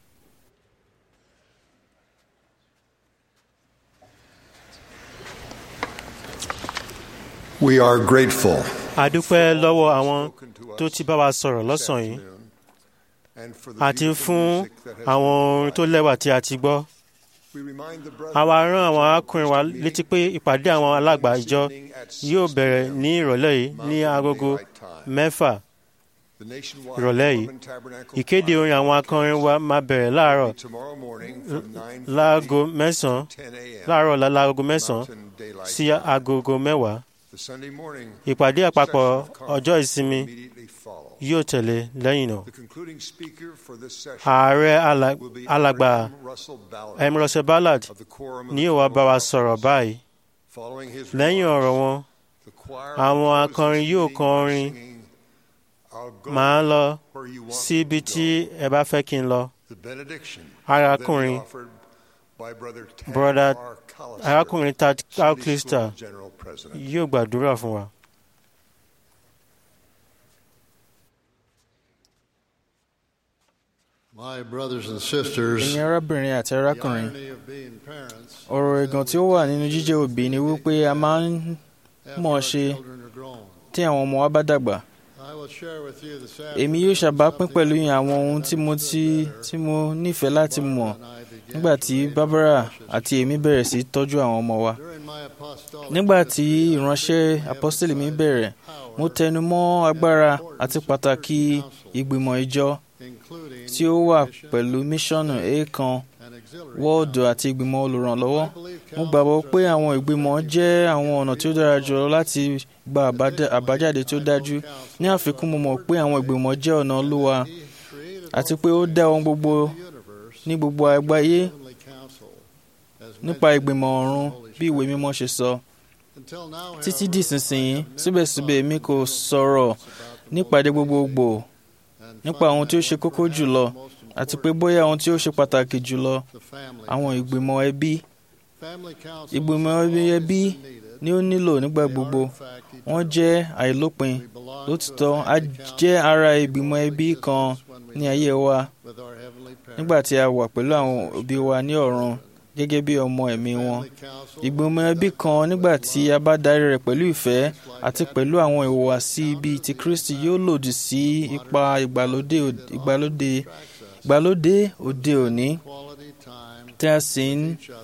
We are grateful. a dúpẹ́ lọ́wọ́ àwọn tó ti bá wa sọ̀rọ̀ lọ́sàn-án yìí àti fún àwọn orin tó lẹ́wà tí a ti gbọ́. àwa rán àwọn arákùnrin wa létí pé ìpàdé àwọn alàgbà ìjọ yóò bẹ̀rẹ̀ ní ìrọ̀lẹ́ yìí ní agogo mẹ́fà ìrọ̀lẹ́ yìí ìkéde orin àwọn akọrin wa máa bẹ̀rẹ̀ láàárọ̀ láago mẹ́sàn-án láàárọ̀ láago mẹ́sàn-án sí agogo mẹ́wàá ìpàdé àpapọ̀ ọjọ́ ìsinmi yóò tẹ̀lé lẹ́yìn náà. ààrẹ alàgbà M. Russell Ballard ni yóò wá bá wa sọ̀rọ̀ báyìí. lẹ́yìn ọ̀rọ̀ wọn àwọn akọrin yóò kọrin máa lọ síbi tí ẹ bá fẹ́ kí n lọ. arákùnrin broda arákùnrin Tad Calclister yóò gbàdúrà fún wa. ẹ̀yin arábìnrin àti arákùnrin ọ̀rọ̀ ẹ̀gàn tí ó wà nínú jíjẹ́ òbí ni wípé a máa ń mọ̀ ṣe tí àwọn ọmọ wa bá dàgbà. èmi yóò ṣàbápín pẹ̀lú yín àwọn ohun tí mo ti tí mo nífẹ̀ẹ́ láti mọ̀ nígbà tí Barbara àti èmi bẹ̀rẹ̀ sí tọ́jú àwọn ọmọ wa. nígbà tí ìránṣẹ́ apọ́sítélì mi bẹ̀rẹ̀ mo tẹnu mọ́ agbára àti pàtàkì ìgbìmọ̀ ìjọ tí ó wà pẹ̀lú míṣọ́nù èèkan wọ́ọ̀dù àti ìgbìmọ̀ olùrànlọ́wọ́. mo gbàgbọ́ pé àwọn ìgbìmọ̀ jẹ́ àwọn ọ̀nà tí ó dára jùlọ láti gba àbájáde tí ó dájú. ní àfikún mo mọ̀ pé àwọn ìgbìmọ̀ jẹ́ ọ̀nà Olúwa àti pé ó dá ohun gbogbo ní gbogbo àgbáyé nípa ìgbìmọ̀ ọ̀run bí ìwé mímọ́ ṣe sọ. títí di ìsinsìnyí síbẹ̀síbẹ̀ mi kò sọ̀rọ̀ nípàdé gbogbogbò nípa ohun tí ó ṣe kókó jùlọ àti pé bóyá ohun tí ó ṣe pàtàkì jùlọ àwọn ìgbìmọ̀ ẹbí. ìgbìmọ̀ ẹbí ni ó nílò nígbà gbogbo wọ́n jẹ́ àìlópin lótìtọ́ a jẹ́ ara ìgbìmọ̀ ẹbí kan ní ayé wa nígbà tí a wà pẹ̀lú àwọn òbí wa ní ọ̀run gẹ́gẹ́ bí ọmọ ẹ̀mí wọn. ìgbìmọ̀ ẹbí kan nígbà tí a bá darí rẹ̀ pẹ̀lú ìfẹ́ àti pẹ̀lú àwọn ìhùwàsí bíi ti Kristi yóò lòdì sí ipa ìgbàlódé ìgbàlódé ìgbàlódé òde òní tí a sì ń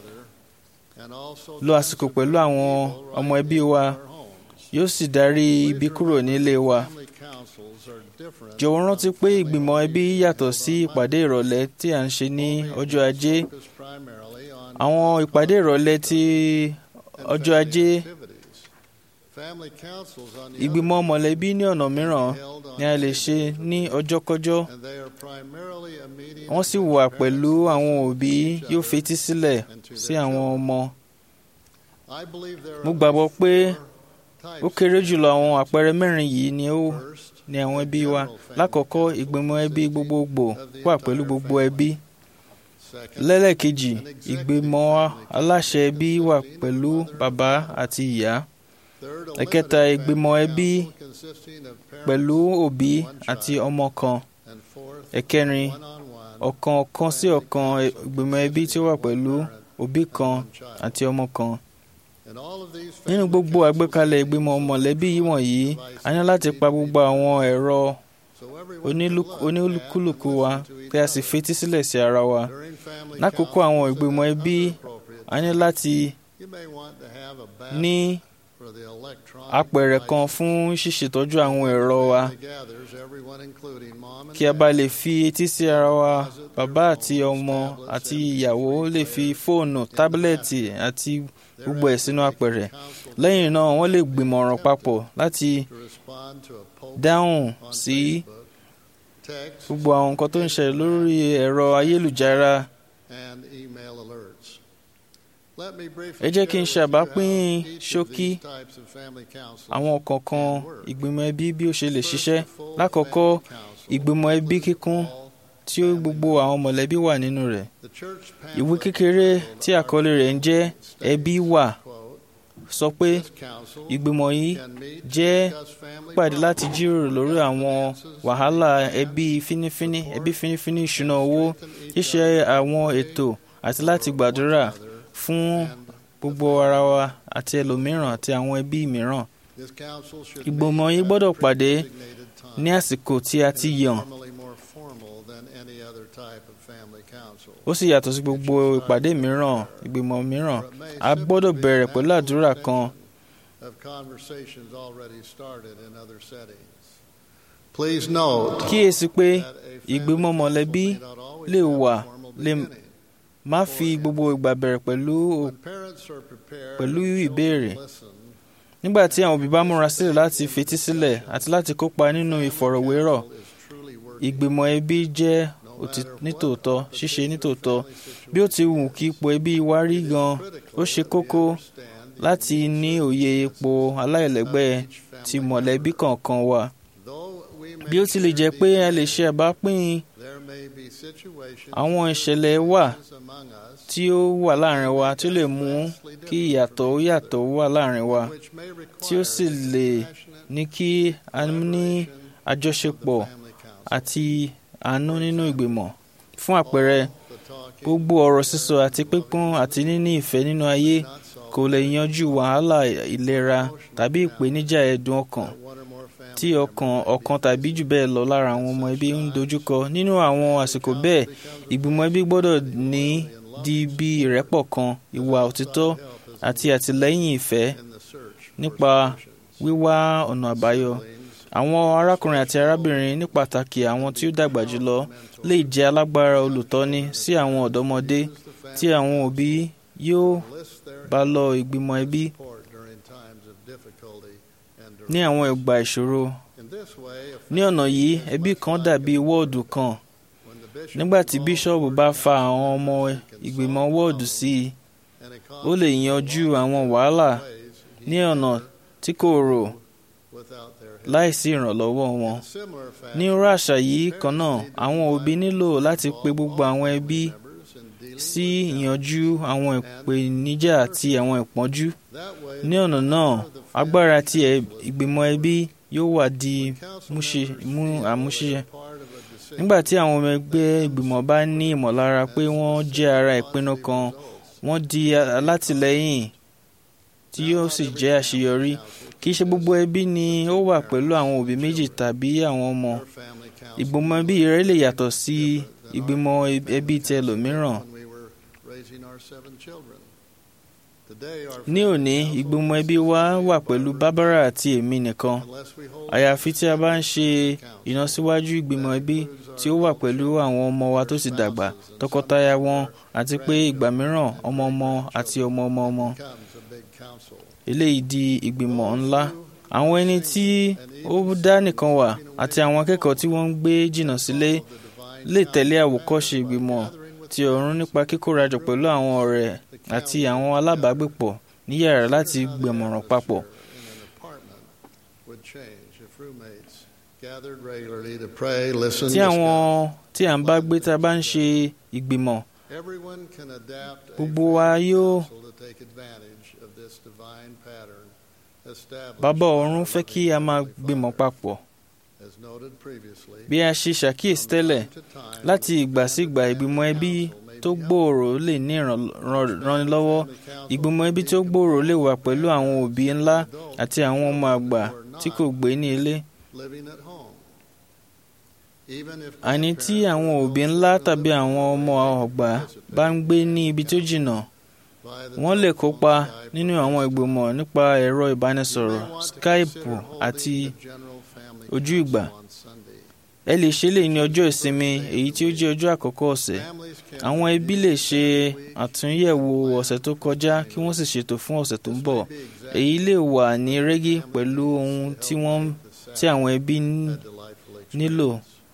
lo àsìkò pẹ̀lú àwọn ọmọ ẹbí wa yóò sì darí ibi kúrò nílé wa. jọ̀wọ́ rántí pé ìgbìmọ̀ ẹbí yàtọ̀ sí ìpàdé ìrọ̀lẹ́ tí à ń ṣe ní ọjọ́ ajé. àwọn ìpàdé ìrọ̀lẹ́ ti ọjọ́ ajé ìgbìmọ̀ mọ̀lẹ́bí ní ọ̀nà mìíràn ni a lè ṣe ní ọjọ́kọ́jọ́ wọ́n sì wà pẹ̀lú àwọn òbí yóò fetí sílẹ̀ sí àwọn ọmọ. mo gbàgbọ́ pé ó kéré jùlọ àwọn àpẹẹrẹ mẹ́rin yìí ni ó ní àwọn ẹbí wa lákọ̀ọ́kọ́ ìgbìmọ̀ ẹbí gbogbogbò wà pẹ̀lú gbogbo ẹbí lẹ́lẹ́kejì ìgbìmọ̀ aláṣẹ ẹbí wà pẹ̀lú bàbá àti ìyá ẹ̀kẹta ìgbìmọ̀ ẹbí pẹ̀lú òbí àti ọmọ kan ẹ̀kẹrin ọ̀kan ọ̀kan sí ọ̀kan ìgbìmọ̀ ẹbí tí ó wà pẹ̀lú òbí kan àti ọmọ kan nínú gbogbo àgbékalẹ̀ ìgbìmọ̀ mọ̀lẹ́bí wọ̀nyí a ní láti pa gbogbo àwọn ẹ̀rọ onílùkùlùkù wa kí a sì fetí sílẹ̀ sí ara wa lákòókò àwọn ìgbìmọ̀ ẹbí a ní láti ní apẹ̀rẹ̀ kan fún ṣíṣètọ́jú àwọn ẹ̀rọ wa kí a bá lè fi etí sí ara wa bàbá àti ọmọ àti ìyàwó lè fi fóònù tábìlẹ̀tì àti gbogbo ẹ̀ sínú apẹ̀rẹ̀ lẹ́yìn náà wọ́n lè gbìmọ̀ràn papọ̀ láti dáhùn sí gbogbo àwọn nǹkan tó ń ṣẹlẹ̀ lórí ẹ̀rọ ayélujára ẹ jẹ́ kí n ṣàbápín ṣókí àwọn kọ̀ọ̀kan ìgbìmọ̀ ẹbí bí ó ṣe lè ṣiṣẹ́ lákọ̀ọ́kọ́ ìgbìmọ̀ ẹbí kíkún tí ó gbogbo àwọn mọ̀lẹ́bí wà nínú rẹ̀ ìwé kékeré tí àkọlé rẹ̀ ń jẹ́ ẹbí wà sọ pé ìgbìmọ̀ yìí jẹ́ pàdé láti jíròrò lórí àwọn wàhálà ẹbí fínífíní ẹbí fínífíní ìṣúná owó ṣíṣe àwọn ètò àti láti gbàdúrà fún gbogbo ara wa àti ẹlòmíràn àti àwọn ẹbí mìíràn. ìgbìmọ̀ yìí gbọ́dọ̀ pàdé ní àsìkò tí a ti yàn. ó sì yàtọ̀ sí gbogbo ìpàdé mìíràn ìgbìmọ̀ mìíràn a gbọ́dọ̀ bẹ̀rẹ̀ pẹ̀lú àdúrà kan. kíyèsí pé ìgbìmọ̀ mọ̀lẹ́bí lè wà lè má fi gbogbo ìgbà bẹ̀rẹ̀ pẹ̀lú pẹ̀lú ìbéèrè nígbà tí àwọn òbí bá múra sílẹ̀ láti fetí sílẹ̀ àti láti kópa nínú ìfọ̀rọ̀wérọ̀ ìgbìmọ̀ ẹbí jẹ́ nítòótọ́ ṣíṣe nítòótọ́ bí ó ti wù kí ipò ẹbí wa rí gan ó ṣe kókó láti ní òye ipò aláìlẹ́gbẹ́ ti mọ̀lẹ́bí kọ̀ọ̀kan wa bí ó tilẹ̀ jẹ́ pé a lè ṣe àbápín àwọn ìṣẹ̀lẹ̀ wà tí ó wà láàrin wa tí ó lè mú kí ìyàtọ̀ ó yàtọ̀ wà láàrin wa tí ó sì lè ní kí a ní àjọṣepọ̀ àti àánú nínú ìgbìmọ̀ fún àpẹẹrẹ gbogbo ọ̀rọ̀ sísọ àti pípọ́n àti níní ìfẹ́ nínú ayé kò lè yanjú wàhálà ìlera tàbí ìpèníjà ẹ̀dùn ọkàn tí ọkàn ọ̀kan tàbí jù bẹ́ẹ̀ lọ lára àwọn ọmọ ẹbí ń dojúkọ nínú àwọn àsìkò bẹ́ẹ̀ ìgbìmọ̀ ẹbí gbọ́dọ̀ ní di bí ìrẹ́pọ̀ kan ìwà òtítọ́ àti àtìlẹ́yìn ìfẹ́ nípa wíwá ọ̀nà àbáyọ àwọn arákùnrin àti arábìnrin ní pàtàkì àwọn tí ó dàgbà jùlọ lè jẹ́ alágbára olùtọ́ni sí àwọn ọ̀dọ́mọdé tí àwọn òbí yóò bá lọ ìgbìmọ̀ ẹbí ní àwọn ìgbà ìṣòro ní ọ̀nà yìí ẹbí kan dàbí wọ́ọ̀dù kan nígbà tí bíṣọ́ọ̀bù bá fa àwọn ọmọ ìgbìmọ̀ wọ́ọ̀dù sí i ó lè yanjú àwọn wàhálà ní ọ̀nà tí kò rò láìsí ìrànlọ́wọ́ wọn. ní irú àṣà yìí kan náà àwọn òbí nílò láti pe gbogbo àwọn ẹbí sí ìyanjú àwọn ìpèníjà àti àwọn ìpọ́njú. ní ọ̀nà náà agbára ti ìgbìmọ̀ ẹbí yóò wà di àmúṣe. nígbà tí àwọn ọmọ ẹgbẹ́ ìgbìmọ̀ bá ní ìmọ̀lára pé wọ́n jẹ́ ara ìpinnu kan wọ́n di alátìlẹ́yìn tí yóò sì jẹ́ àṣeyọrí kì í ṣe gbogbo ẹbí ni ó wà pẹ̀lú àwọn òbí méjì tàbí àwọn ọmọ ìgbìmọ̀ ẹbí rẹ lè yàtọ̀ sí ìgbìmọ̀ ẹbí ti ẹlòmíràn. ní òní ìgbìmọ̀ ẹbí wa wà pẹ̀lú Barbara àti èmi nìkan àyàfi tí a bá ń ṣe ìlọsíwájú ìgbìmọ̀ ẹbí tí ó wà pẹ̀lú àwọn ọmọ wa tó ti dàgbà tọkọtaya wọn àti pé ìgbà mìíràn ọmọ ọmọ àti ọmọ ọmọ ọmọ eléyìí di ìgbìmọ̀ ńlá àwọn ẹni tí ó dá nìkan wà àti àwọn akẹ́kọ̀ọ́ tí wọ́n ń gbé jìnnà sílé lè tẹ̀lé àwòkọ́ṣe ìgbìmọ̀ ti ọ̀run nípa kíkórajọ pẹ̀lú àwọn ọ̀rẹ́ àti àwọn alábàágbépọ̀ ní yàrá láti gbẹ̀mọ̀ràn papọ̀. tí àwọn tí à ń bá gbé tá a bá ń ṣe ìgbìmọ̀ Everyone can adapt a gbogbo wa family yóò council to take advantage of this divine pattern established bàbá by ọ̀run our fẹ́ kí a máa gbìmọ̀ papọ̀ As noted previously, bí a ṣe ṣàkíyèsí tẹ́lẹ̀ láti ìgbà sígbà ìgbìmọ̀ ẹbí tó gbòòrò lè ní ìrànlọ́wọ́ ìgbìmọ̀ ẹbí tó gbòòrò lè wà pẹ̀lú àwọn òbí ńlá àti àwọn ọmọ àgbà tí kò gbé ní ilé living at home. Even if àní tí àwọn òbí ńlá tàbí àwọn ọmọ ọgbà bá ń gbé ní ibi tó jìnnà wọ́n lè kópa nínú àwọn ìgbìmọ̀ nípa ẹ̀rọ ìbánisọ̀rọ̀ skype àti ojú ìgbà ẹ lè ṣe lè ní ọjọ́ ìsinmi èyí tí ó jẹ́ ọjọ́ àkọ́kọ́ ọ̀sẹ̀ àwọn ẹbí lè ṣe àtúnyẹ̀wò ọ̀sẹ̀ tó kọjá kí wọ́n sì ṣètò fún ọ̀sẹ̀ tó ń bọ̀ èyí lè wà ní rẹ́gí pẹ̀lú ohun tí wọ́n tí àwọn ẹbí nílò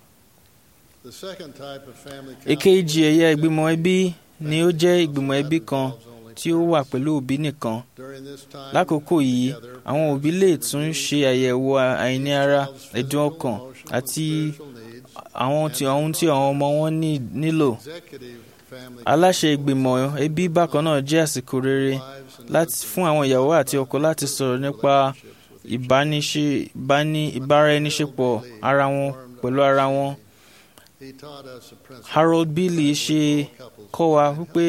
the second type of family èkejì ẹ̀yà ìgbìmọ̀ ẹbí ni ó jẹ́ ìgbìmọ̀ ẹbí kan tí ó wà pẹ̀lú òbí nìkan during this time lákòókò yìí àwọn òbí lè tún ṣe àyẹ̀wò àìní ara ẹ̀dùn ọkàn àti àwọn tí ohun tí àwọn ọmọ wọn ní- nílò executive family aláṣẹ ìgbìmọ̀ ẹbí bákan náà jẹ́ àsìkò rere láti fún àwọn ìyàwó àti ọkọ láti sọ̀rọ̀ nípa ìbániṣe ìbáni ìbáraẹniṣepọ̀ ara wọn pẹ̀lú ara wọn he taught us a principle harold bailey ṣe kọ́ wa wípé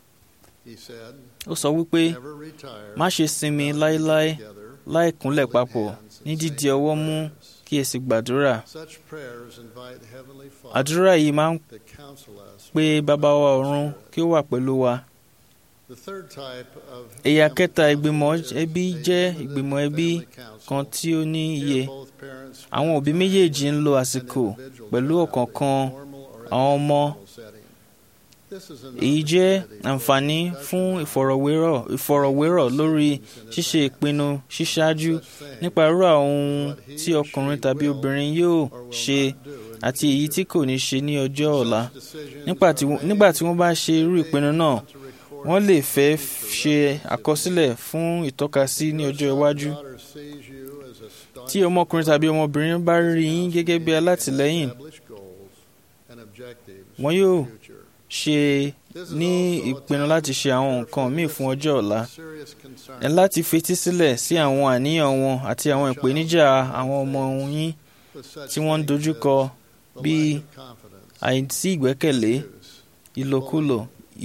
he said ó sọ wípé never retire má ṣe sinmi láéláé láì kúnlẹ̀ papọ̀ ní dídi ọwọ́ mú kí ẹ sì gbàdúrà such prayers invite heavenly father àdúrà yìí máa ń to counsel us pe bàbá wa ọ̀run kí ó wà pẹ̀lú wa the third type of ẹ̀yà family kẹta council ìgbìmọ̀ is ẹbí a jẹ́ unit ìgbìmọ̀ ẹbí family council. kan tí ó ní iye Here both parents àwọn òbí méjèèjì ń lo àsìkò pẹ̀lú ọ̀kọ̀ọ̀kan àwọn ọmọ setting. This is an èyí jẹ́ opportunity àǹfààní fún ìfọ̀rọ̀wérọ̀ ìfọ̀rọ̀wérọ̀ lórí ṣíṣe ìpinnu ṣíṣáájú nípa irú àwọn ohun tí ọkùnrin tàbí obìnrin yóò ṣe àti èyí tí kò ní ṣe ní ọjọ́ ọ̀la nígbà tí wọ́n- nígbà tí wọ́n bá ṣe irú ìpinnu náà wọ́n lè fẹ́ ṣe àkọsílẹ̀ fún ìtọ́kasí ní ọjọ́ iwájú daughter sees you as a staunch tí ọmọkùnrin tàbí ọmọbìnrin bá rí yín gẹ́gẹ́ bí alátìlẹ́yìn established goals and objectives wọn for yóò the future. ṣe ní ìpinnu láti ṣe àwọn nǹkan míì fún ọjọ́ ọ̀la Serious concern ẹ láti fetí sílẹ̀ sí àwọn àníyàn wọn àti àwọn ìpèníjà àwọn ọmọ yín with such tí wọ́n ń things dojúkọ as the bíi lack of confidence, àìsí ìgbẹ́kẹ̀lé abuse. ìlòkulò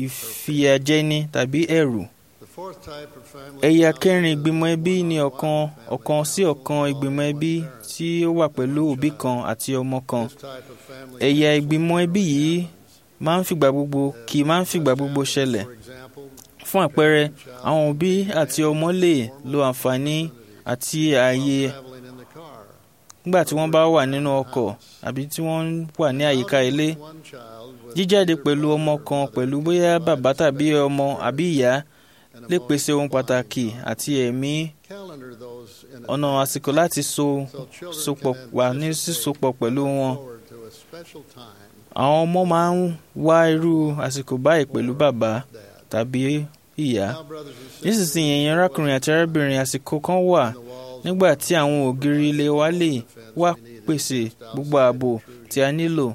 ìfìyàjẹni tàbí ẹ̀rù The fourth type of family ẹ̀yà council kẹrin is ìgbìmọ̀ ẹbí one-on-one ni ọ̀kan family ọ̀kan sí council ọ̀kan involving ìgbìmọ̀ ẹbí parents. tí ó wà pẹ̀lú òbí kan àti ọmọ kan This type of family ẹ̀yà council ìgbìmọ̀ ẹbí yìí máa ń fìgbà gbogbo kì í máa ń fìgbà gbogbo ṣẹlẹ̀ For example, fún àpẹẹrẹ àwọn òbí àti ọmọ lè lo àǹfààní àti ààyè traveling in the car. nígbà tí wọ́n bá wà nínú ọkọ̀ àbí tí wọ́n wà ní àyíká ilé One child with jíjáde pẹ̀lú ọmọ kan pẹ̀lú bóyá bàbá tàbí ọmọ àbí ìyá an lè pèsè ohun emotional pàtàkì bond. àti ẹ̀mí Calendar those in ọ̀nà advance àsìkò láti so so children sopọ̀ can wà ní anticipate sísopọ̀ pẹ̀lú wọn. forward to a special time àwọn ọmọ máa ń wá irú àsìkò báyìí pẹ̀lú bàbá dad. tàbí ìyá Now, brothers and sisters, nísinsìnyí ẹ̀yin arákùnrin àti arábìnrin àsìkò kan wà the walls nígbà tí àwọn ògiri ilé wa lè wá pèsè gbogbo ààbò tí a nílò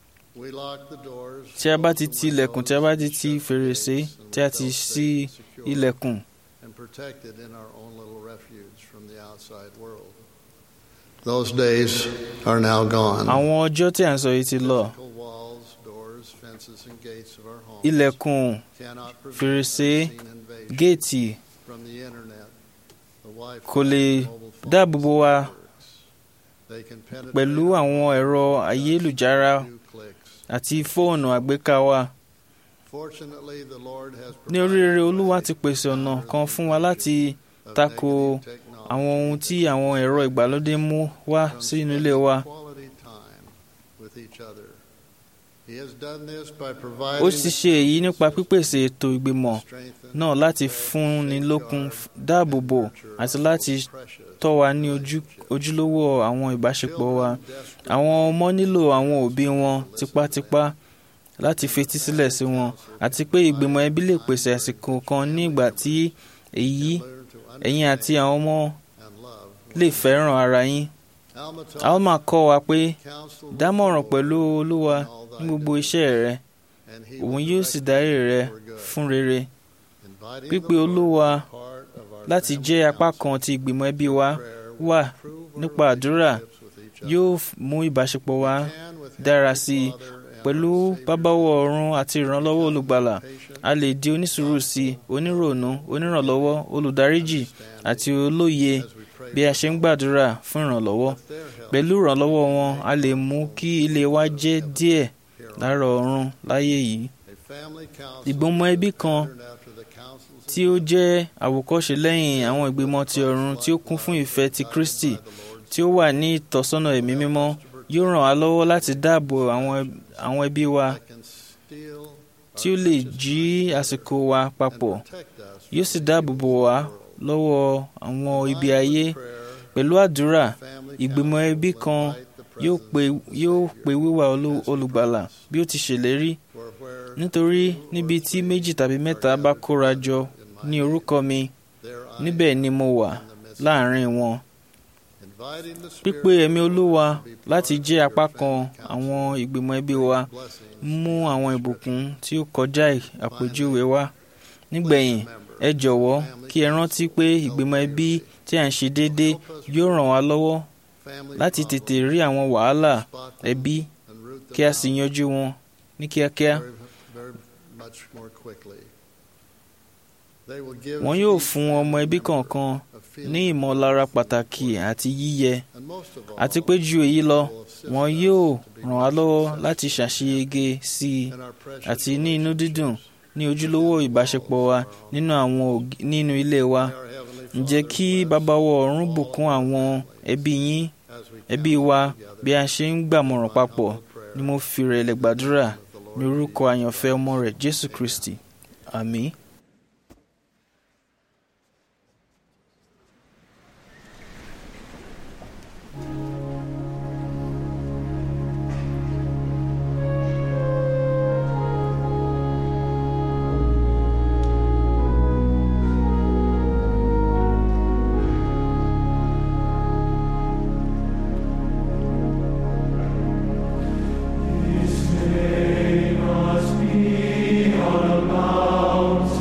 we lock the doors, tí a bá ti close ti the ilẹ̀kùn tí a windows, bá ti shut ti the fèrèsé gates, and tí a ti felt ṣí safe and secure ilẹ̀kùn and protected in our own little refuge from the outside world. Those days are now gone. àwọn ọjọ́ tí à ń sọ yìí ti lọ Physical walls, doors, fences, and gates of our homes ilẹ̀kùn cannot prevent fèrèsé, unseen invasion géètì from the internet, the Wi-Fi, kò lè mobile phones, dáàbò bo wa networks. They can penetrate pẹ̀lú our àwọn lives ẹ̀rọ with just ayélujára a few clicks. àti fóònù àgbéká wa Fortunately, the Lord has ní oríire olúwa ti pèsè ọ̀nà kan fún wa láti of tako negative technology àwọn ohun tí àwọn ẹ̀rọ ìgbàlódé mú wá from sínú ilé spending wa quality time with each other. He has done this by ó providing sì ṣe èyí nípa pípèsè ètò ìgbìmọ̀ strengthen, náà láti fúnni lókun dáàbò bò àti láti tọ́ wa ní ojú- ojúlówó àwọn ìbáṣepọ̀ wa àwọn ọmọ nílò àwọn òbí wọn tipátipá láti fetí sílẹ̀ sí wọn àti pé ìgbìmọ̀ ẹbí lè pèsè àsìkò kan ní ìgbà tí èyí ẹ̀yin àti àwọn ọmọ lè fẹ́ràn ara yín. Alma kọ́ wa pé dámọ̀ràn pẹ̀lú olúwa ní gbogbo iṣẹ́ rẹ òun yóò sì darí rẹ fún rere pípé olúwa láti jẹ́ apá kan ti ìgbìmọ̀ ẹbí wa wà nípa àdúrà yóò mú ìbáṣepọ̀ wa dára sí i pẹ̀lú bábáwọ̀ ọ̀run àti ìrànlọ́wọ́ olùgbàlà a lè di onísùúrù sí i oníròònú onírànlọ́wọ́ olùdáríjì àti olóye bí a ṣe ń gbàdúrà fún ìrànlọ́wọ́ pẹ̀lú ìrànlọ́wọ́ wọn a lè mú kí ilé wa jẹ́ díẹ̀ lára ọ̀run láyé yìí ìgbìmọ̀ ẹbí kan tí ó jẹ́ àwòkọ́ṣe lẹ́yìn àwọn ìgbìmọ̀ ti ọ̀run tí ó kún fún ìfẹ́ ti Kristi tí ó wà ní ìtọ́sọ́nà ẹ̀mí mímọ́ yóò ràn wá lọ́wọ́ láti dáàbò àwọn ẹbí wa tí ó lè jí àsìkò wa papọ̀ yóò sì dáàbò bò wá lọ́wọ́ àwọn ibi ayé pẹ̀lú àdúrà ìgbìmọ̀ ẹbí kan yóò pe wíwá olùgbàlà bí ó ti ṣèlérí nítorí níbi tí méjì tàbí mẹ́ta bá kóra jọ ní orúkọ mi níbẹ̀ ni mo wà láàrin wọn pípé ẹ̀mí olúwa láti jẹ́ apá kan àwọn ìgbìmọ̀ ẹbí wa mú àwọn ìbùkún tí ó kọjá àpèjúwe wá nígbẹ̀yìn ẹ jọ̀wọ́ kí ẹ rántí pé ìgbìmọ̀ ẹbí tí à ń ṣe déédéé yóò ràn wá lọ́wọ́ láti tètè rí àwọn wàhálà ẹbí kí a sì yanjú wọn ní kíákíá. Wọ́n yóò fún ọmọ ẹbí kọ̀ọ̀kan ní ìmọ̀lára pàtàkì àti yíyẹ àti pé ju èyí lọ wọn yóò ràn wá lọ́wọ́ láti ṣàṣeyege sí i àti ní inú dídùn ní ojúlówó ìbáṣepọ̀ wa nínú àwọn nínú ilé wa ǹjẹ́ kí bàbá wa ọ̀run bùkún àwọn ẹbí yín ẹbí wa bí a ṣe ń gbàmọ̀ràn papọ̀ ni mo fi rẹ̀lẹ̀ gbàdúrà ní orúkọ àyànfẹ́ ọmọ rẹ̀ Jésù Kristi àmín. His name must be on a mountain.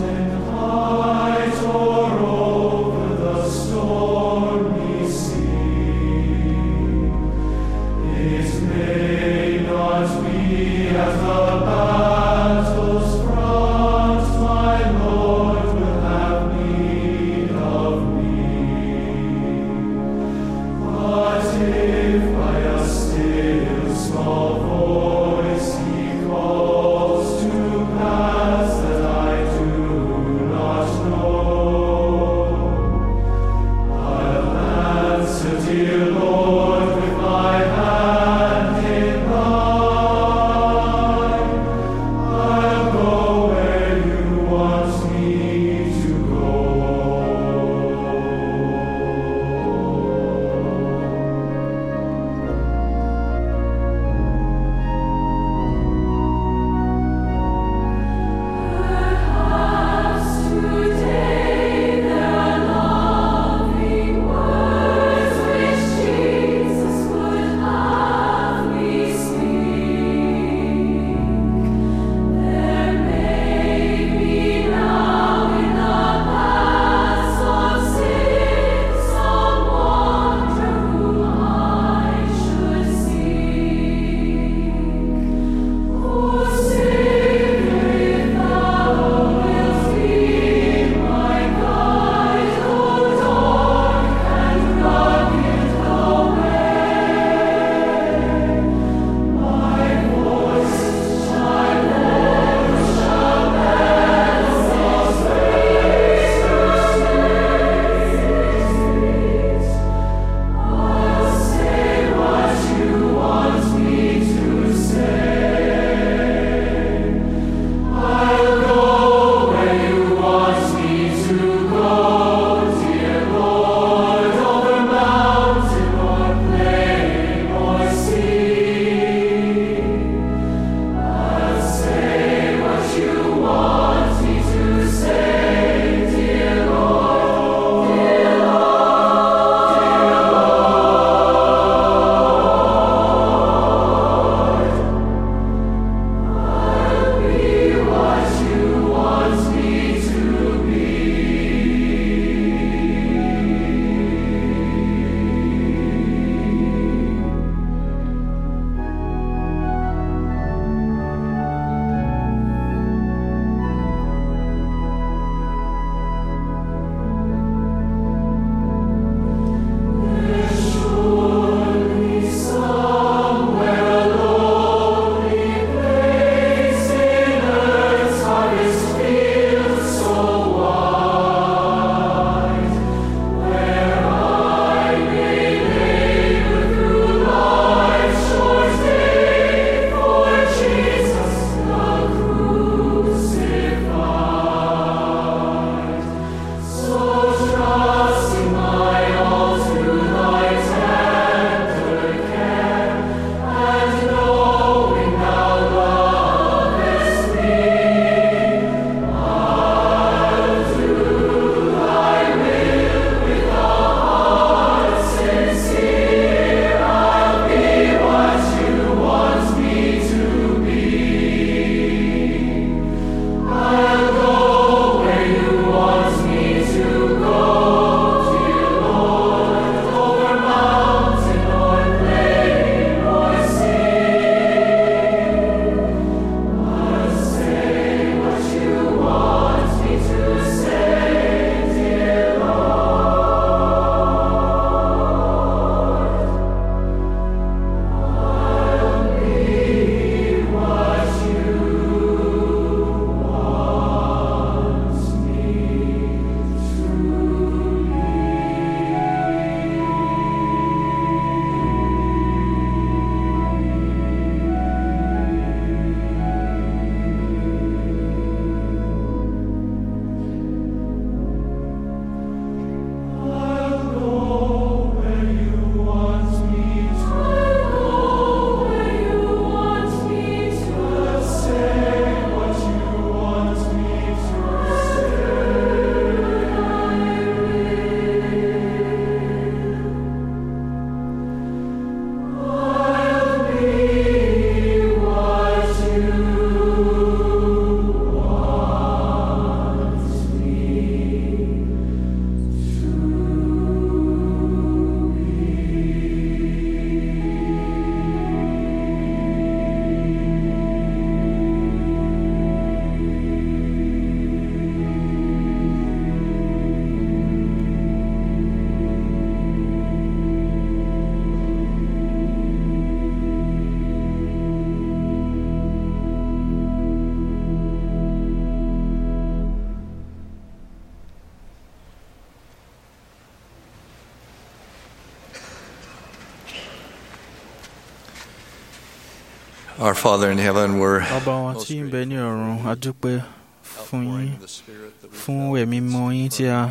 Our Father in heaven, we're bàbá wa tí ń bẹ ní ọ̀run a dúpẹ́ fún yín fún ẹ̀mí mọ́ yín tí a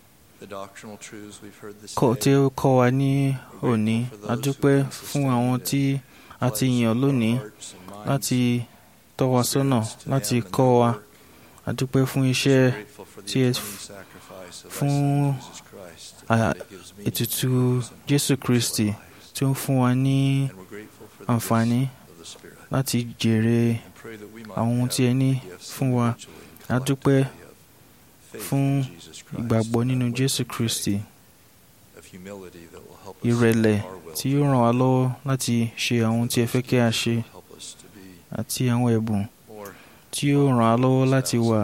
kọ́ tí ó kọ́ wa ní òní a dúpẹ́ fún àwọn tí a ti yàn lónìí láti tọ́ wa sọ́nà láti kọ́ wa a dúpẹ́ fún iṣẹ́ tí ẹ fún ètùtù Jésù Kristi tí ó ń fún wa ní àǹfààní láti jèrè àwọn ohun tí ẹ ní fún wa a dúpẹ́ fún ìgbàgbọ́ nínú Jésù Kristi ìrẹ̀lẹ̀ tí yóò ràn wá lọ́wọ́ láti ṣe àwọn ohun tí ẹ fẹ́ kí a ṣe àti àwọn ẹ̀bùn tí yóò ràn wá lọ́wọ́ láti wà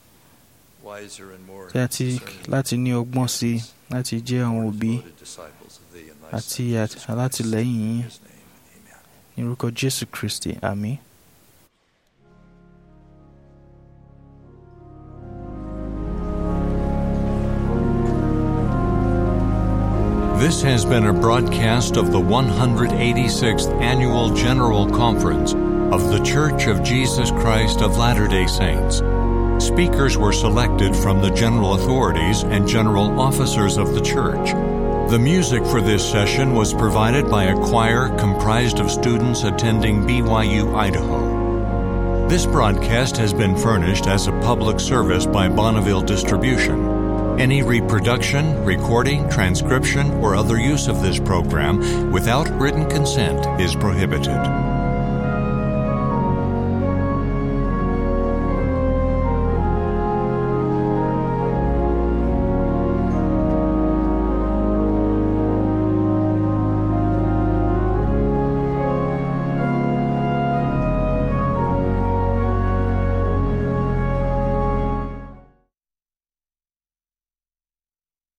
àti láti ní ọgbọ́n sí i láti jẹ́ àwọn òbí àti alátìlẹ́yìn yín ní orúkọ Jésù Kristi àmín. This has been a broadcast of the 186th Annual General Conference of The Church of Jesus Christ of Latter day Saints. Speakers were selected from the general authorities and general officers of the church. The music for this session was provided by a choir comprised of students attending BYU Idaho. This broadcast has been furnished as a public service by Bonneville Distribution. Any reproduction, recording, transcription, or other use of this program without written consent is prohibited.